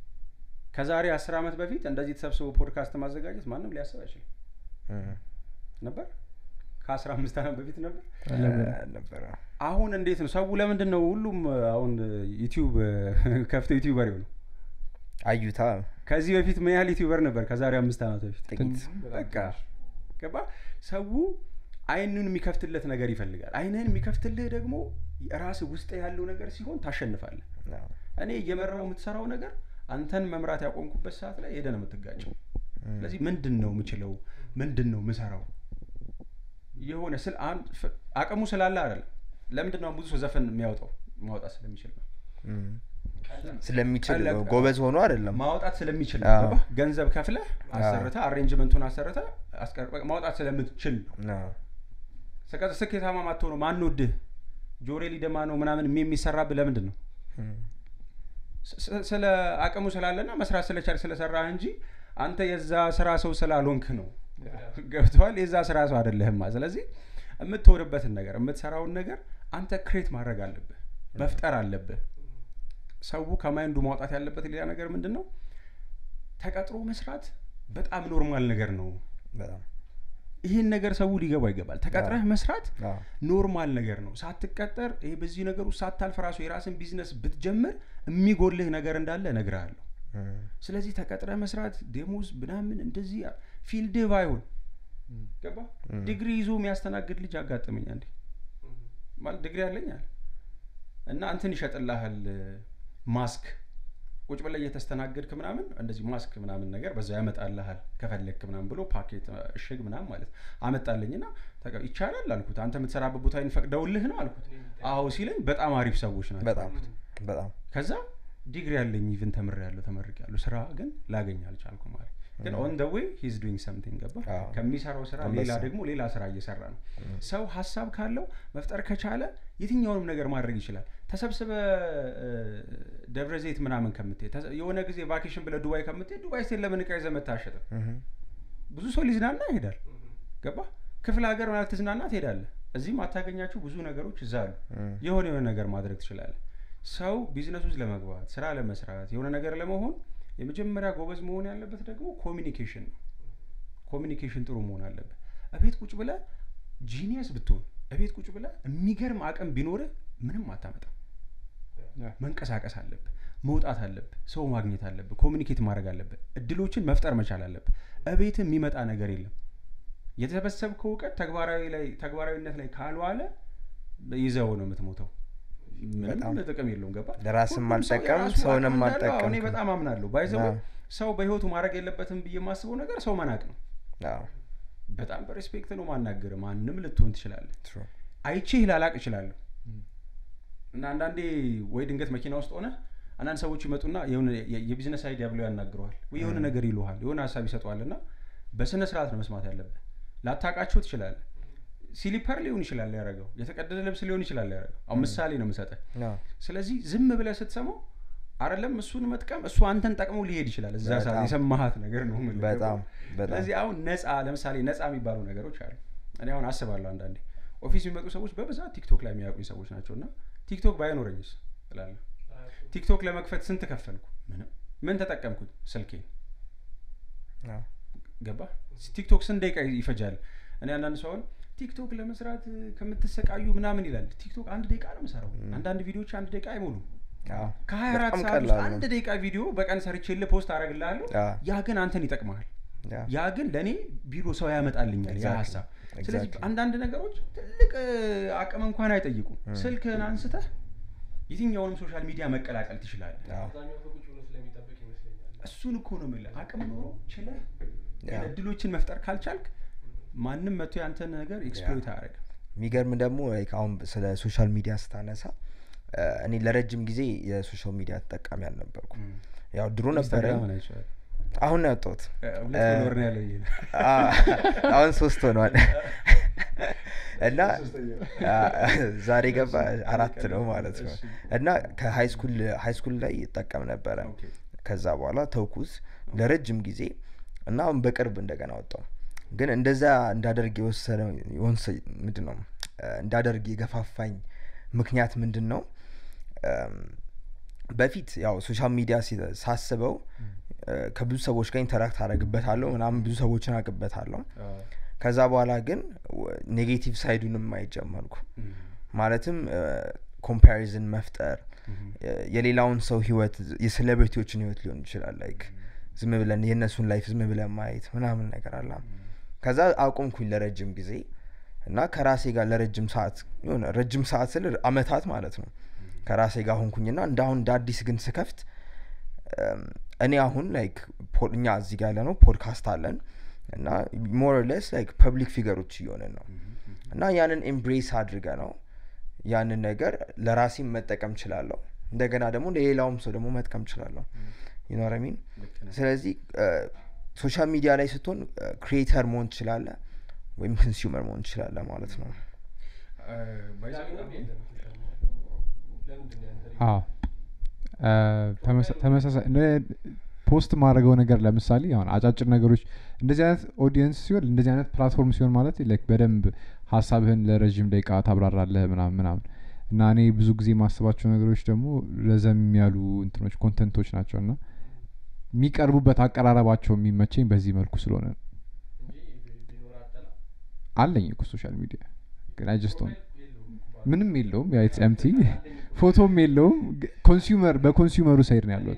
ከዛሬ አስር ዓመት በፊት እንደዚህ ተሰብስቦ ፖድካስት ማዘጋጀት ማንም ሊያስብ አይችልም እም። ነበር ከአስራ አምስት ዓመት በፊት ነበር እ፣ ነበረ አሁን እንዴት ነው ሰው ለምንድን ነው ሁሉም አሁን ዩቲዩብ ከፍቶ ዩቲዩበር ነው አዩታ ከዚህ በፊት ምን ያህል ዩቲዩበር ነበር ከዛሬ አምስት ዓመት በፊት ጥቂት በቃ ገባ ሰው አይኑን የሚከፍትለት ነገር ይፈልጋል አይንህን የሚከፍትልህ ደግሞ ራስህ ውስጥ ያለው ነገር ሲሆን ታሸንፋለህ አዎ። እኔ እየመራው የምትሰራው ነገር አንተን መምራት ያቆምኩበት ሰዓት ላይ ሄደህ ነው የምትጋጨው ስለዚህ ምንድን ነው የምችለው ምንድን ነው ምሰራው የሆነ ስል አንድ ፍ- አቅሙ ስላለ አይደለም ለምንድን ነው ብዙ ሰው ዘፈን የሚያወጣው ማውጣት ስለሚችል ነው እም። ስለሚችል ቀለቅ- ጎበዝ ሆኖ አይደለም ማውጣት ስለሚችል አዎ። ገባህ? ገንዘብ ከፍለህ አሰርተ አሬንጅመንቱን አሰርተ አስቀር- ማውጣት ስለምትችል ነው አዎ። ስቀ- ስኬታማ ማትሆነው ማን ወድህ ጆሬ ሊደማ ነው ምናምን የሚ- የሚሰራብህ ለምንድን ነው እም። ስ- ስለ አቅሙ ስላለና መስራት ስለቻል ስለሰራህ እንጂ አንተ የዛ ስራ ሰው ስላልሆንክ ነው ገብተዋል የዛ ስራ ሰው አይደለህማ ስለዚህ የምትወድበትን ነገር የምትሰራውን ነገር አንተ ክሬት ማድረግ አለብህ መፍጠር አለብህ ሰው ከማይንዱ ማውጣት ያለበት ሌላ ነገር ምንድን ነው ተቀጥሮ መስራት በጣም ኖርማል ነገር ነው በጣም ይህን ነገር ሰው ሊገባ ይገባል ተቀጥረህ መስራት አዎ። ኖርማል ነገር ነው ሳትቀጠር ይሄ በዚህ ነገር ውስጥ ሳታልፍ ራሱ የራስን ቢዝነስ ብትጀምር የሚጎልህ ነገር እንዳለ እነግርሃለሁ እም። ስለዚህ ተቀጥረህ መስራት ደሞዝ ምናምን እንደዚህ ፊልድህ ባይሆን ገባ ዲግሪ ይዞ የሚያስተናግድ ልጅ አጋጠመኝ አንዴ ማለት ዲግሪ አለኝ አለ እና እንትን ይሸጥልሃል ማስክ ቁጭ ብለህ እየተስተናገድክ ምናምን እንደዚህ ማስክ ምናምን ነገር በዛ ያመጣልሃል ከፈለግክ ምናምን ብሎ ፓኬት እሽግ ምናምን ማለት አመጣልኝ ና ይቻላል አልኩት አንተ የምትሰራበት ቦታ ፈቅደውልህ ነው አልኩት አዎ ሲለኝ በጣም አሪፍ ሰዎች ናቸው በጣም በጣም ከዛ ዲግሪ ያለኝ ኢቭን ተምር ያለሁ ተመርቅ ያለሁ ስራ ግን ላገኝ አልቻልኩ ማለት ግን ኦን ደ ዌይ ሂዝ ዱይንግ ሰምቲንግ ገባ አዎ። ከሚሰራው ስራ አንበሳ። ሌላ ደግሞ ሌላ ስራ እየሰራ ነው ሰው ሀሳብ ካለው መፍጠር ከቻለ የትኛውንም ነገር ማድረግ ይችላል ተሰብስበ እ፣ ደብረ ዘይት ምናምን ከምትሄድ ተሰ- የሆነ ጊዜ ቫኬሽን ብለ ዱባይ ከምትሄድ ዱባይ ስቴት ለምን እቃ ይዘህ መተህ አትሸጥም? እም። ብዙ ሰው ሊዝናና ይሄዳል ገባ ክፍለ ሀገር ማለት ትዝናና ትሄዳለህ እዚህም አታገኛቸው ብዙ ነገሮች እዛ አሉ እም። የሆነ የሆነ ነገር ማድረግ ትችላለህ ሰው ቢዝነስ ውስጥ ለመግባት ስራ ለመስራት የሆነ ነገር ለመሆን የመጀመሪያ ጎበዝ መሆን ያለበት ደግሞ ኮሚኒኬሽን ነው ኮሚኒኬሽን ጥሩ መሆን አለበት እቤት ቁጭ ብለህ ጂኒየስ ብትሆን እቤት ቁጭ ብለህ የሚገርም አቅም ቢኖርህ ምንም አታመጣም መንቀሳቀስ አለብህ መውጣት አለብህ ሰው ማግኘት አለብህ ኮሚኒኬት ማድረግ አለብህ እድሎችን መፍጠር መቻል አለብህ እቤት የሚመጣ ነገር የለም የተሰበሰብከው እውቀት ተግባራዊ ላይ ተግባራዊነት ላይ ካልዋለ ይዘው ነው የምትሞተው ምንም በጣም ጥቅም የለውም ገባ ለራስም ሁሉም ሰው አልጠቀም፣ የራሱ ሰውንም አቅም እንዳለው አልጠቀምክም። እኔ በጣም አምናለሁ ባይዘው አዎ። ሰው በህይወቱ ማድረግ የለበትም ብዬ የማስበው ነገር ሰው መናቅ ነው አዎ። በጣም በሬስፔክት ነው ማናገር ማንም ልትሆን ትችላለህ True። አይቼህ ላላቅ እችላለሁ እና አንዳንዴ ወይ ድንገት መኪና ውስጥ ሆነ አንዳንድ ሰዎች ይመጡና የሆነ የ- የቢዝነስ አይዲያ ብለው ያናግረዋል ወይ የሆነ ነገር ይሉሃል የሆነ ሀሳብ ይሰጠዋል እና በስነ ስርዓት ነው መስማት ያለብህ ላታቃቸው ትችላለህ ሲሊፐር ሊሆን ይችላል ያደረገው የተቀደደ ልብስ ሊሆን ይችላል ያደረገው አሁን ምሳሌ ነው የምሰጠህ አዎ። ስለዚህ ዝም ብለህ ስትሰማው አይደለም እሱን መጥቀም እሱ አንተን ጠቅሞ ሊሄድ ይችላል እዛ ሰዓት በጣም። የሰማሃት ነገር ነው የምልህ። በጣም በጣም ስለዚህ አሁን ነፃ ለምሳሌ ነፃ የሚባሉ ነገሮች አሉ እኔ አሁን አስባለሁ አንዳንዴ ኦፊስ የሚመጡ ሰዎች በብዛት ቲክቶክ ላይ የሚያውቁኝ ሰዎች ናቸው እና ቲክቶክ ባይኖረኝስ እላለሁ ቲክቶክ ለመክፈት ስንት ከፈልኩ ምንም ምን ተጠቀምኩት ስልኬን አዎ። ገባ ቲክቶክ ስንት ደቂቃ ይፈጃል እኔ አንዳንድ ሰው አሁን ቲክቶክ ለመስራት ከምትሰቃዩ ምናምን ይላል ቲክቶክ አንድ ደቂቃ ነው የምሰራው አንዳንድ ቪዲዮዎች አንድ ደቂቃ አይሞሉም አዎ። ከሀያ አራት በጣም ሰዓት ውስጥ ቀላል ነው። አንድ ደቂቃ ቪዲዮ በቀን ሰርቼልህ ፖስት አደረግልሃለሁ አዎ። ያ ግን አንተን ይጠቅመሃል ያ። ያ ግን ለእኔ ቢሮ ሰው ያመጣልኛል ያ Exactly. ሀሳብ ስለዚህ Exactly. አንዳንድ ነገሮች ትልቅ እ, አቅም እንኳን አይጠይቁም ስልክህን አንስተህ የትኛውንም ሶሻል ሚዲያ መቀላቀል ትችላለህ አዎ። አብዛኛው ሰው ቁጭ ብሎ ስለሚጠብቅ ይመስለኛል እሱን እኮ ነው የምልህ አቅም ኖሮ ችለህ ያ። እድሎችን መፍጠር ካልቻልክ ማንም መቶ ያንተን ነገር ኤክስፕሎይት አያደርግም የሚገርም ደግሞ like አሁን ስለ ሶሻል ሚዲያ ስታነሳ እ፣ እኔ ለረጅም ጊዜ የሶሻል ሚዲያ ተጠቃሚ አልነበርኩም ያው ድሮ ነበረ ኢንስታግራምን አይቼዋለሁ። አሁን ነው ያወጣሁት እ, ሁለት ፎሎወር ነው ያለው ይሄ ነው። አ- አሁን ሶስት ሆኗል እና አ፣ ዛሬ ገባ አራት ነው ማለት ነው እና ከሀይ ስኩል ሀይ ስኩል ላይ ይጠቀም ነበረ ኦኬ። ከዛ በኋላ ተውኩት ለረጅም ጊዜ እና አሁን በቅርብ እንደገና ወጣው ግን እንደዛ እንዳደርግ የወሰነ የወንሰ- ምንድን ነው እ፣ እንዳደርግ የገፋፋኝ ምክንያት ምንድን ነው እም፣ በፊት ያው ሶሻል ሚዲያ ሲ- ሳስበው እ፣ ከብዙ ሰዎች ጋር ኢንተራክት አደረግበታለሁ ምናምን ብዙ ሰዎችን አቅበታለሁ አዎ። ከዛ በኋላ ግን ኔጌቲቭ ሳይዱንም ማየት ጀመርኩ እም፣ ማለትም ኮምፓሪዝን መፍጠር እም፣ የ- የሌላውን ሰው ህይወት የሴሌብሪቲዎችን ህይወት ሊሆን ይችላል ላይክ ዝም ብለን የእነሱን ላይፍ ዝም ብለን ማየት ምናምን ነገር አላ ከዛ አቆምኩኝ ለረጅም ጊዜ እና ከራሴ ጋር ለረጅም ሰዓት የሆነ ረጅም ሰዓት ስል አመታት ማለት ነው ከራሴ ጋር ሆንኩኝና እንደ አሁን እንደ አዲስ ግን ስከፍት እም፣ እኔ አሁን ላይክ እኛ እዚህ ጋር ያለ ነው ፖድካስት አለን እና ሞር ለስ ላይክ ፐብሊክ ፊገሮች እየሆንን ነው እና ያንን ኤምብሬስ አድርገ ነው ያንን ነገር ለራሴም መጠቀም ችላለሁ እንደገና ደግሞ ለሌላውም ሰው ደግሞ መጥቀም ችላለሁ ይኖረሚን ልክ ነህ። ስለዚህ ሶሻል ሚዲያ ላይ ስትሆን ክሪኤተር መሆን ትችላለ ወይም ኮንሱመር መሆን ትችላለ ማለት ነው እ፣ by the way, አሁን- ለምንድን ነው ያንተ አዎ እ፣ ተመሳ- ተመሳሳይ ነ- ፖስት ማድረገው ነገር ለምሳሌ አሁን አጫጭር ነገሮች እንደዚህ አይነት ኦዲየንስ ሲሆን እንደዚህ አይነት ፕላትፎርም ሲሆን ማለት ላይክ በደንብ ሀሳብህን ለረዥም ደቂቃ ታብራራለህ ምናምን ምናምን እና እኔ ብዙ ጊዜ የማስባቸው ነገሮች ደግሞ ረዘም ያሉ እንትኖች ኮንተንቶች ናቸው እና የሚቀርቡበት አቀራረባቸው የሚመቸኝ በዚህ መልኩ ስለሆነ ነው። እንጂ ቢኖር አጠላ አለኝ እኮ ሶሻል ሚዲያ ግን አይጀስቶን ምንም የለውም ያ ኢትስ ኤምቲ ፎቶም የለውም ኮንሱመር በኮንሱመሩ ሳይድ ነው ያለሁት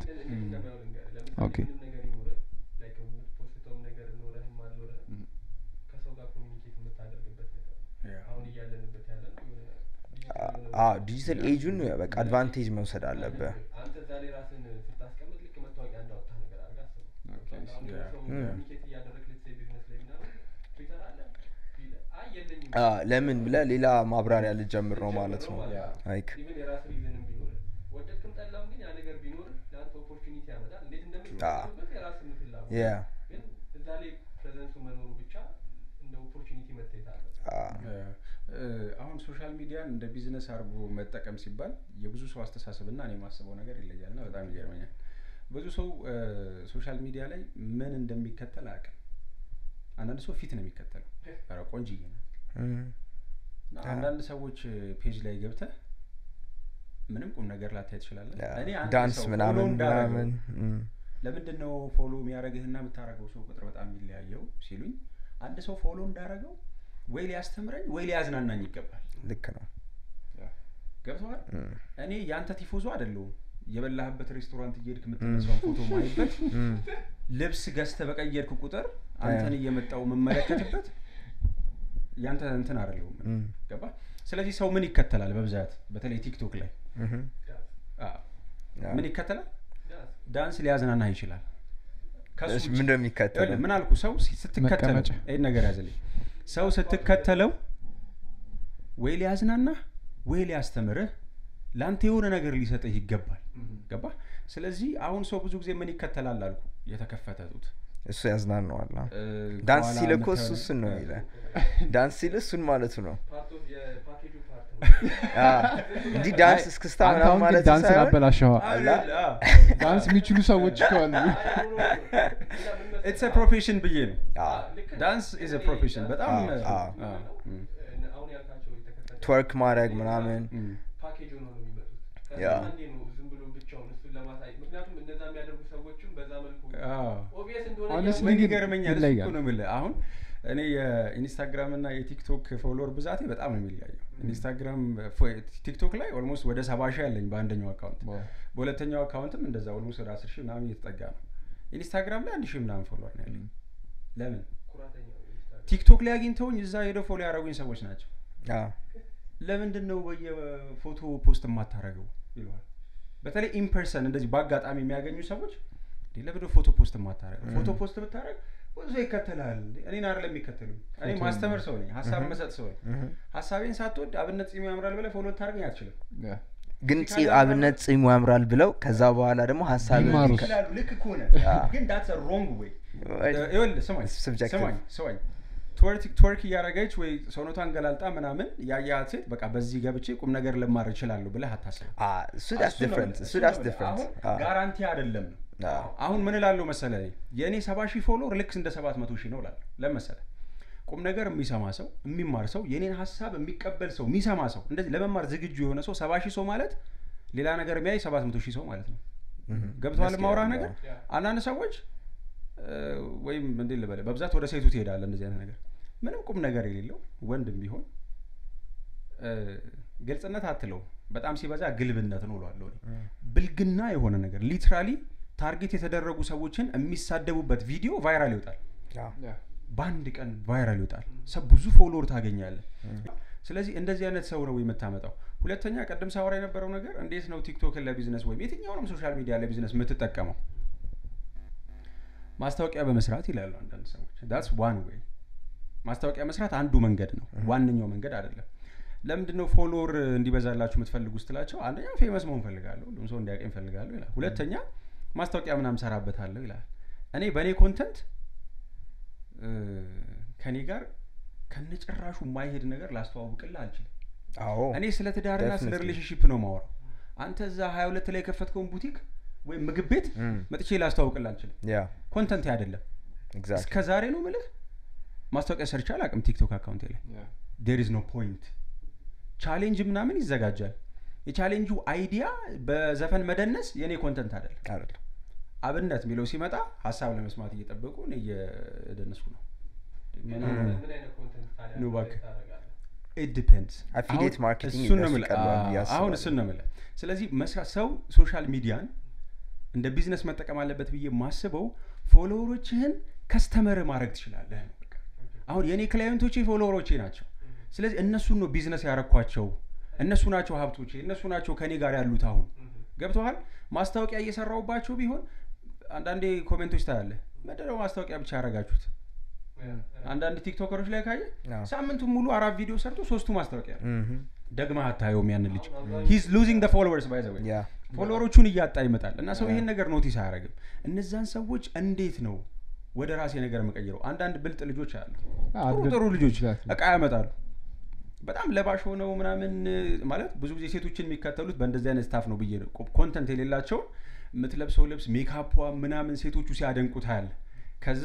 ኦኬ ምንም ነገር ይኖርህ ላይክ የምትፖስተውም ነገር ኖረህም አልኖረህም ከሰው ጋር ኮሚኒኬት የምታደርግበት ነገር ነው። Yeah. አሁን እያለንበት ያለ ነው የሆነ ዲጂታል የሆነ አዎ ዲጂታል ኤጁን በቃ አድቫንቴጅ መውሰድ አለብህ አንተ እዛ ላይ ራስን ስታስቀምጥ ልክ መታወቂያ እንዳወጣህ ነገር አድርገህ አስበው። ኦኬ፣ አሁን ያ። ሰው ም። ኮሚኒኬት እያደረግህ ልትሰይ ቢዝነስ ላይ ምናምን ትዊተር አለ ቢልህ፣ አይ የለኝም አ፣ ለምን ብለ ሌላ ማብራሪያ ልጀምር ነው ማለት ነው Yeah. ላይክ ኢቨን የራስ ሪዝንም ቢኖርህ ወደድክም ጠላም ግን ያ ነገር ቢኖርህ ለአንተ ኦፖርቹኒቲ ያመጣል እንዴት እንደምትጠቀምበት የራስህን ፍላጎት ያ ግን እዛ ላይ ፕሬዘንሱ መኖሩ ብቻ እንደ ኦፖርቹኒቲ መታየት አለ እ፣ አሁን ሶሻል ሚዲያን እንደ ቢዝነስ አድርጎ መጠቀም ሲባል የብዙ ሰው አስተሳሰብ እና እኔ የማስበው ነገር ይለያል እና በጣም ይገርመኛል ብዙ ሰው እ፣ ሶሻል ሚዲያ ላይ ምን እንደሚከተል አያውቅም አንዳንድ ሰው ፊት ነው የሚከተለው ኧረ ቆንጅዬ ናት እና አንዳንድ ሰዎች ፔጅ ላይ ገብተህ ምንም ቁም ነገር ላታይ ትችላለህ እኔ አንድ ዳንስ ሰው follow ምናምን እንዳደረገው ምናምን እም፣ ለምንድን ነው ፎሎ የሚያደርግህና የምታደርገው ሰው ቁጥር በጣም የሚለያየው ሲሉኝ አንድ ሰው ፎሎ እንዳደረገው ወይ ሊያስተምረኝ ወይ ሊያዝናናኝ ይገባል ልክ ነው ገብተዋል እም፣ እኔ የአንተ ቲፎዞ አይደለሁም የበላህበት ሬስቶራንት እየሄድክ የምትነሳውን ፎቶ ማይበት እም፣ ልብስ ገዝተ በቀየርክ ቁጥር አንተን እየመጣው የምመለከትበት ያንተ እንትን አይደለሁም እም፣ ገባ ስለዚህ ሰው ምን ይከተላል በብዛት በተለይ ቲክቶክ ላይ እም፣ አዎ። ያ። ምን ይከተላል ዳንስ ሊያዝናናህ ይችላል ከሱ እሺ፣ ውጭ- ምን እንደሚከተለው ይኸውልህ፣ ምን አልኩ ሰው ሲ- ስትከተለው መቀመጫ። ይህን ነገር ያዘልኝ ሰው ስትከተለው ወይ ሊያዝናናህ ወይ ሊያስተምርህ ለአንተ የሆነ ነገር ሊሰጥህ ይገባል ገባ ስለዚህ አሁን ሰው ብዙ ጊዜ ምን ይከተላል አልኩ የተከፈተ ጡት እሱ ያዝናነዋል አ። እ፣ ዳንስ ከኋላ ሲል እኮ እሱ የምታየው- እሱን ነው ይለ ዳንስ ሲል እሱን ማለቱ ነው ፓርት ኦፍ የፓኬጁ ፓርት ነው አ፣ እንዲህ ዳንስ እስክስታ አንተ ምናምን አሁን ግን ማለት ዳንስ ሳይሆን ላበላሸዋ አለ፣ አዎ። ዳንስ የሚችሉ ሰዎች እኮ አሉ ኢትስ ፕሮፌሽን ብዬ ነው አ፣ ዳንስ ኢዝ ፕሮፌሽን በጣም አዎ፣ እ፣ አዎ። አዎ፣ እም፣ አሁን ያልካቸው የተከፈተ ትወርክ ማድረግ ምናምን እም። ፓኬጅ ሆነው ነው የሚመጡት ያ። ከዛ አንዴ ነው ዝም ብሎ ብቻውን እሱን ለማሳየት ምክንያቱም እነዛ የሚያደርጉ ሰዎችም በዛ መልኩ አዎ። ኦብቪየስ እንደሆነ Honestly ምን ግን ይገርመኛል እሱ ይለያል። እኮ ነው የምልህ አሁን እኔ የኢንስታግራም እና የቲክቶክ ፎሎወር ብዛቴ በጣም ነው የሚለያየው ኢንስታግራም ፎ- ቲክቶክ ላይ ኦልሞስት ወደ ሰባ ሺህ ያለኝ በአንደኛው አካውንት በሁለተኛው አካውንትም እንደዛ ኦልሞስት ወደ አስር ሺህ ምናምን እየተጠጋ ነው ኢንስታግራም ላይ አንድ ሺህ ምናምን ፎሎወር ነው ያለኝ ለምን ኩራተኛ ነው ኢንስታግራም። ቲክቶክ ላይ አግኝተውኝ እዛ ሄደው ፎሎ ያደረጉኝ ሰዎች ናቸው አ፣ ለምንድን ነው በየፎቶ ፖስት የማታረገው ይለዋል በተለይ ኢምፐርሰን እንደዚህ በአጋጣሚ የሚያገኙ ሰዎች እንዴ ለምንድን ነው ፎቶ ፖስት የማታረገው ፎቶ ፖስት ብታረግ ብዙ ሰው ይከተላል እንዴ? እኔን አይደለም የሚከተሉ እኔ ፎቶ ማስተምር ሰው ነኝ ሀሳብ መሰጥ ሰው ነኝ እም። ሀሳቤን ሳትወድ አብነት ጺሙ ያምራል ብለህ ፎሎ ልታደርገኝ አትችልም ግን ጺ አብነት ጺሙ ያምራል ብለው ከዛ በኋላ ደግሞ ሀሳብ ቢማሩስ? ይችላሉ ልክ ከሆነ አዎ። ግን ዳትስ ሮንግ ወይ ይኸውልህ ስማኝ Subjective. ስማኝ ስማኝ ትወርክ ትወርክ እያደረገች ወይ ሰውነቷን ገላልጣ ምናምን ያያት ሴት በቃ በዚህ ገብቼ ቁም ነገር ልማር እችላለሁ ብለህ አታስብ እሱ ዳስ እሱ ነው ዲፍረንት የምልህ፣ እሱ እሱ ዳስ ነው የምልህ። ዲፍረንት አሁን ጋራንቲ አይደለም ነው አዎ። አሁን ምን እላለሁ መሰለህ እኔ የእኔ ሰባ ሺህ ፎሎወር ልክ እንደ ሰባት መቶ ሺህ ነው እላለሁ ለመሰለ ቁም ነገር የሚሰማ ሰው የሚማር ሰው የኔን ሀሳብ የሚቀበል ሰው የሚሰማ ሰው እንደዚህ ለመማር ዝግጁ የሆነ ሰው ሰባ ሺህ ሰው ማለት ሌላ ነገር የሚያይ ሰባት መቶ ሺህ ሰው ማለት ነው ገብተዋል ደስ ማውራ ይላል፣ ነገር አዎ። አንዳንድ ሰዎች እ፣ ወይም እንዴት ልበለ በብዛት ወደ ሴቱ ትሄዳለ እንደዚህ አይነት ነገር ምንም ቁም ነገር የሌለው ወንድም ቢሆን እ፣ ግልጽነት አትለው በጣም ሲበዛ ግልብነት ነው እለዋለሁ እኔ። ብልግና የሆነ ነገር ሊትራሊ ታርጌት የተደረጉ ሰዎችን የሚሳደቡበት ቪዲዮ ቫይራል ይወጣል አዎ። በአንድ ቀን ቫይራል ይወጣል ሰ ብዙ ፎሎወር ታገኛለህ ስለዚህ እንደዚህ አይነት ሰው ነው የምታመጣው ሁለተኛ ቀደም ሳወራ የነበረው ነገር እንዴት ነው ቲክቶክን ለቢዝነስ ወይም የትኛውንም ሶሻል ሚዲያ ለቢዝነስ የምትጠቀመው ማስታወቂያ በመስራት ይላሉ አንዳንድ ሰዎች ዳትስ ዋን ዌይ ማስታወቂያ መስራት አንዱ መንገድ ነው ዋነኛው መንገድ አይደለም ለምንድን ነው ፎሎወር እንዲበዛላችሁ የምትፈልጉ ስትላቸው አንደኛ ፌመስ መሆን ፈልጋለሁ ሁሉም ሰው እንዲያቀኝ ፈልጋለሁ ይላል ሁለተኛ ማስታወቂያ ምናምን ሰራበታለሁ ይላል እኔ በእኔ ኮንተንት ከኔ ጋር ከነጭራሹ የማይሄድ ነገር ላስተዋውቅልህ አልችልም አዎ እኔ ስለ ትዳርና ስለ Definitely. ሪሌሽንሽፕ ነው ማወራው አንተ እዛ ሀያ ሁለት ላይ የከፈትከውን ቡቲክ ወይም ምግብ ቤት Mm. መጥቼ ላስተዋውቅልህ አልችልም ያ ኮንተንት አይደለም ኤግዛክትሊ እስከ ዛሬ ነው ምልህ ማስታወቂያ ሰርቼ አላውቅም ቲክቶክ አካውንቴ ላይ ዴር ኢዝ ኖ ፖይንት ቻሌንጅ ምናምን ይዘጋጃል የቻሌንጁ አይዲያ በዘፈን መደነስ የእኔ ኮንተንት አይደለም አይደለም አብነት የሚለው ሲመጣ ሀሳብ ለመስማት እየጠበቁ እኔ እየደነስኩ ነው ምን አይነት ኮንተንት ታዲያ ኑ እባክህ። ታደርጋለህ? ኢት ዲፔንድስ Affiliate marketing እሱን ነው እነሱ የምልህ። ይቀርባል ብዬ አዎ፣ አሁን አስባለሁ። እሱን ነው የምልህ ስለዚህ መስራት ሰው ሶሻል ሚዲያን እንደ ቢዝነስ መጠቀም አለበት ብዬ የማስበው ፎሎወሮችህን ከስተመር ማድረግ ትችላለህ ነው በቃ። አሁን የእኔ ክላይንቶቼ ፎሎወሮቼ ናቸው ስለዚህ እነሱን ነው ቢዝነስ ያረኳቸው እነሱ ናቸው ሀብቶቼ እነሱ ናቸው ከኔ ጋር ያሉት አሁን ገብተዋል ማስታወቂያ እየሰራውባቸው ቢሆን አንዳንዴ ኮሜንቶች ታያለህ ምንድነው ማስታወቂያ ብቻ ያረጋችሁት አንዳንድ ቲክቶከሮች ላይ ካየ አዎ። ሳምንቱን ሙሉ አራት ቪዲዮ ሰርቶ ሶስቱ ማስታወቂያ ነው Mhm. ደግመህ አታየውም ያንን ልጅ ሂዝ ሉዚንግ ደ ፎሎወርስ ባይ ዘ ያ ፎሎወሮቹን እያጣ ይመጣል እና ሰው ይሄን ነገር ኖቲስ አያደርግም እነዛን ሰዎች እንዴት ነው ወደ ራሴ ነገር የምቀይረው አንዳንድ ብልጥ ልጆች አሉ አዎ፣ ጥሩ አድቨርት- ጥሩ ልጆች exactly. እቃ ያመጣሉ በጣም ለባሽ ሆነው ምናምን እ፣ ማለት ብዙ ጊዜ ሴቶችን የሚከተሉት በእንደዚህ አይነት ስታፍ ነው ብዬ ነው ኮንተንት የሌላቸውን የምትለብሰው ልብስ ሜካፖ ምናምን ሴቶቹ ሲያደንቁት ያለ ከዛ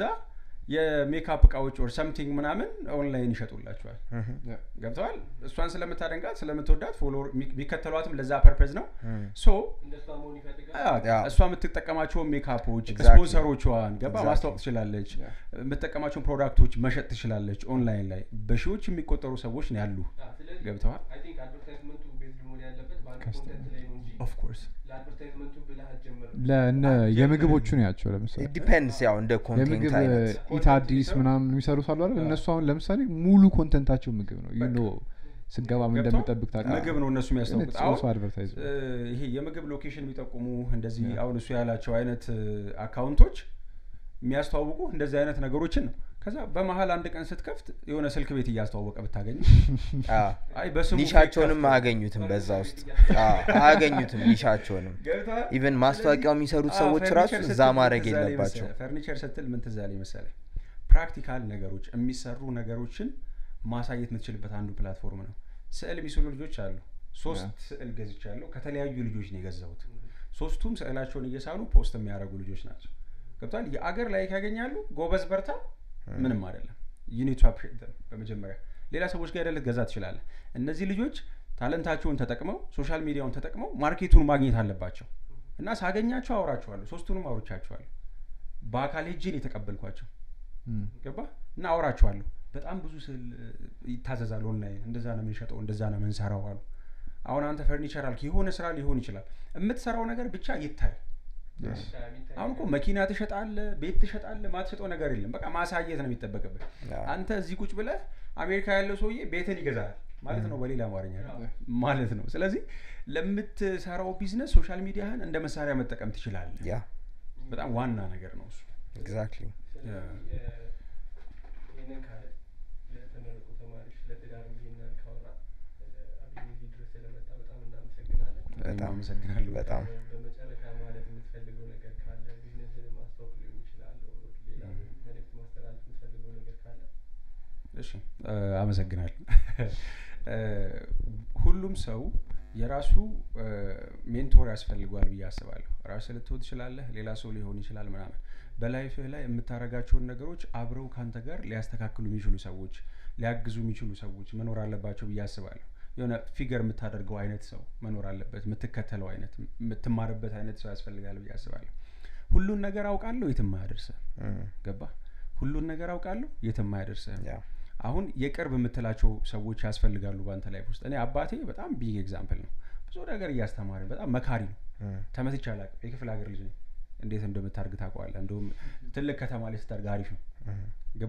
የሜካፕ እቃዎች ኦር ሰምቲንግ ምናምን ኦንላይን ይሸጡላቸዋል Mhm. ገብተዋል እሷን ስለምታደንቃት ስለምትወዳት ፎሎወር የሚከተሏትም ለዛ ፐርፐዝ ነው ሶ እንደሷ መሆን ይፈልጋል አ፣ ያ። እሷ የምትጠቀማቸውን ሜካፖች Exactly. ስፖንሰሮቿን ገባ Exactly. ማስታወቅ ትችላለች Yeah. የምትጠቀማቸውን ፕሮዳክቶች መሸጥ ትችላለች ኦንላይን ላይ በሺዎች የሚቆጠሩ ሰዎች ነው ያሉ ስለዚህ ገብተዋል አይ ቲንክ አድቨርታይዝመንቱ ቤዝድ መሆን ያለበት በአንድ Customer. ኮንተንት ላይ ነው እንጂ ኦፍኮርስ ለአድቨርታይዝመንቱ ብለህ አትጀምርም ለእነ የምግቦቹ ነው ያቸው ለምሳሌ ዲፔንድስ ያው እንደ ኮንቴንት የምግብ አይነት ኢት አዲስ ምናምን የሚሰሩት አሉ አይደል እነሱ አሁን ለምሳሌ ሙሉ ኮንተንታቸው ምግብ ነው ዩ ኖ ስገባ ምን ገብቶ እንደምጠብቅ ታውቃለህ ምግብ ነው እነሱ የሚያስታውቁት It's also advertisement. እ፣ ይሄ የምግብ ሎኬሽን የሚጠቁሙ እንደዚህ Yeah. አሁን እሱ ያላቸው አይነት እ፣ አካውንቶች የሚያስተዋውቁ እንደዚህ አይነት ነገሮችን ነው ከዛ በመሀል አንድ ቀን ስትከፍት የሆነ ስልክ ቤት እያስተዋወቀ ብታገኝ አይ በስሙ ኒሻቸውንም fake አያገኙትም በዛ ውስጥ አዎ፣ አያገኙትም ኒሻቸውንም ገብተሃል? ኢቨን ማስታወቂያው የሚሰሩት አዎ፣ ሰዎች ፈርኒቸር ራሱ ስትል እዛ ምን ማድረግ ትዝ አለኝ የለባቸው መሰለህ? ፈርኒቸር ስትል ምን ትዝ አለኝ መሰለህ ፕራክቲካል ነገሮች የሚሰሩ ነገሮችን ማሳየት የምትችልበት አንዱ ፕላትፎርም ነው ስዕል የሚስሉ ልጆች አሉ ሶስት ስዕል ገዝቻለሁ ከተለያዩ ልጆች ነው የገዛሁት ሶስቱም ስዕላቸውን እየሳሉ ፖስት የሚያደርጉ ልጆች ናቸው ገብቷል የአገር ላይ ያገኛሉ ጎበዝ በርታ ምንም አይደለም ዩኒቱ በመጀመሪያ ሌላ ሰዎች ጋር ሄደህ ልትገዛ ትችላለህ እነዚህ ልጆች ታለንታቸውን ተጠቅመው ሶሻል ሚዲያውን ተጠቅመው ማርኬቱን ማግኘት አለባቸው እና ሳገኛቸው አውራቸዋለሁ ሶስቱንም አውርቻቸዋለሁ በአካል ሄጄን የተቀበልኳቸው ም። ገባ እና አውራቸዋለሁ በጣም ብዙ ስል ይታዘዛል ኦንላይን እንደዛ ነው የምንሸጠው እንደዛ ነው የምንሰራው አሉ አሁን አንተ ፈርኒቸር አልክ የሆነ ስራ ሊሆን ይችላል የምትሰራው ነገር ብቻ ይታይ አሁን እኮ መኪና ትሸጣለ ቤት ትሸጣለ ማትሸጠው ነገር የለም በቃ ማሳየት ነው የሚጠበቅብህ አዎ። አንተ እዚህ ቁጭ ብለህ አሜሪካ ያለው ሰውዬ ቤትን ይገዛል ማለት ነው በሌላ አማርኛ ማለት ነው ስለዚህ ለምትሰራው ቢዝነስ ሶሻል ሚዲያህን እንደ መሳሪያ መጠቀም ትችላለህ ያ በጣም ዋና ነገር ነው እሱ ኤግዛክትሊ ይህንን ካለ ለተመረቁ ተማሪዎች ለትዳር ይሄንን ካወራ አብይ እዚህ ድረስ ስለመጣ በጣም እናመሰግናለን በጣም አመሰግናለሁ በጣም በመጨረሻ ማለት የምትፈልገው ነገር ካለ ቢዝነስን ማስታወቅ ሊሆን ይችላል ሌላ መልእክት ማስተላለፍ የምትፈልገው ነገር ካለ እሺ እ፣ አመሰግናለሁ እ፣ ሁሉም ሰው የራሱ እ፣ ሜንቶር ያስፈልገዋል ብዬ አስባለሁ ራስህ ልትሆን ትችላለህ ሌላ ሰው ሊሆን ይችላል ምናምን በላይፍህ ላይ የምታደርጋቸውን ነገሮች አብረው ካንተ ጋር ሊያስተካክሉ የሚችሉ ሰዎች ሊያግዙ የሚችሉ ሰዎች መኖር አለባቸው ብዬ አስባለሁ የሆነ ፊገር የምታደርገው አይነት ሰው መኖር አለበት የምትከተለው አይነት የምትማርበት አይነት ሰው ያስፈልጋል ብዬ አስባለሁ ሁሉን ነገር አውቃለሁ የትም አያደርስህም ገባ ሁሉን ነገር አውቃለሁ የትም አያደርስህም ያ አሁን የቅርብ የምትላቸው ሰዎች ያስፈልጋሉ በአንተ ላይፍ ውስጥ እኔ አባቴ በጣም ቢግ ኤግዛምፕል ነው ብዙ ነገር እያስተማረ በጣም መካሪ ነው ተመትቼ አላውቅም የክፍለ ሀገር ልጅ ነኝ እንዴት እንደምታርግ ታውቀዋለህ እንደውም ትልቅ ከተማ ላይ ስታርግ አሪፍ ነው ገባ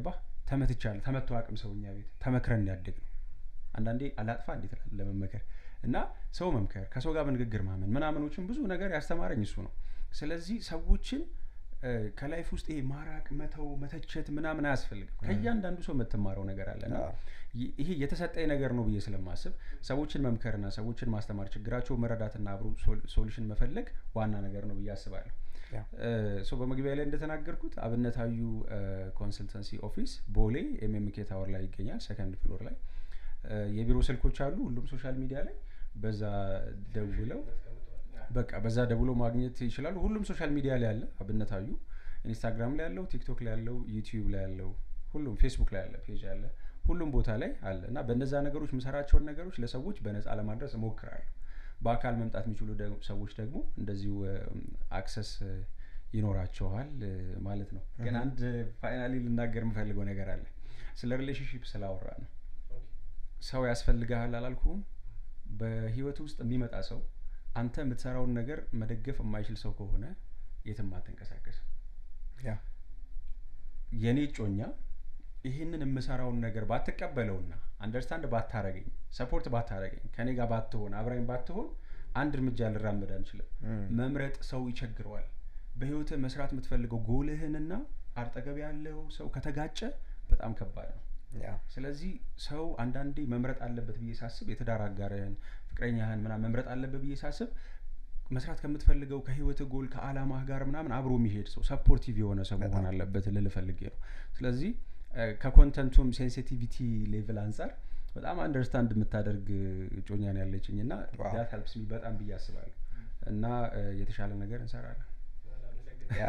ተመትቻለሁ ተመቶ አቅም ሰው እኛ ቤት ተመክረን ያደግ ነው አንዳንዴ አላጥፋ እንዴት እላለሁ ለመመከር እና ሰው መምከር ከሰው ጋር በንግግር ማመን ምናምኖችን ብዙ ነገር ያስተማረኝ እሱ ነው ስለዚህ ሰዎችን እ፣ ከላይፍ ውስጥ ይሄ ማራቅ መተው መተቸት ምናምን አያስፈልግም ከእያንዳንዱ ሰው የምትማረው ነገር አለ እና ይ- ይሄ የተሰጠኝ ነገር ነው ብዬ ስለማስብ ሰዎችን መምከርና ሰዎችን ማስተማር ችግራቸው መረዳትና አብሮ ሶል- ሶሉሽን መፈለግ ዋና ነገር ነው ብዬ አስባለሁ ያ። ሶ በመግቢያ ላይ እንደተናገርኩት አብነታዩ ኮንሰልተንሲ ኦፊስ ቦሌ ኤምኤምኬ ታወር ላይ ይገኛል ሰከንድ ፍሎር ላይ እ፣ የቢሮ ስልኮች አሉ ሁሉም ሶሻል ሚዲያ ላይ በዛ ደውለው በቃ በዛ ደውሎ ማግኘት ይችላሉ ሁሉም ሶሻል ሚዲያ ላይ አለ አብነታዩ ኢንስታግራም ላይ ያለው ቲክቶክ ላይ ያለው ዩቲዩብ ላይ ያለው ሁሉም ፌስቡክ ላይ ያለ ፔጅ አለ ሁሉም ቦታ ላይ አለ እና በእነዛ ነገሮች የምሰራቸውን ነገሮች ለሰዎች በነጻ ለማድረስ እሞክራለሁ በአካል መምጣት የሚችሉ ደግሞ- ሰዎች ደግሞ እንደዚሁ አክሰስ ይኖራቸዋል እ፣ ማለት ነው ግን አንድ ፋይናሊ ልናገር የምፈልገው ነገር አለ ስለ ሪሌሽንሽፕ ስላወራ ነው ሰው ያስፈልግሃል አላልኩም በህይወት ውስጥ የሚመጣ ሰው አንተ የምትሰራውን ነገር መደገፍ የማይችል ሰው ከሆነ የትም አትንቀሳቀስ ያ የኔ ጮኛ ይህንን የምሰራውን ነገር ባትቀበለውና አንደርስታንድ ባታረገኝ ሰፖርት ባታረገኝ ከኔ ጋር ባትሆን አብራኝ ባትሆን አንድ እርምጃ ልራመድ አንችልም ም፣ መምረጥ ሰው ይቸግረዋል በህይወትህ መስራት የምትፈልገው ጎልህንና አጠገብ ያለው ሰው ከተጋጨ በጣም ከባድ ነው ያ ስለዚህ ሰው አንዳንዴ መምረጥ አለበት ብዬ ሳስብ የትዳር አጋርህን ፍቅረኛህን ምናምን መምረጥ አለበት ብዬ ሳስብ መስራት ከምትፈልገው ከህይወት ጎል ከአላማህ ጋር ምናምን አብሮ የሚሄድ ሰው ሰፖርቲቭ የሆነ ሰው መሆን በጣም። አለበት ልል ፈልጌ ነው ስለዚህ እ፣ ከኮንተንቱም ሴንሲቲቪቲ ሌቭል አንጻር በጣም አንደርስታንድ የምታደርግ እጮኛን ያለችኝ እና ዋው። ዳት ሄልፕስ ሚ በጣም ብዬ አስባለሁ እና እ፣ የተሻለ ነገር እንሰራለን ያ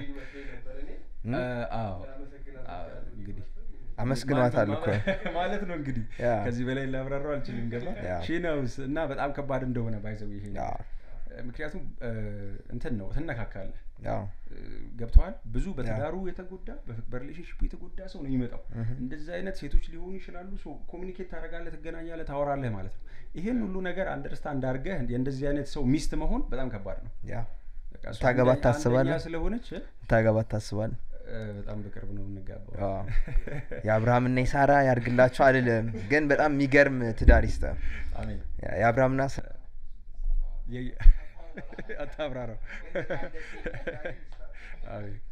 ም? እ፣ አዎ አዎ፣ እንግዲህ አመስግኗታል እኮ ማለት ነው እንግዲህ ያ። ከዚህ በላይ ላብራራው አልችልም ገባ ያ። ሺነውስ እና በጣም ከባድ እንደሆነ ባይዘው ይሄ ያ ነገር። ምክንያቱም እ፣ እንትን ነው ትነካካለህ ያ እ፣ ገብተዋል ብዙ በትዳሩ የተጎዳ በፍ- በሪሌሽንሽፑ የተጎዳ ሰው ነው የሚመጣው ምሁም። እንደዚህ አይነት ሴቶች ሊሆኑ ይችላሉ ኮሚኒኬት ታደረጋለህ ትገናኛለህ ታወራለህ ማለት ነው ይሄን ሁሉ ነገር አንደርስታንድ አድርገህ የእንደዚህ አይነት ሰው ሚስት መሆን በጣም ከባድ ነው ያ በቃ እሷ ታገባት አንደኛ- ታስባለህ? አንደኛ ስለሆነች እ፣ ታገባት ታስባል በጣም በቅርብ ነው የምንጋባው የአብርሃምና የሳራ ያርግላቸው አልልም ግን በጣም የሚገርም ትዳር ይስጠ አሜን የአብርሃምና ሳ- የ- አታብራራው አሜን